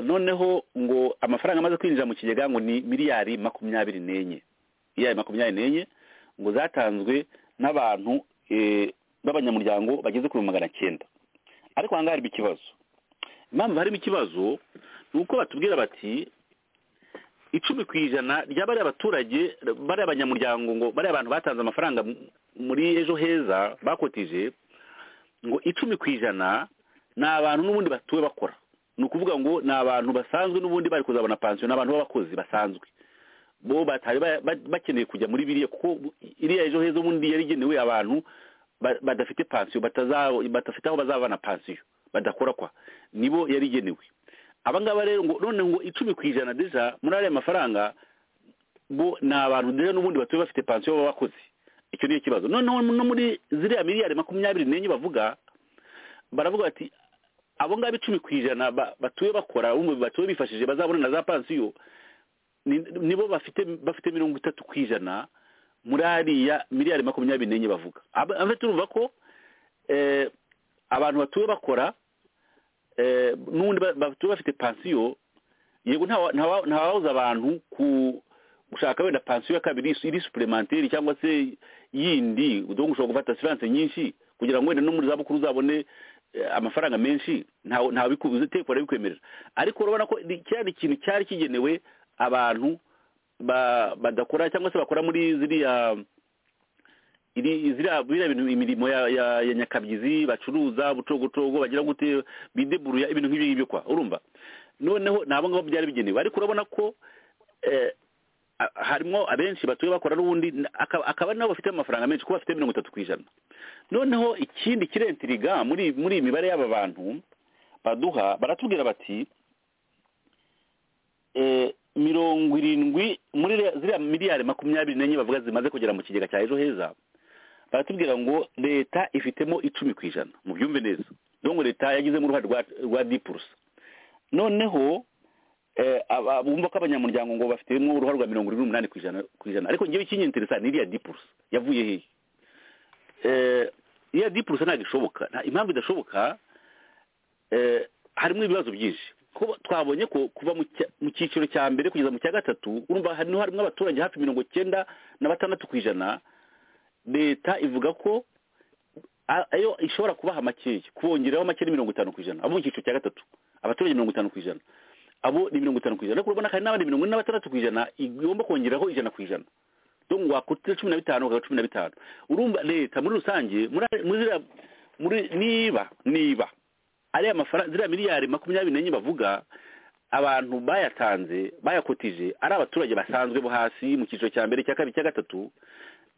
noneho ngo amafaranga amaze kwinjira mu kigega ngo ni miliyari makumyabiri n'enye miliyari makumyabiri n'enye ngo zatanzwe n'abantu b'abanyamuryango bageze kuri magana cyenda ariko aha ngaha harimo ikibazo impamvu harimo ikibazo ni uko batubwira bati icumi ku ijana rya bariya baturage bariya abanyamuryango ngo bariya abantu batanze amafaranga muri ejo heza bakotije ngo icumi ku ijana ni abantu n'ubundi batuwe bakora ni ukuvuga ngo ni abantu basanzwe n'ubundi bari kuzabona pansiyo ni abantu b'abakozi basanzwe bo batari bakeneye kujya muri biriya kuko iriya ejo heza ubundi yari igenewe abantu badafite pansiyo badafite aho bazabana pansiyo badakora kwa nibo yari igenewe abangaba rero ngo none ngo icumi ku ijana deja muri ariya mafaranga bo ni abantu deja n'ubundi batuye bafite pansiyo baba bakozi icyo niyo kibazo noneho no muri ziriya miliyari makumyabiri n'enye bavuga baravuga bati abo ngabo icumi ku ijana batuye bakora batuye bifashije bazabona na za pansiyo nibo bafite bafite mirongo itatu ku ijana muri ariya miliyari makumyabiri n'enye bavuga abafite urumva ko abantu batuye bakora n'ubundi batuye bafite pansiyo yego ntawawuza abantu ku gushaka wenda pansiyo ya kabiri iri suplementeri cyangwa se yindi ushobora gufata asiranse nyinshi kugira ngo wenda no muri zabukuru uzabone amafaranga menshi ntawe bikubuze teko barabikwemerera ariko urabona ko cyari ikintu cyari kigenewe abantu badakora cyangwa se bakora muri ziriya biriya bintu imirimo ya nyakabyizi bacuruza bucogocogo bagira gute bideburuya ibintu nk'ibyo ngibyo kwa urumva noneho ni abo ngabo byari bigenewe ariko urabona ko a- harimo abenshi batuye bakora n'ubundi aka- akaba ari nabo bafite amafaranga menshi kuko bafite mirongo itatu ku ijana noneho ikindi kirentiriga muri muri iyi mibare y'aba bantu baduha baratubwira bati eh, mirongo irindwi muri re- ziriya miliyari makumyabiri n'enye bavuga zimaze kugera mu kigega cya ejo heza baratubwira ngo leta ifitemo icumi ku ijana mu byumve neza dongo leta yagizemo uruhare rwa rwa dipurusa noneho eh, aba- bumva ko abanyamuryango ngo bafitemo uruhare rwa mirongo irindwi n'umunani ku ijana ku ijana ariko ngewe ikinyenteresa ni iriya dipurusa yavuye hehe Eh, iriya dipurusa ntabwo ishoboka nta- impamvu idashoboka eh, harimo ibibazo byinshi kuko twabonye ko kuva mu cya- mu cyiciro cya mbere kugeza mu cya gatatu urumva harimo harimo abaturage hafi mirongo cyenda na batandatu ku ijana leta ivuga ko a- ayo ishobora kubaha makeya kubongeraho make ni mirongo itanu ku ijana abo mu cyiciro cya gatatu abaturage mirongo itanu ku ijana abo ni mirongo itanu ku ijana ariko urabona hari n'abandi mirongo ine na batandatu ku ijana igomba kongeraho ijana ku ijana donc wakutira cumi na bitanu ukaba cumi na bitanu urumva leta muri rusange muri muri ziriya- muri niba niba ariya mafaranga ziriya miliyari makumyabiri n'enye bavuga abantu bayatanze bayakotije ari abaturage basanzwe bo hasi mu cyiciro cya mbere cya kabiri cya gatatu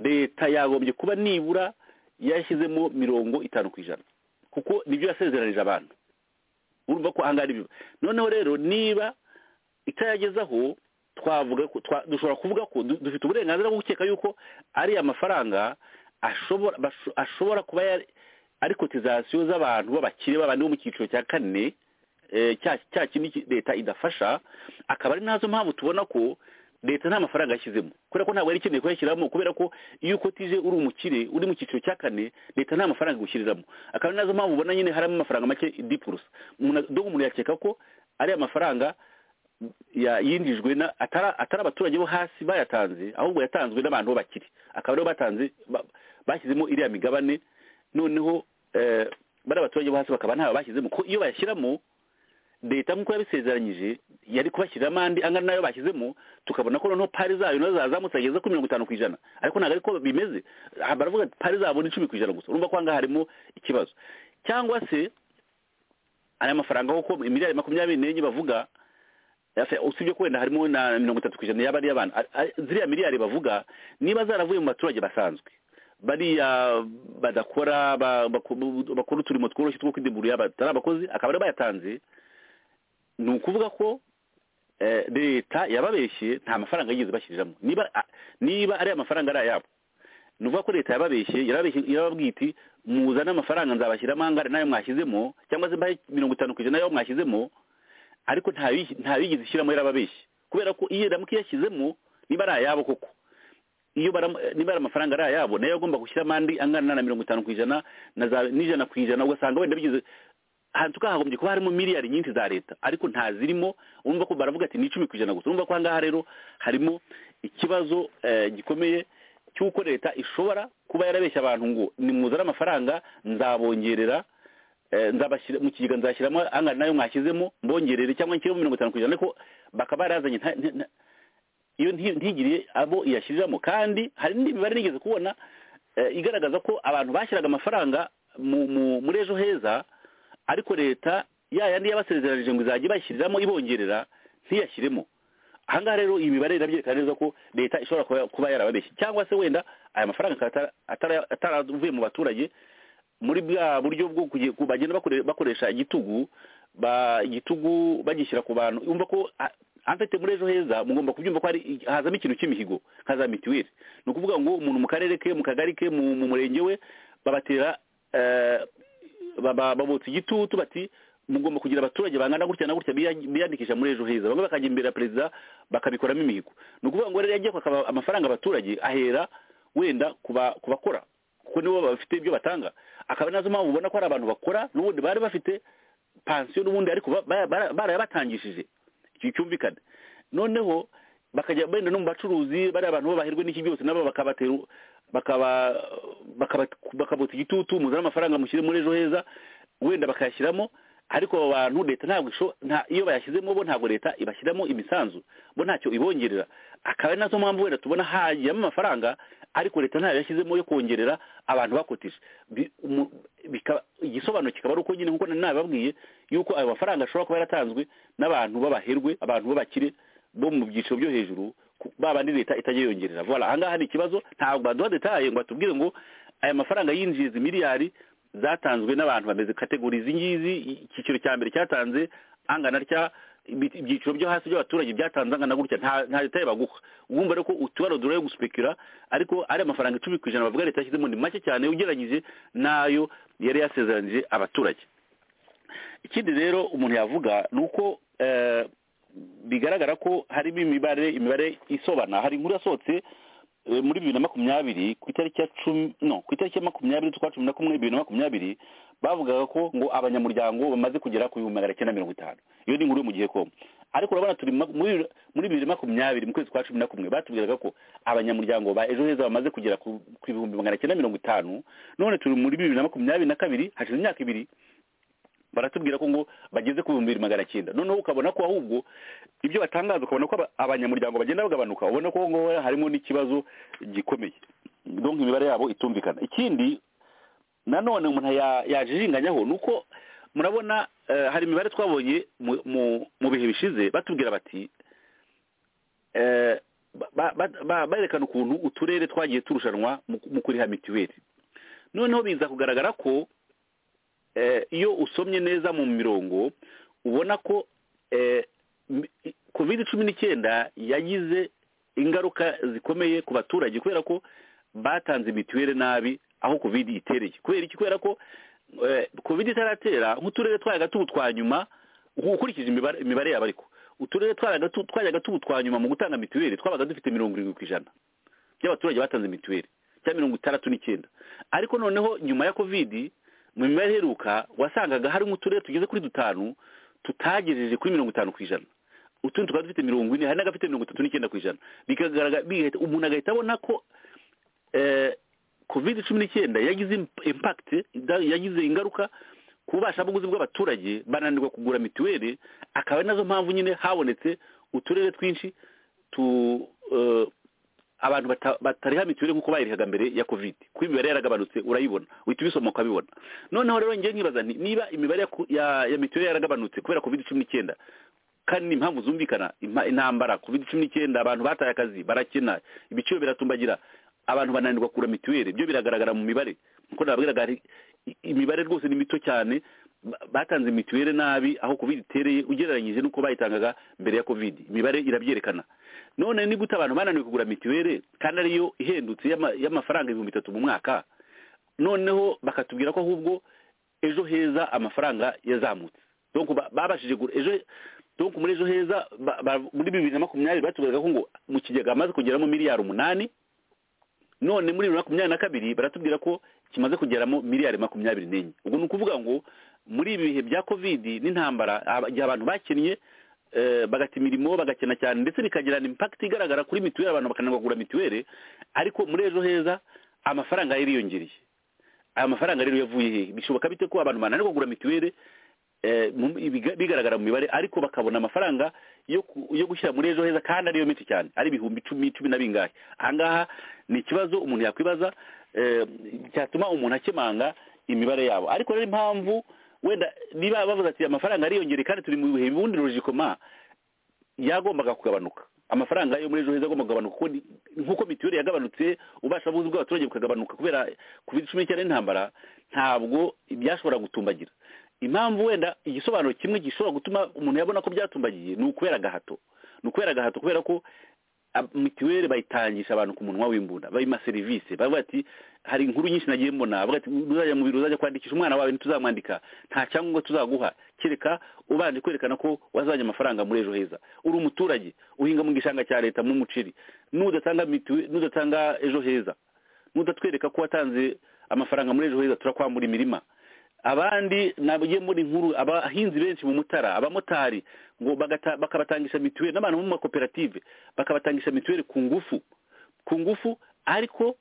leta yagombye kuba nibura yashyizemo mirongo itanu ku ijana kuko nibyo yasezeranije abantu urumva ko ahangaha ari biba noneho rero niba itayagezaho twavuga ko twa- dushobora kuvuga ko du- dufite uburenganzira bwo gukeka yuko ariya mafaranga ashobora basho- ashobora kuba yari- ari kotizasiyo z'abantu b'abakire b'abandi bo mu cyiciro cya kane eh, cya cya kindi ki- leta idafasha akaba ari nazo mpamvu tubona ko leta nta mafaranga yashyizemo kubera ko ntabwo yari ikeneye kuyashyiramo kubera ko iyo ukotije uri umukire uri mu cyiciro cya kane leta nta mafaranga igushyiriramo akaba ari nazo mpamvu ubona nyine harimo amafaranga make dipurusa umuntu dog umuntu yakeka ko ariya mafaranga ya- yinjijwe na atara atari abaturage bo hasi bayatanze ahubwo yatanzwe n'abantu bo bakiri akaba aribo batanze ba- bashyizemo iriya migabane noneho eh, bari abaturage bo hasi bakaba ntayo bashyizemo ko iyo bayashyiramo leta nk'uko yabisezeranyije yari kubashyiriramo andi angana n'ayo bashyizemo tukabona ko noneho pari zayo nazo zazamutse zageze kuri mirongo itanu ku ijana ariko ntabwo ariko bimeze aha baravuga ati pari zabo ni icumi ku ijana gusa urumva ko ahangaha harimo ikibazo cyangwa se aya mafaranga kuko miliyari makumyabiri n'enye bavuga Yase, usibye ko wenda harimo na mirongo itatu ku ijana yaba ari iy'abantu A- a- ziriya miliyari bavuga niba zaravuye mu baturage basanzwe bariya badakora ba- baku- bakora uturimo tworoshye two kwidimburira batari abakozi akaba aribo bayatanze ni ukuvuga ko eh, leta yababeshye nta mafaranga yigeze bashyiriramo niba a- niba ariya mafaranga ari ayabo ni ukuvuga ko leta yababeshye yarabeshye- yarababwiye iti muzane amafaranga nzabashyiramo angana n'ayo mwashyizemo cyangwa se mbahe mirongo itanu ku ijana y'ayo mwashyizemo ariko ntayo- ntayigeze ishyiramo yarababeshye kubera ko iyo ramuka yashyizemo niba ari ayabo koko iyo baramu- niba ari amafaranga ari ayabo nayo agomba gushyiramo andi angana na mirongo itanu ku ijana na za n'ijana ku ijana ugasanga wenda bigeze hantu hagombye kuba harimo miliyari nyinshi za leta ariko ntazirimo urumva ko baravuga ati ni icumi ku ijana gusa urumva ko ahangaha rero harimo ikibazo eh, gikomeye cy'uko leta ishobora kuba yarabeshya abantu ngo nimuzane amafaranga nzabongerera eh, nzabashyira mu kigega nzashyiramo angana nayo mwashyizemo mbongerere cyangwa nshyiremo mirongo itanu ku ijana ariko bakaba barazanye nta- nta- nta- iyo nti- ntigiriye abo iyashyiriramo kandi hari n'indi mibare nigeze kubona eh, igaragaza ko abantu bashyiraga amafaranga mu- mu- muri ejo heza ariko leta ya yandi yabasezeranije ngo izajya ibashyiriramo ibongerera ntiyashyiremo ahangaha rero iyi mibare irabyerekana neza ko leta ishobora kuba- kuba yarababeshye cyangwa se wenda aya mafaranga akaba atara- atara- ataravuye mu baturage muri bwa buryo bwo kuge- ku- bagenda bakore- bakoresha igitugu ba igitugu bagishyira ku bantu yumva ko a- amfite muri ejo heza mugomba kubyumva ko hari i- hazamo ikintu cy'imihigo nka za mituweli ni ukuvuga ngo umuntu mu karere ke mu kagari ke mu mu murenge we babatera eh, baba- babotsa igitutu bati mugomba kugira abaturage bangana gutya na gutya biya- biyandikisha muri ejo heza bamwe bakajya imbere ya perezida bakabikoramo imihigo ni ukuvuga ngo rero yagiye kwaka amafaranga abaturage ahera wenda ku ba- ku bakora kuko nibo bafite ibyo batanga akaba nazo mpamvu ubona ko hari abantu bakora n'ubundi bari bafite pansiyo n'ubundi ariko ba- ba- bara- barayabatangishije icyo cyumvikana noneho bakajya benda no mu bacuruzi bari abantu babahirwe n'iki byose nabo bakabatera bakaba bakaba- bakabota igitutu muzane amafaranga mushyire muri ejo heza wenda bakayashyiramo ariko abo bantu leta ntabwo isho- nta- iyo bayashyizemo bo ntabwo leta ibashyiramo imisanzu bo ntacyo ibongerera akaba ari nazo mpamvu wenda tubona hajyamo amafaranga ariko leta ntayo yashyizemo yo kongerera abantu bakotije Bi- umu- bika- igisobanuro kikaba ari uko nyine kuko nababwiye yuko ayo mafaranga ashobora kuba yaratanzwe n'abantu b'abaherwe abantu b'abakire bo mu byiciro byo hejuru ba bandi leta itajya yongerera vola aha ngaha hari ikibazo ntabwo baduha detaye ngo batubwire ngo aya mafaranga yinjiza miliyari zatanzwe n'abantu bameze kategori izi ngizi icyiciro cya mbere cyatanze angana atya ibyiciro byo hasi by'abaturage byatanze angana gutya nta leta yabaguha wumva rero ko utubaro dore yo guspekura ariko ari amafaranga icumi ku ijana bavuga leta yashyizemo ni make cyane ugereranyije n'ayo yari yasezeranije abaturage ikindi rero umuntu yavuga ni uko bigaragara ko harimo imibare imibare isobana hari inkuru yasohotse muri bibiri na makumyabiri ku itariki ya cumi no ku itariki ya makumyabiri z'ukwa cumi na kumwe bibiri na makumyabiri bavugaga ko ngo abanyamuryango bamaze kugera ku bihumbi magana cyenda mirongo itanu iyo ni inkuru yo mu gihe komo ariko urabona turi muri bibiri na makumyabiri mu kwezi kwa cumi na kumwe batubwiraga ko abanyamuryango ba ejo heza bamaze kugera ku bihumbi magana cyenda mirongo itanu none turi muri bibiri na makumyabiri na kabiri hashize imyaka ibiri baratubwira ko ngo bageze ku bihumbi bibiri magana cyenda noneho ukabona ko ahubwo ibyo batangaza ukabona ko abanyamuryango bagenda bagabanuka ubona ko ngo harimo n'ikibazo gikomeye donc imibare yabo itumvikana ikindi nanone umuntu yajiringanyaho ni uko murabona hari imibare twabonye mu bihe bishize batubwira bati berekana ukuntu uturere twagiye turushanwa mu kuriha mituweli noneho biza kugaragara ko iyo usomye neza mu mirongo ubona ko covid cumi n'icyenda yagize ingaruka zikomeye ku baturage kubera ko batanze mituweli nabi aho covid itereye kubera iki kubera ko covid itaratera nk'uturere twayaga tubu twa nyuma ukurikije imibare yabo ariko uturere twayaga tubu twa nyuma mu gutanga mituweli twabaga dufite mirongo irindwi ku ijana by'abaturage batanze mituweli cyangwa mirongo itandatu n'icyenda ariko noneho nyuma ya covid mu mibare iheruka wasangaga hari nk'uturere tugeze kuri dutanu tutagejeje kuri mirongo itanu ku ijana utundi tukaba dufite mirongo ine hari n'agafite mirongo itatu n'icyenda ku ijana umuntu agahita abona ko covid cumi n'icyenda yagize impakite yagize ingaruka ku bubashabuguzi bw'abaturage bananirwa kugura mituweli akaba ari nazo mpamvu nyine habonetse uturere twinshi tu abantu batariha mituweli nk'uko bayirihaga mbere ya covid kuko imibare yaragabanutse urayibona uhita ubisoma ukabibona noneho rero ngiye nkibaza nti niba imibare ya mituweli yaragabanutse kubera covid cumi n'icyenda kandi ni impamvu zumvikana intambara covid cumi n'icyenda abantu bataye akazi barakena ibiciro biratumbagira abantu bananirwa kugura mituweli byo biragaragara mu mibare nkuko nababwiraga imibare rwose ni mito cyane batanze mituweli nabi aho covid itereye ugereranyije n'uko bayitangaga mbere ya covid imibare irabyerekana none ni gute abantu bananiwe kugura mituweli kandi ariyo ihendutse y'amafaranga ibihumbi bitatu mu mwaka noneho bakatubwira ko ahubwo ejo heza amafaranga yazamutse babashije ejo donko muri ejo heza muri bibiri na makumyabiri batubwiraga ko ngo mu kigega amaze kugeramo miliyari umunani none muri bibiri na makumyabiri na kabiri baratubwira ko kimaze kugeramo miliyari makumyabiri n'enye ubwo ni ukuvuga ngo muri ibi bihe bya kovidi n'intambara igihe abantu bakinnye bagata imirimo bagakena cyane ndetse bikagirana impakiti igaragara kuri mituweli abantu bakananirwa kugura mituweli ariko muri ejo heza amafaranga yariyongereye aya mafaranga rero yavuye hehe bishoboka bite ko abantu bananirwa kugura mituweli bigaragara mu mibare ariko bakabona amafaranga yo gushyira muri ejo heza kandi ariyo miti cyane ari ibihumbi icumi cumi na bingahe ahangaha ni ikibazo umuntu yakwibaza cyatuma umuntu akemanga imibare yabo ariko rero impamvu wenda niba bavuze ati amafaranga ariyongere kandi turi mu bihe bundi rujikoma yagombaga kugabanuka amafaranga yo muri ejo heza agomba kugabanuka nk'uko mituweli yagabanutse ubasha buzi bw'abaturage bukagabanuka kubera covid cumi n'icyenda n'intambara ntabwo byashobora gutumbagira impamvu wenda igisobanuro kimwe gishobora gutuma umuntu yabona ko byatumbagiye ni ukubera agahato ni ukubera agahato kubera ko mituweli bayitangisha abantu ku munwa w'imbunda bayima serivisi bavuga ati hari inkuru nyinshi nagiye mbona bavuga ati uzajya mu biro uzajya kwandikisha umwana wawe ntituzamwandika nta cyangombwa tuzaguha kereka ubanje kwerekana ko wazanye amafaranga muri ejo heza uri umuturage uhinga mu gishanga cya leta n'umuceri n'udatanga n'udatanga ejo heza n'udatwereka ko watanze amafaranga muri ejo heza turakwambura imirima abandi nagiye muri nkuru abahinzi benshi mu mutara abamotari ngo bakabatangisha mituweli n'abantu bo mu makoperative bakabatangisha mituweli ku ngufu ku ngufu ariko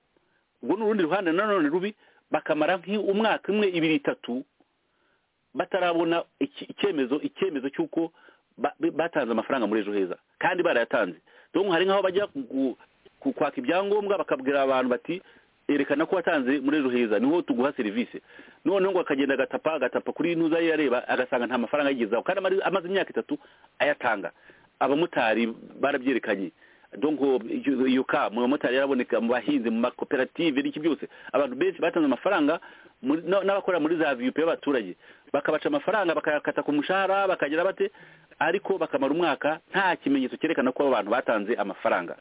ubwo ni urundi ruhande nanone rubi bakamara umwaka umwe ibiri itatu batarabona icyemezo icyemezo cy'uko batanze amafaranga muri ejo heza kandi barayatanze dore hari nk'aho bajya kwaka ibyangombwa bakabwira abantu bati yerekana ko watanze muri ejo heza niho tuguha serivisi noneho ngo akagenda agatapa agatapa kuri ntuza ye areba agasanga nta mafaranga yigezaho kandi amaze imyaka itatu ayatanga abamotari barabyerekanye donko yuka mu bamotari yaraboneka mu bahinzi mu makoperative n'iki byose abantu benshi batanze amafaranga muri- na- n'abakora muri za viyupe y'abaturage bakabaca amafaranga bakayakata ku mushahara bakagira bate ariko bakamara umwaka nta kimenyetso cyerekana ko abo bantu batanze amafaranga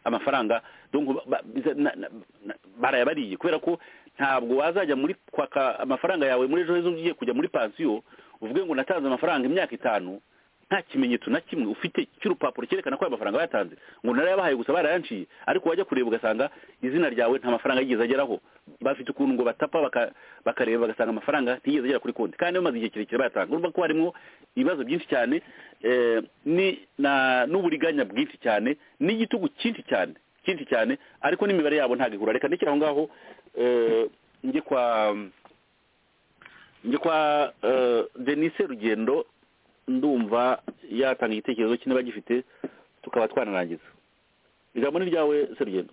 amafaranga donc ba- biza- na- na- na- barayabariye kubera ko ntabwo wazajya muri kwaka amafaranga yawe muri ejo heza ugiye kujya muri pansiyo uvuge ngo natanze amafaranga imyaka itanu nta kimenyetso na kimwe ufite cy'urupapuro cyerekana ko ayo mafaranga bayatanze ngo narayabahaye gusa barayanciye ariko wajya kureba ugasanga izina ryawe nta mafaranga yigeze ageraho bafite ukuntu ngo batapa baka- bakareba bagasanga amafaranga ntiyigeze agera kuri konti kandi bamaze igihe kirekire bayatanga urumva ko harimo ibibazo byinshi cyane eh, ni- na- n'uburiganya bwinshi cyane n'igitugu cyinshi cyane cyinshi cyane ariko n'imibare yabo ntabwo ihura reka ndekere aho ngaho eh, njye kwa njye kwa eh, denise rugendo ndumva yatanga igitekerezo cye niba gifite tukaba twanarangiza ijambo ni ryawe se rugendo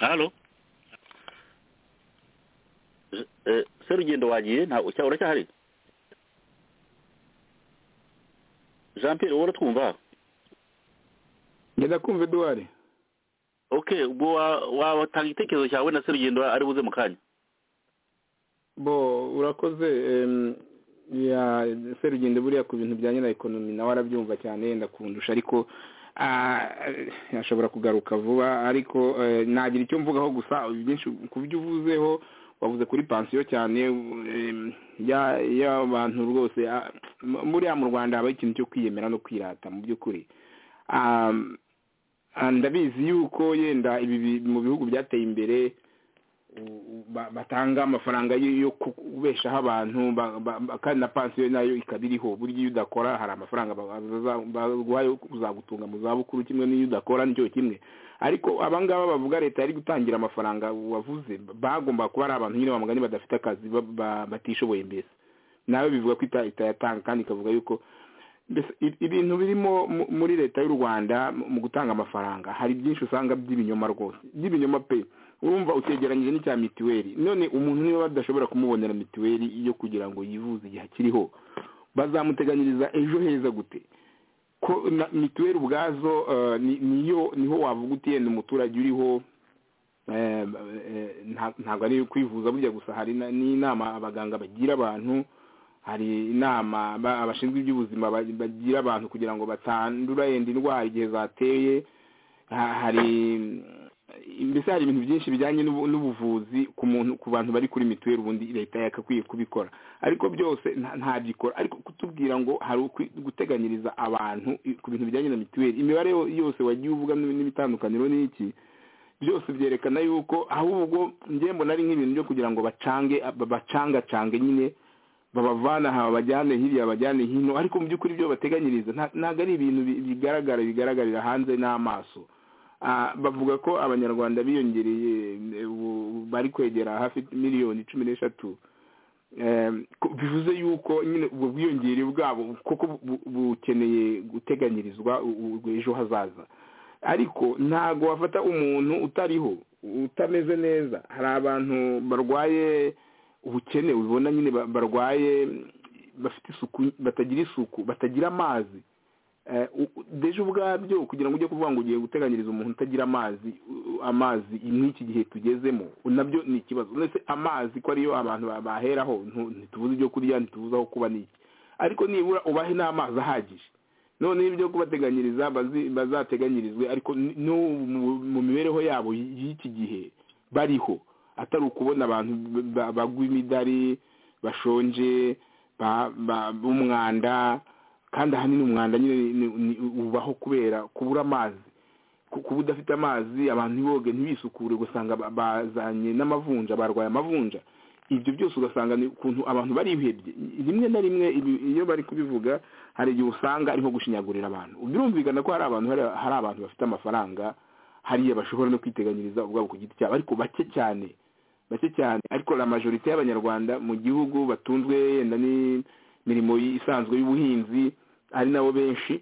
halo Je- eh, se rugendo wagiye ntabwo cya uracyahari jean pierre wowe uratwumva ngenda kumva eduwari okay ubwo wa- watanga igitekerezo cyawe na se rugendo ari buze mu kanya bo urakoze em, ya serugendo buriya ku bintu bya nyina ekonomi nawe arabyumva cyane yenda kundusha ariko ah, ashobora kugaruka vuba ariko eh, nagira icyo mvugaho gusa byinshi ku byo uvuzeho wavuze kuri pansiyo cyane em, ya- y'abantu rwose ah, m- buriya mu rwanda habaho ikintu cyo kwiyemera no kwirata mu by'ukuri Ah, ah, ndabizi yuko yenda ibi bi- mu bihugu byateye imbere u- ba- batanga amafaranga yo yo kubeshaho abantu ba- ba- ba- kandi na pansiyo nayo ikaba iriho burya iyo udakora hari amafaranga ba- baza- baguha yo kuzagutunga mu zabukuru kimwe n'iyo udakora nicyo kimwe ariko abangaba bavuga leta yari gutangira amafaranga wavuze bagomba kuba ari abantu nyine bamugani badafite akazi ba- ba- batishoboye mbese nawe bivuga ko ita- itayatanga kandi ikavuga yuko mbese i- ibintu birimo mu- muri leta y'u rwanda mu mu gutanga amafaranga hari byinshi usanga by'ibinyoma rwose by'ibinyoma pe urumva utegeranyije n'icya mituweli none umuntu niba badashobora kumubonera mituweli yo kugira ngo yivuze igihe akiriho bazamuteganyiriza ejo heza gute ko na mituweli ubwazo eh, ni- niyo niho wavuga uti yenda umuturage uriho eh, eh, nta- ntabwo ari kwivuza burya gusa hari na- n'inama abaganga bagira abantu hari inama ba- abashinzwe iby'ubuzima ba- bagira abantu kugira ngo batandura yenda indwara igihe zateye Ha- hari mbese hari ibintu byinshi bijyanye n'ubu- n'ubuvuzi ku muntu ku bantu bari kuri mituweli ubundi leta yakakwiye kubikora ariko byose nta- ntabyikora ariko kutubwira ngo hari ukwi- guteganyiriza abantu i- ku bintu bijyanye na mituweli imibare yo- yose wagiye uvuga n'ib- n'ibitandukaniro n'iki byose byerekana yuko ahubwo njye mbona ari nk'ibintu byo kugira ngo bacange ba- bacangacange nyine babavana aha babajyane hirya babajyane hino ariko mu by'ukuri ibyo bateganyiriza nta- ntabwo ari ibintu bi- bigaragara bigaragarira hanze n'amaso Ah, bavuga ko abanyarwanda biyongereye eh, ubu bari kwegera hafi miliyoni cumi n'eshatu Eh, ko- bivuze yuko nyine ubwo bwiyongere bwabo kuko bu- bu- bukeneye guteganyirizwa u- u- ejo hazaza ariko ntago wafata umuntu utariho utameze neza hari abantu barwaye ubukene ubibona nyine ba- barwaye bafite isuku batagira isuku batagira amazi Eh, u- u- deje ubwabyo kugira ngo ujye kuvuga ngo ugiye guteganyiriza umuntu utagira amazi u- amazi nk'iki gihe tugezemo nabyo ni ikibazo ndetse amazi ko ariyo abantu ba- baheraho ntu- ntitubuze ibyo kurya ntitubuze aho kuba n'iki ariko nibura ubahe n'amazi ahagije none ibyo kubateganyiriza bazi- bazateganyirizwe ariko n- n'ubu mu- mu mibereho yabo y- y'iki gihe bariho atari ukubona abantu b- ba- bagwa imidari bashonje ba- ba- b'umwanda kandi ahanini umwanda nyine ni- ni- ni- ubaho kubera kubura amazi Ku- kuba udafite amazi abantu ntiboge ntibisukure ugasanga ba- bazanye n'amavunja barwaye amavunja ibyo byose ugasanga ni ukuntu abantu barihebye rimwe na rimwe ibi- iyo bari kubivuga hari igihe usanga ariho gushinyagurira abantu birumvikana ko hari abantu hari hari abantu bafite amafaranga hariya bashobora no kwiteganyiriza ubwabo ku giti cyabo ariko bake cyane bake cyane ariko la majorite y'abanyarwanda mu gihugu batunzwe yenda n'imirimo isanzwe y'ubuhinzi ari nabo benshi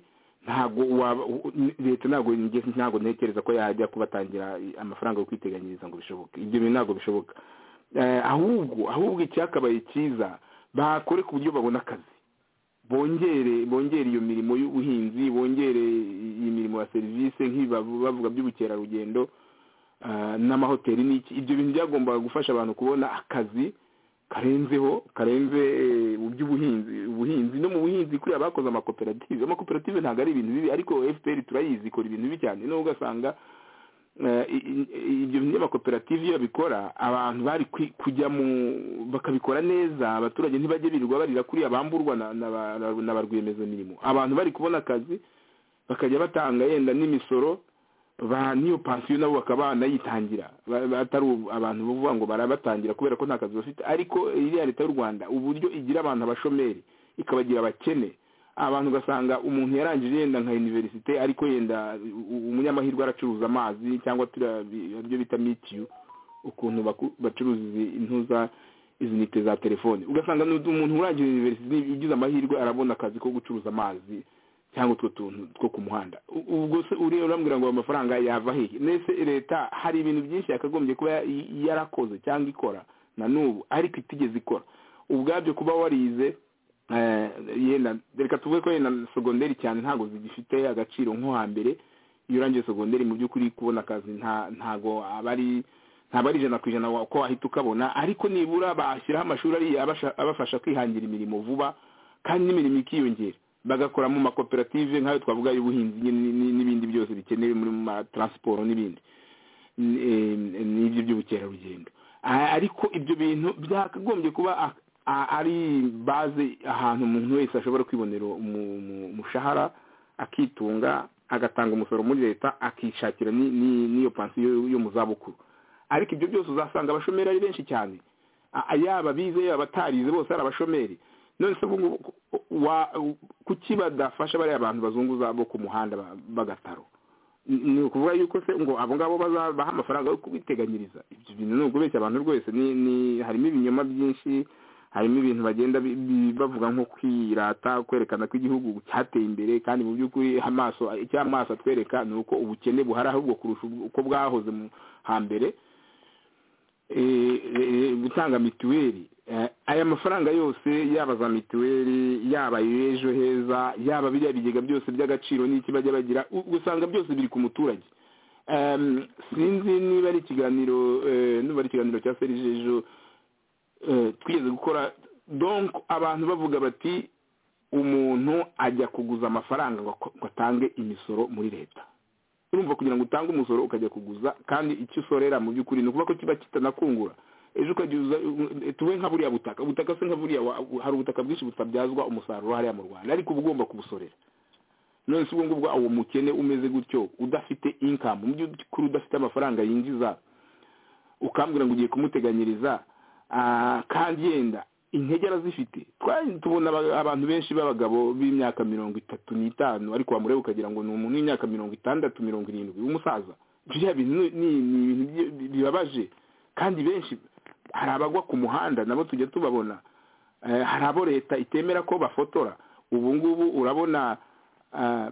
ntabwo waba u- u- leta ntabwo nge- ntabwo ntekereza ko yajya kubatangira amafaranga yo kwiteganyiriza ngo bishoboke ibyo bintu ntabwo bishoboka Eh, ahubwo ahubwo icyakabaye cyiza bakore ku buryo babona akazi bongere bongere iyo mirimo y'ubuhinzi bongere iyi mirimo ya serivisi nk'ibavuga by'ubukerarugendo n'amahoteli n'iki ibyo bintu byagombaga gufasha abantu kubona akazi karenzeho karenze mu by'ubuhinzi ubuhinzi no mu buhinzi kuriya bakoze amakoperative amakoperative ntabwo ari ibintu bibi ariko fpr turayizi ikora ibintu bibi cyane nubwo ugasanga ibyo bintu by'amakoperative iyo babikora abantu bari kujya mu bakabikora neza abaturage ntibajye birirwa barira kuriya bamburwa na ba rwiyemezamirimo abantu bari kubona akazi bakajya batanga yenda n'imisoro ba niyo pansiyo nabo bakaba banayitangira batari abantu bavuga ngo barabatangira kubera ko nta kazi bafite ariko iriya leta y'u rwanda uburyo igira abantu abashomeri ikabagira abakene abantu ugasanga umuntu yarangije yenda nka univerisite ariko yenda umunyamahirwe aracuruza amazi cyangwa turiya bita mitiyu ukuntu bacuruza intuza izi nite za telefone ugasanga umuntu urangije univerisite ugize amahirwe arabona akazi ko gucuruza amazi cyangwa utwo tuntu two ku muhanda ubwo se uriya urambwira ngo amafaranga yava hehe mbese leta hari ibintu byinshi yakagombye kuba yarakoze cyangwa ikora na n'ubu ariko itigeze ikora ubwabyo kuba warize yenda reka tuvuge ko yenda segonderi cyane ntabwo zigifite agaciro nko hambere iyo urangiye segonderi mu by'ukuri kubona akazi ntabwo aba ari ntabwo ari ijana ku ijana ko wahita ukabona ariko nibura bashyiraho amashuri abafasha kwihangira imirimo vuba kandi n'imirimo ikiyongera bagakora mu makoperative nk'ayo twavuga y'ubuhinzi n'ibindi byose bikenewe muri ma taransiporo n'ibindi n'ibyo by'ubukerarugendo ariko ibyo bintu byakagombye kuba ari baze ahantu umuntu wese ashobora kwibonera umushahara akitunga agatanga umusoro muri leta akishakira n'iyo pansiyo yo mu zabukuru ariko ibyo byose uzasanga abashomeri ari benshi cyane yaba bize yaba batarize bose ari abashomeri none se ngubu kuki badafasha bariya abantu bazunguza bo ku muhanda bagataro ni ukuvuga yuko se ngo abo ngabo bazabaha amafaranga yo kubiteganyiriza ibyo bintu ni ukubeshya abantu rwose harimo ibinyoma byinshi harimo ibintu bagenda bavuga nko kwirata kwerekana ko igihugu cyateye imbere kandi mu by'ukuri amaso icyo amaso atwereka ni uko ubukene buhari ahubwo kurusha uko bwahoze hambere gutanga mituweli aya mafaranga yose yaba za mituweli yaba ejo heza yaba biriya bigega byose by'agaciro n'iki bajya bagira usanga byose biri ku muturage sinzi niba ari ikiganiro niba ari ikiganiro cya serije ejo twigeze gukora donko abantu bavuga bati umuntu ajya kuguza amafaranga ngo atange imisoro muri leta urumva kugira ngo utange umusoro ukajya kuguza kandi icyo usorera mu by'ukuri ni ukuvuga ko kiba kitanakungura ejo ukagiza tuwe nka buriya butaka ubutaka se nka buriya hari ubutaka bwinshi butabyazwa umusaruro hariya mu rwanda ariko uba ugomba kubusorera none si ubwo ngubwo uwo mukene umeze gutyo udafite inkamu mu by'ukuri udafite amafaranga yinjiza ukambwira ngo ugiye kumuteganyiriza kandi yenda intege arazifite tubona abantu benshi b'abagabo b'imyaka mirongo itatu n'itanu ariko wamureba ukagira ngo ni umuntu w'imyaka mirongo itandatu mirongo irindwi w'umusaza biriya bintu ni ibintu bibabaje kandi benshi hari abagwa ku muhanda nabo tujya tubabona hari abo leta itemera ko bafotora ubu ngubu urabona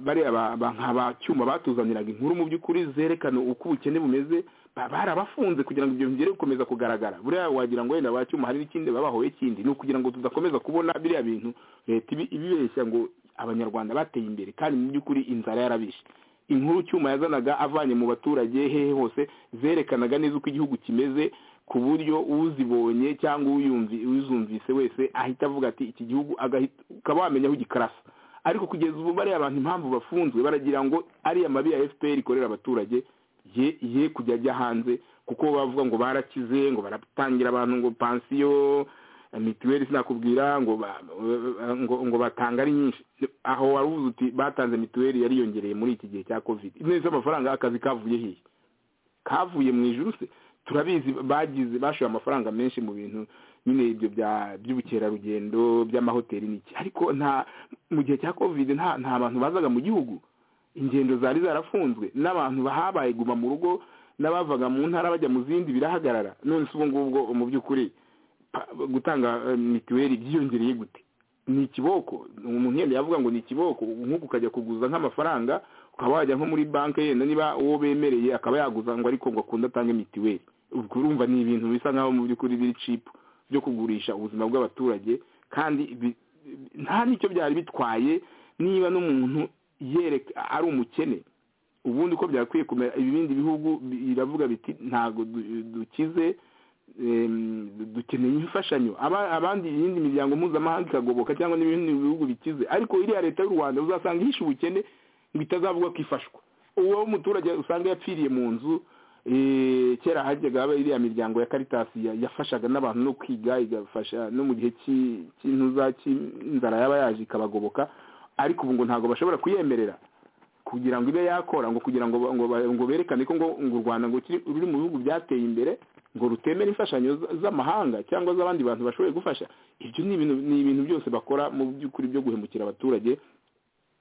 bariya ba cyuma batuzaniraga inkuru mu by'ukuri zerekana uko ubukene bumeze barabafunze kugira ngo ibyo bigere gukomeza kugaragara buriya wagira ngo wenda ba cyuma hari n'ikindi babahoye kindi ni ukugira ngo tudakomeza kubona biriya bintu leta ibibeshya ngo abanyarwanda bateye imbere kandi mu by'ukuri inzara yarabishe inkuru cyuma yazanaga avanye mu baturage hehe hose zerekanaga neza uko igihugu kimeze ku buryo uzibonye cyangwa uzumvise wese ahita avuga ati iki gihugu ukaba wamenya aho gikarasa ariko kugeza ubu bariya abantu impamvu bafunzwe baragira ngo ariya mabi ya fpr ikorera abaturage ye ye kujya ajya hanze kuko bavuga ngo barakize ngo baratangira abantu ngo pansiyo mituweli sinakubwira ngo ngo batanga ari nyinshi aho wari uvuze uti batanze mituweli yariyongereye muri iki gihe cya kovide neza amafaranga akazi kavuye hehe kavuye mu ijuru se turabizi bagize bashoye amafaranga menshi mu bintu nyine ibyo by'ubukerarugendo by'amahoteli n'iki ariko nta mu gihe cya kovide nta bantu bazaga mu gihugu ingendo zari zarafunzwe n'abantu bahabaye guma mu rugo n'abavaga mu ntara bajya mu zindi birahagarara none si ubu ngubwo mu by'ukuri gutanga mituweli byiyongereye gute ni ikiboko umuntu yenda yavuga ngo ni ikiboko nk'uko ukajya kuguza nk'amafaranga ukaba wajya nko muri banki yenda niba uwo bemereye akaba yaguza ngo ariko ngo akunde atange mituweli urumva ni ibintu bisa nkaho mu by'ukuri biri cipu byo kugurisha ubuzima bw'abaturage kandi bi- nta n'icyo byari bitwaye niba n'umuntu yereka ari umukene ubundi uko byakwiye kumera ibindi bihugu biravuga biti ntabwo du- dukize em, du- dukeneye imfashanyo Aba- abandi iyindi miryango mpuzamahanga ikagoboka cyangwa n'ibindi bihugu bikize ariko iriya leta y'u rwanda uzasanga ihishe ubukene ngo itazavuga ko ifashwa uwo muturage usanga yapfiriye mu nzu eh, kera hajyaga haba iriya miryango ya karitasi ya- yafashaga n'abantu no kwiga igafasha no mu gihe cy'i- cy'intuza cy'inzara yaba yaje ikabagoboka ariko ubu ngo ntabwo bashobora kuyemerera kugira ngo ibe yakora ngo kugira ngo ba- ngo ba- ngo berekane ko ngo ngo u rwanda ngo kiri- ruri mu bihugu byateye imbere ngo rutemera imfashanyo z- z'amahanga cyangwa z'abandi bantu bashoboye gufasha ibyo ni ibintu ni ibintu byose bakora mu by'ukuri byo guhemukira abaturage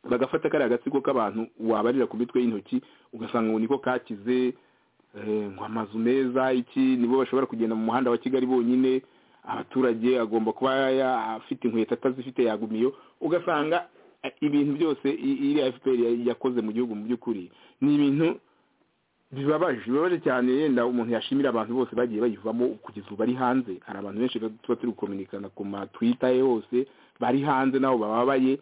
bagafata kariya gatsiko k'abantu wabarira ku mitwe y'intoki ugasanga ngo niko kakize eh, ngo amazu meza iki nibo bashobora kugenda mu muhanda wa kigali bonyine abaturage agomba kuba ya- ya- afite inkweto atazifite yagumiyo ugasanga eh, ibintu byose i- iri fpr ya- yakoze mu gihugu mu by'ukuri ni ibintu bibabaje bibabaje cyane yenda umuntu yashimira abantu bose bagiye bayivamo kugeza ubu bari hanze hari abantu benshi tuba turi gukominikana ku matwita ye hose bari hanze nabo bababaye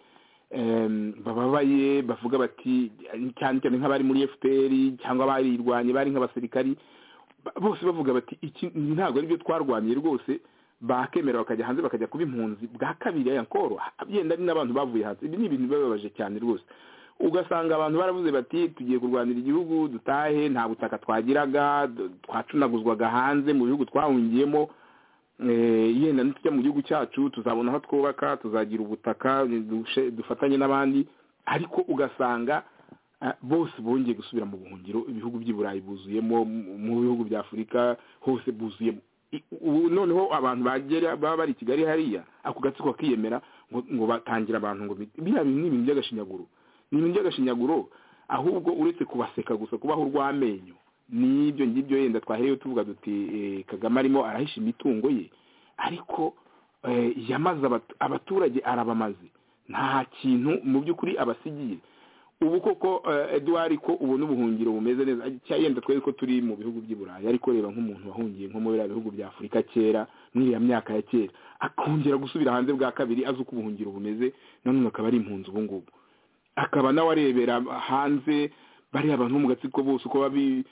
em, bababaye bavuga bati cyane cyane nk'abari muri fpr cyangwa abayirwanye bari nk'abasirikari ba- bose bavuga bati iki ntabwo ari byo twarwaniye rwose bakemera bakajya hanze bakajya kuba impunzi bwa kabiri aya nkoro yenda ari n'abantu bavuye hanze ibi ni ibintu bibabaje cyane rwose ugasanga abantu baravuze bati tugiye kurwanira igihugu dutahe nta butaka twagiraga d- twacunaguzwaga hanze mu bihugu twahungiyemo Eh, yenda nitujya mu gihugu cyacu tuzabona aho twubaka tuzagira ubutaka dushe- dufatanye n'abandi ariko ugasanga eh, bose bongeye gusubira mu buhungiro ibihugu by'i burayi buzuyemo mu- mu bihugu bya afurika hose buzuyemo I- ubu noneho abantu bagera baba bari i kigali hariya ako gatsiko kakiyemera ngo- ngo batangira abantu ngo bi- biriya bintu ni ibintu by'agashinyaguro ni ibintu by'agashinyaguro ahubwo uretse kubaseka gusa kubaho urw'amenyo n'ibyo ngibyo yenda twahereyeho tuvuga duti eh, kagame arimo arahisha imitungo ye ariko eh, yamaze abat- abaturage arabamaze nta kintu mu by'ukuri abasigiye ubu koko eh, eduard ko ubu n'ubuhungiro bumeze neza cya yenda twari ko turi mu bihugu by'i burayi ariko reba nk'umuntu wahungiye nko muri biriya bihugu bya afurika kera muri iriya myaka ya kera akongera gusubira hanze bwa kabiri azi uko ubuhungiro bumeze nanone akaba ari impunzi ubu ngubu akaba nawe arebera hanze bariya abantu bo mu gatsiko bose uko baba bi-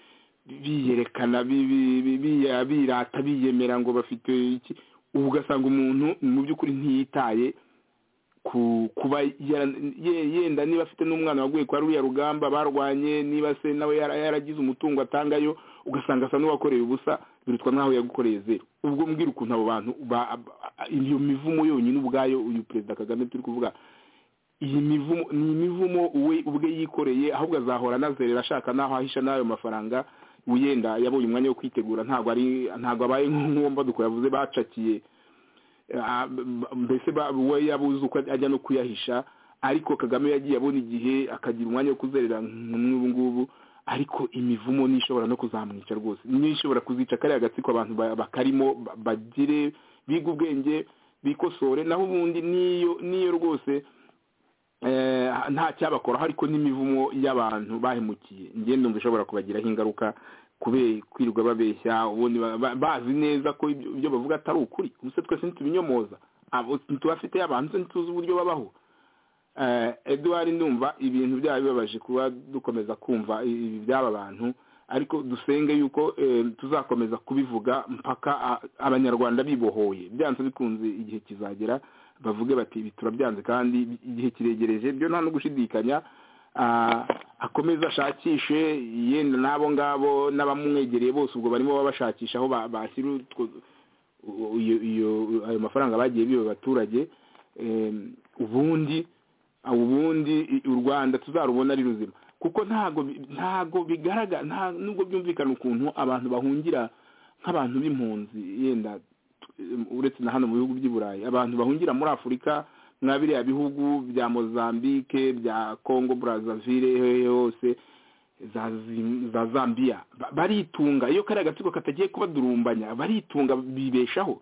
biyerekana bi- bi- bi- biya- birata biyemera ngo bafite iki ubu ugasanga umuntu mu by'ukuri ntiyitaye ku kuba yara- ye- yenda niba afite n'umwana waguye kwa ruriya rugamba barwanye niba se nawe yara- yaragize umutungo atangayo ugasanga asa n'uwakoreye ubusa birutwa nk'aho yagukoreye zeru ubwo mbwira ukuntu abo bantu ba- ba- iyo mivumo yonyine ubwayo uyu perezida kagame turi kuvuga iyi mivumo ni imivumo we ubwe yikoreye ahubwo azahora anazerera ashaka n'aho ahisha n'ayo mafaranga wenda yabonye umwanya wo kwitegura ntabwo ari ntabwo abaye nk'uwo mbaduko yavuze bacakiye Ah, b- b- mbese ba- we yabuze uko ajya no kuyahisha ariko kagame yagiye abona igihe akagira umwanya wo kuzerera nk'ubu ngubu ariko imivumo n'ishobora no kuzamwica rwose n'ishobora kuzica kariya gatsiko abantu ba- bakarimo ba- bagire biga ubwenge bikosore naho ubundi n'iyo n'iyo rwose eh, nta cyabakoraho ariko n'imivumo y'abantu bahemukiye ngende numva ishobora kubagiraho ingaruka kubera kwirirwa babeshya ubundi ba- ba- bazi neza ko ibyo ibyo bavuga atari ukuri ubuse twese ntitubinyomoza abo ntitubafite abantu se ntituzi uburyo babaho Eh, eduard ndumva ibintu byaba bibabaje kuba dukomeza kumva ibi by'aba bantu ariko dusenge yuko eh, tuzakomeza kubivuga mpaka a- abanyarwanda bibohoye byanze bikunze igihe kizagera bavuge bati ibi turabyanze kandi igihe kiregereje byo nta no gushidikanya Ah, akomeze ashakishe yenda n'abo ngabo n'abamwegereye bose ubwo barimo babashakisha aho ba- bashyira utwo- u- iyo- iyo- ayo mafaranga bagiye biba abaturage Em, ubundi ubundi i- u rwanda tuzarubona ari ruzima kuko ntago bi- ntago bigaragara nta nubwo byumvikana ukuntu abantu bahungira nk'abantu b'impunzi yenda t- em, uretse na hano mu bihugu by'i burayi abantu bahungira muri afurika mwa biriya bihugu bya mozambique bya congo brazaville hehe hose za Zim- za zambia Ba- baritunga iyo kariya gatsiko katagiye kubadurumbanya baritunga bibeshaho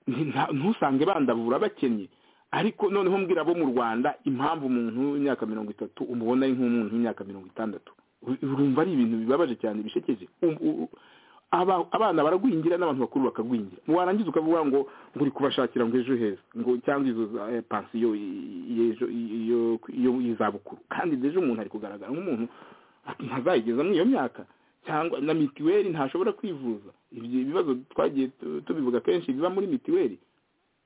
nti- nta- ntusange bandavura bakennye ariko noneho mbwira abo mu rwanda impamvu umuntu w'imyaka mirongo itatu umubona ari nk'umuntu w'imyaka mirongo itandatu U- urumva ari ibintu bibabaje cyane bishekeje Um- u- u- aba- abana baragwingira n'abantu bakuru bakagwingira warangiza ukavuga ngo nguri kubashakira ngo ejo heza ngo cyangwa izo za, eh, pansiyo i- y'ejo- i- iyo- iyo- y'izabukuru kandi ejo umuntu ari kugaragara nk'umuntu ntazayigeza muri iyo myaka cyangwa na mitiweli ntashobora kwivuza ibyo bibazo twagiye tu- tubivuga kenshi biba muri mitiweli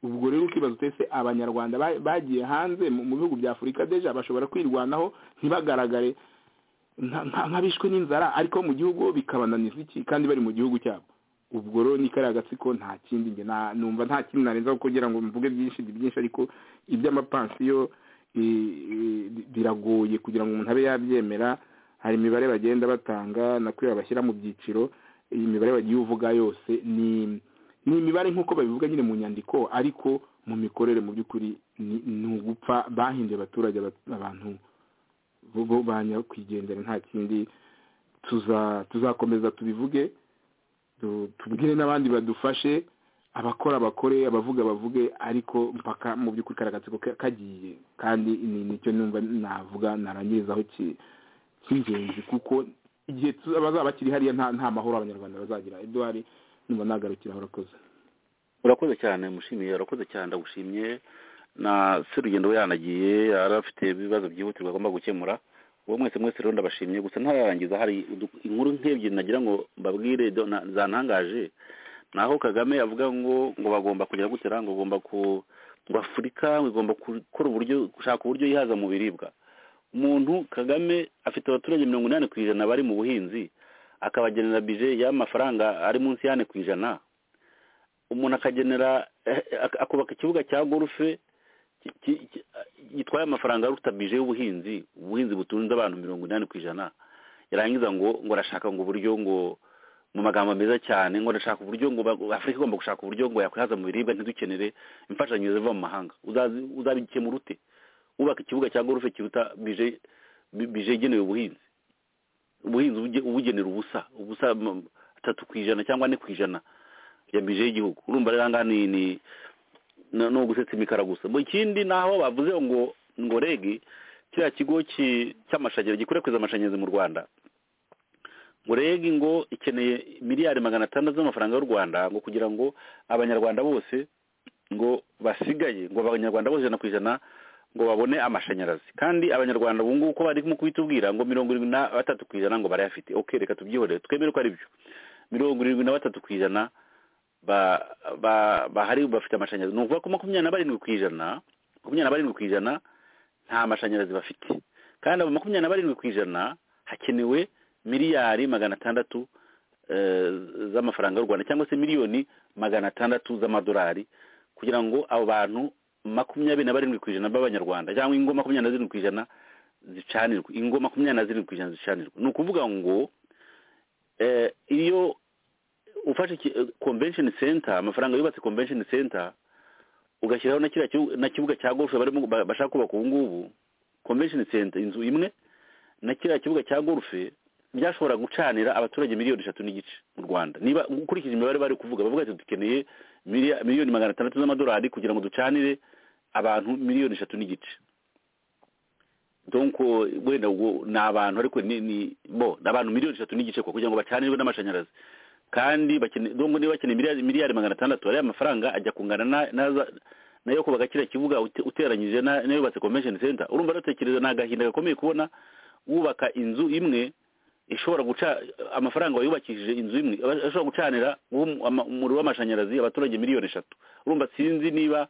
ubwo rero ukibaza utese abanyarwanda ba- bagiye hanze mu mu bihugu bya afurika deja bashobora kwirwanaho ntibagaragare nka- nka- nk'abishwe n'inzara ariko mu gihugu bikabananiza iki kandi bari mu gihugu cyabo ubwo rero ni kariya gatsiko nta kindi njye na- numva nta kindi narenzaho kugira ngo mvuge byinshi byinshi ariko iby'amapansiyo i- i- biragoye kugira ngo umuntu abe yabyemera hari imibare bagenda batanga nakwiye bashyira mu byiciro iyi mibare bagiye uvuga yose ni ni imibare nk'uko babivuga nyine mu nyandiko ariko mu mikorere mu by'ukuri ni- ni ugupfa bahinduye abaturage aba- abantu bo- bo ba nyakwigendera nta kindi tuza tuzakomeza tubivuge tu- tubwire n'abandi badufashe abakora bakore abavuga bavuge ariko mpaka mu by'ukuri kariya gatsiko ka- kagiye kandi ni nicyo numva navuga narangirizaho ki- cy'ingenzi kuko igihe tu- abazaba bakiri hariya nta nta mahoro abanyarwanda bazagira eduard numva nagarukiraho urakoze urakoze cyane mushimiye urakoze cyane ndagushimye na se urugendo we yanagiye yari afite ibibazo byihutirwa agomba gukemura uwo mwese mwese rero ndabashimye gusa ntararangiza hari udu- inkuru nk'ebyiri nagira ngo mbabwire do- na- zantangaje naho kagame avuga ngo ngo bagomba kugira gutera ngo bagomba ku ngo afurika igomba gukora uburyo gushaka uburyo yihaza mu biribwa umuntu kagame afite abaturage mirongo inani ku ijana bari mu buhinzi akabagenera bije y'amafaranga ari munsi y'ane ku ijana umuntu akagenera eh, ak- akubaka ikibuga cya gorufe ki- ki- ki- gitwaye amafaranga aruta bije y'ubuhinzi ubuhinzi butunze abantu mirongo inani ku ijana yarangiza ngo ngo arashaka ngo uburyo ngo mu magambo meza cyane ngo arashaka uburyo ngo ba- afurika igomba gushaka uburyo ngo yakwihaza mu biribwa ntidukenere imfashanyo ziva mu mahanga Uzazi- uzabikemura ute wubaka ikibuga cya gorufe kiruta bije bi- bije igenewe ubuhinzi ubuhinzi ubuge- ubugenera ubusa ubusa mm, atatu ku ijana cyangwa ane ku ijana ya bije y'igihugu urumva rero aha ni ni no no gusetsa imikara gusa mu kindi naho bavuze ngo ngo regi kiriya kigo ki- cy'amashanyarazi gikwirakwiza amashanyarazi mu rwanda ngo regi ngo ikeneye miliyari magana atandatu z'amafaranga y'u rwanda ngo kugira ngo abanyarwanda bose ngo basigaye ngo abanyarwanda bose ijana ku ijana ngo babone amashanyarazi kandi abanyarwanda ubu ngubu uko bari kubitubwira ngo mirongo irindwi na batatu ku ijana ngo barayafite ok reka tubyihorere twemere ko ari byo mirongo irindwi na batatu ku ijana ba ba bahari bafite amashanyarazi ni ukuvuga ko makumyabiri na barindwi ku ijana makumyabiri na barindwi ku ijana nta mashanyarazi bafite kandi abo makumyabiri na barindwi ku ijana hakenewe miliyari magana atandatu eh, z'amafaranga y'u rwanda cyangwa se miliyoni magana atandatu z'amadolari kugira ngo abo bantu makumyabiri na barindwi ku ijana b'abanyarwanda cyangwa ingo makumyabiri na zirindwi ku ijana zicanirwe ingo makumyabiri na zirindwi ku ijana zicanirwe ni ukuvuga ngo eh, iyo ufashe iki- eh, convention center amafaranga yubatse convention center ugashyiraho na kiriya kibu- na kibuga cya golf barimo ba- bashaka kubaka ubu ngubu convention center inzu imwe na kiriya kibuga cya golf byashobora gucanira abaturage miliyoni eshatu n'igice mu rwanda niba ukurikije imibare bari kuvuga bavuga ati dukeneye miliya- miliyoni magana atandatu z'amadolari kugira ngo ducanire abantu miliyoni eshatu n'igice donc wenda ubwo ni abantu ariko ni ni bo ni abantu miliyoni eshatu n'igice kwa kugira ngo bacanirwe n'amashanyarazi kandi bakeneye donc niba bakeneye miliyari miliyari magana atandatu ariya mafaranga ajya kungana na- naza nayo kubaka kiriya kibuga ute- uteranyije na- n'ayubatse convention center urumva natekereza ni agahinda gakomeye kubona wubaka inzu imwe ishobora guca amafaranga wayubakishije inzu imwe aba- ashobora gucanira uwo- ama- umuriro w'amashanyarazi abaturage miliyoni eshatu urumva sinzi niba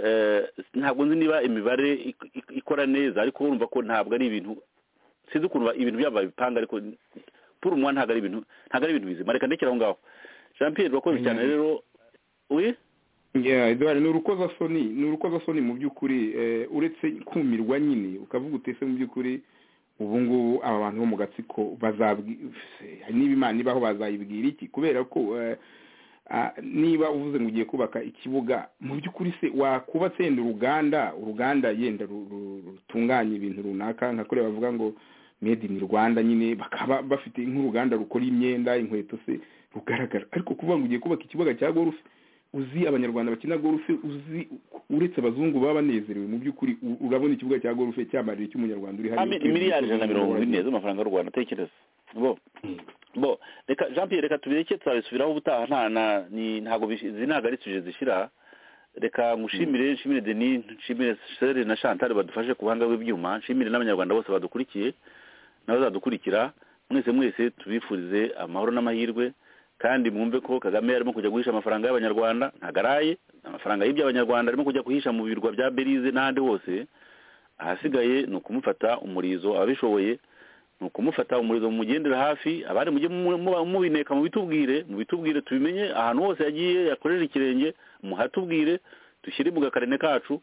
eh, ntabwo nzi niba imibare ik- ik- ikora neza ariko urumva ko ntabwo ari ibintu sinzi ukuntu ba- ibintu byabo babipanga ariko puru umwa ntabwo ari ibintu ntabwo ari ibintu bizima reka ndekera aho ngaho jean pierre urakoze cyane Mm. rero uri yeah eduard ni urukozasoni ni urukozasoni mu by'ukuri eh, uretse kumirwa nyine ukavuga utese mu by'ukuri ubu ngubu aba bantu bo mu gatsiko bazabwi- niba imana ibaho bazayibwira iki kubera ko eh, ah, niba uvuze ngo ugiye kubaka ikibuga mu by'ukuri se wakubatse yenda uruganda uruganda yenda ru- ru- rutunganya ibintu runaka nka kuriya bavuga ngo made in rwanda nyine bakaba bafite nk'uruganda rukora imyenda inkweto se rugaragara ariko kuvuga ngo ugiye kubaka ikibuga cya gorufe uzi abanyarwanda bakina gorufe uzi uretse abazungu baba banezerewe mu by'ukuri u- urabona ikibuga cya gorufe cyamarira icy'umunyarwanda uri hariya miliyari ijana na mirongo ine z'amafaranga y'u rwanda tekereza bo bo reka jean pierre reka tubireke turabisubiraho ubutaha nta na ni ntabwo bish- izi ntabwo ari suje zishyira reka ngushimire nshimire denis nshimire shere na chantal badufashe ku buhanga bw'ibyuma nshimire n'abanyarwanda bose badukurikiye n'abazadukurikira mwese mwese tubifurize amahoro n'amahirwe kandi mwumve ko kagame arimo kujya guhisha amafaranga y'abanyarwanda ntabwo araye amafaranga yibye abanyarwanda arimo kujya guhisha mu birwa bya belize n'ahandi hose ahasigaye ni ukumufata umurizo ababishoboye ni ukumufata umurizo mumugendera hafi abandi mujye mu- mu- mubineka mubitubwire mubitubwire tubimenye ahantu hose yagiye yakorera ikirenge muhatubwire dushyire mu gakarine kacu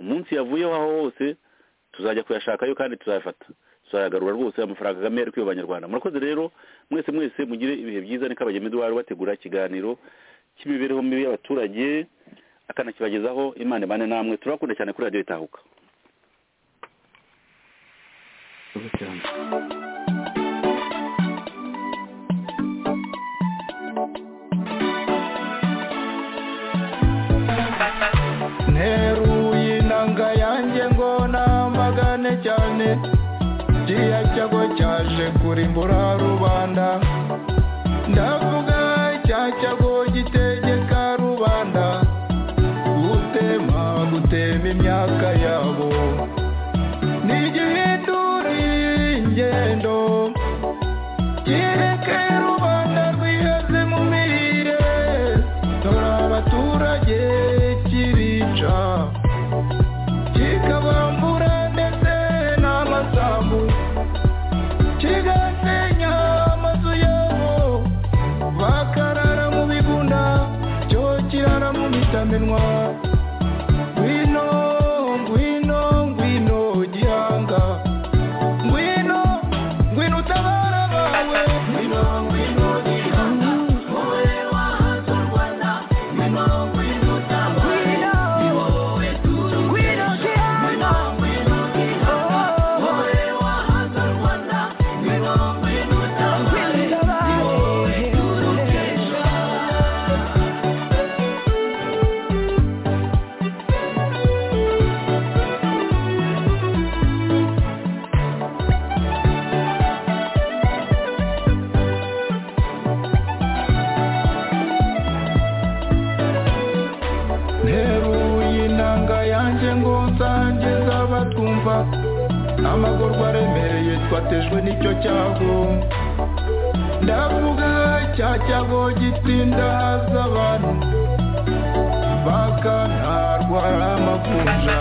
umunsi yavuyeho aho hose tuzajya kuyashakayo kandi tuzayafata tuzayagarura rwose amafaranga Kagame ari kwiba abanyarwanda murakoze rero mwese mwese mugire ibihe byiza ni kabagema eduwari bategura ikiganiro cy'imibereho mibi y'abaturage akanakibagezaho imana imane namwe turabakunda cyane kuri radiyo itahuka nteruye inanga yanjye ngo namagane cyane kiriya cyago cyaje kurimbura rubanda ndavuga cya cyago gitegeka rubanda gutema gutema imyaka yabo ni igihindura ingendo kireke rubanda rwiheze mu mirire dore abaturage kirica kikabambura ndetse n'amasambu kigasenya amazu yabo bakarara mu bigunda cyo kirara mu mitamenwa ngwino ngwino ngwino gihanga ngwino ngwino utabara abawe ngwino ngwino gihanga wowe wahatse u rwanda ngwino ngwino utabare ni wowe tuzi ngwino gihanga ngwino gihanga wowe wahatse u rwanda ngwino ngwino utabare ni wowe turukesha nteruye inanga yanjye ngo nsangize abatwumva amagorwa aremereye twatejwe n'icyo cyago ndavuga cya cyago gitinda haza abantu bakanarwara amakunja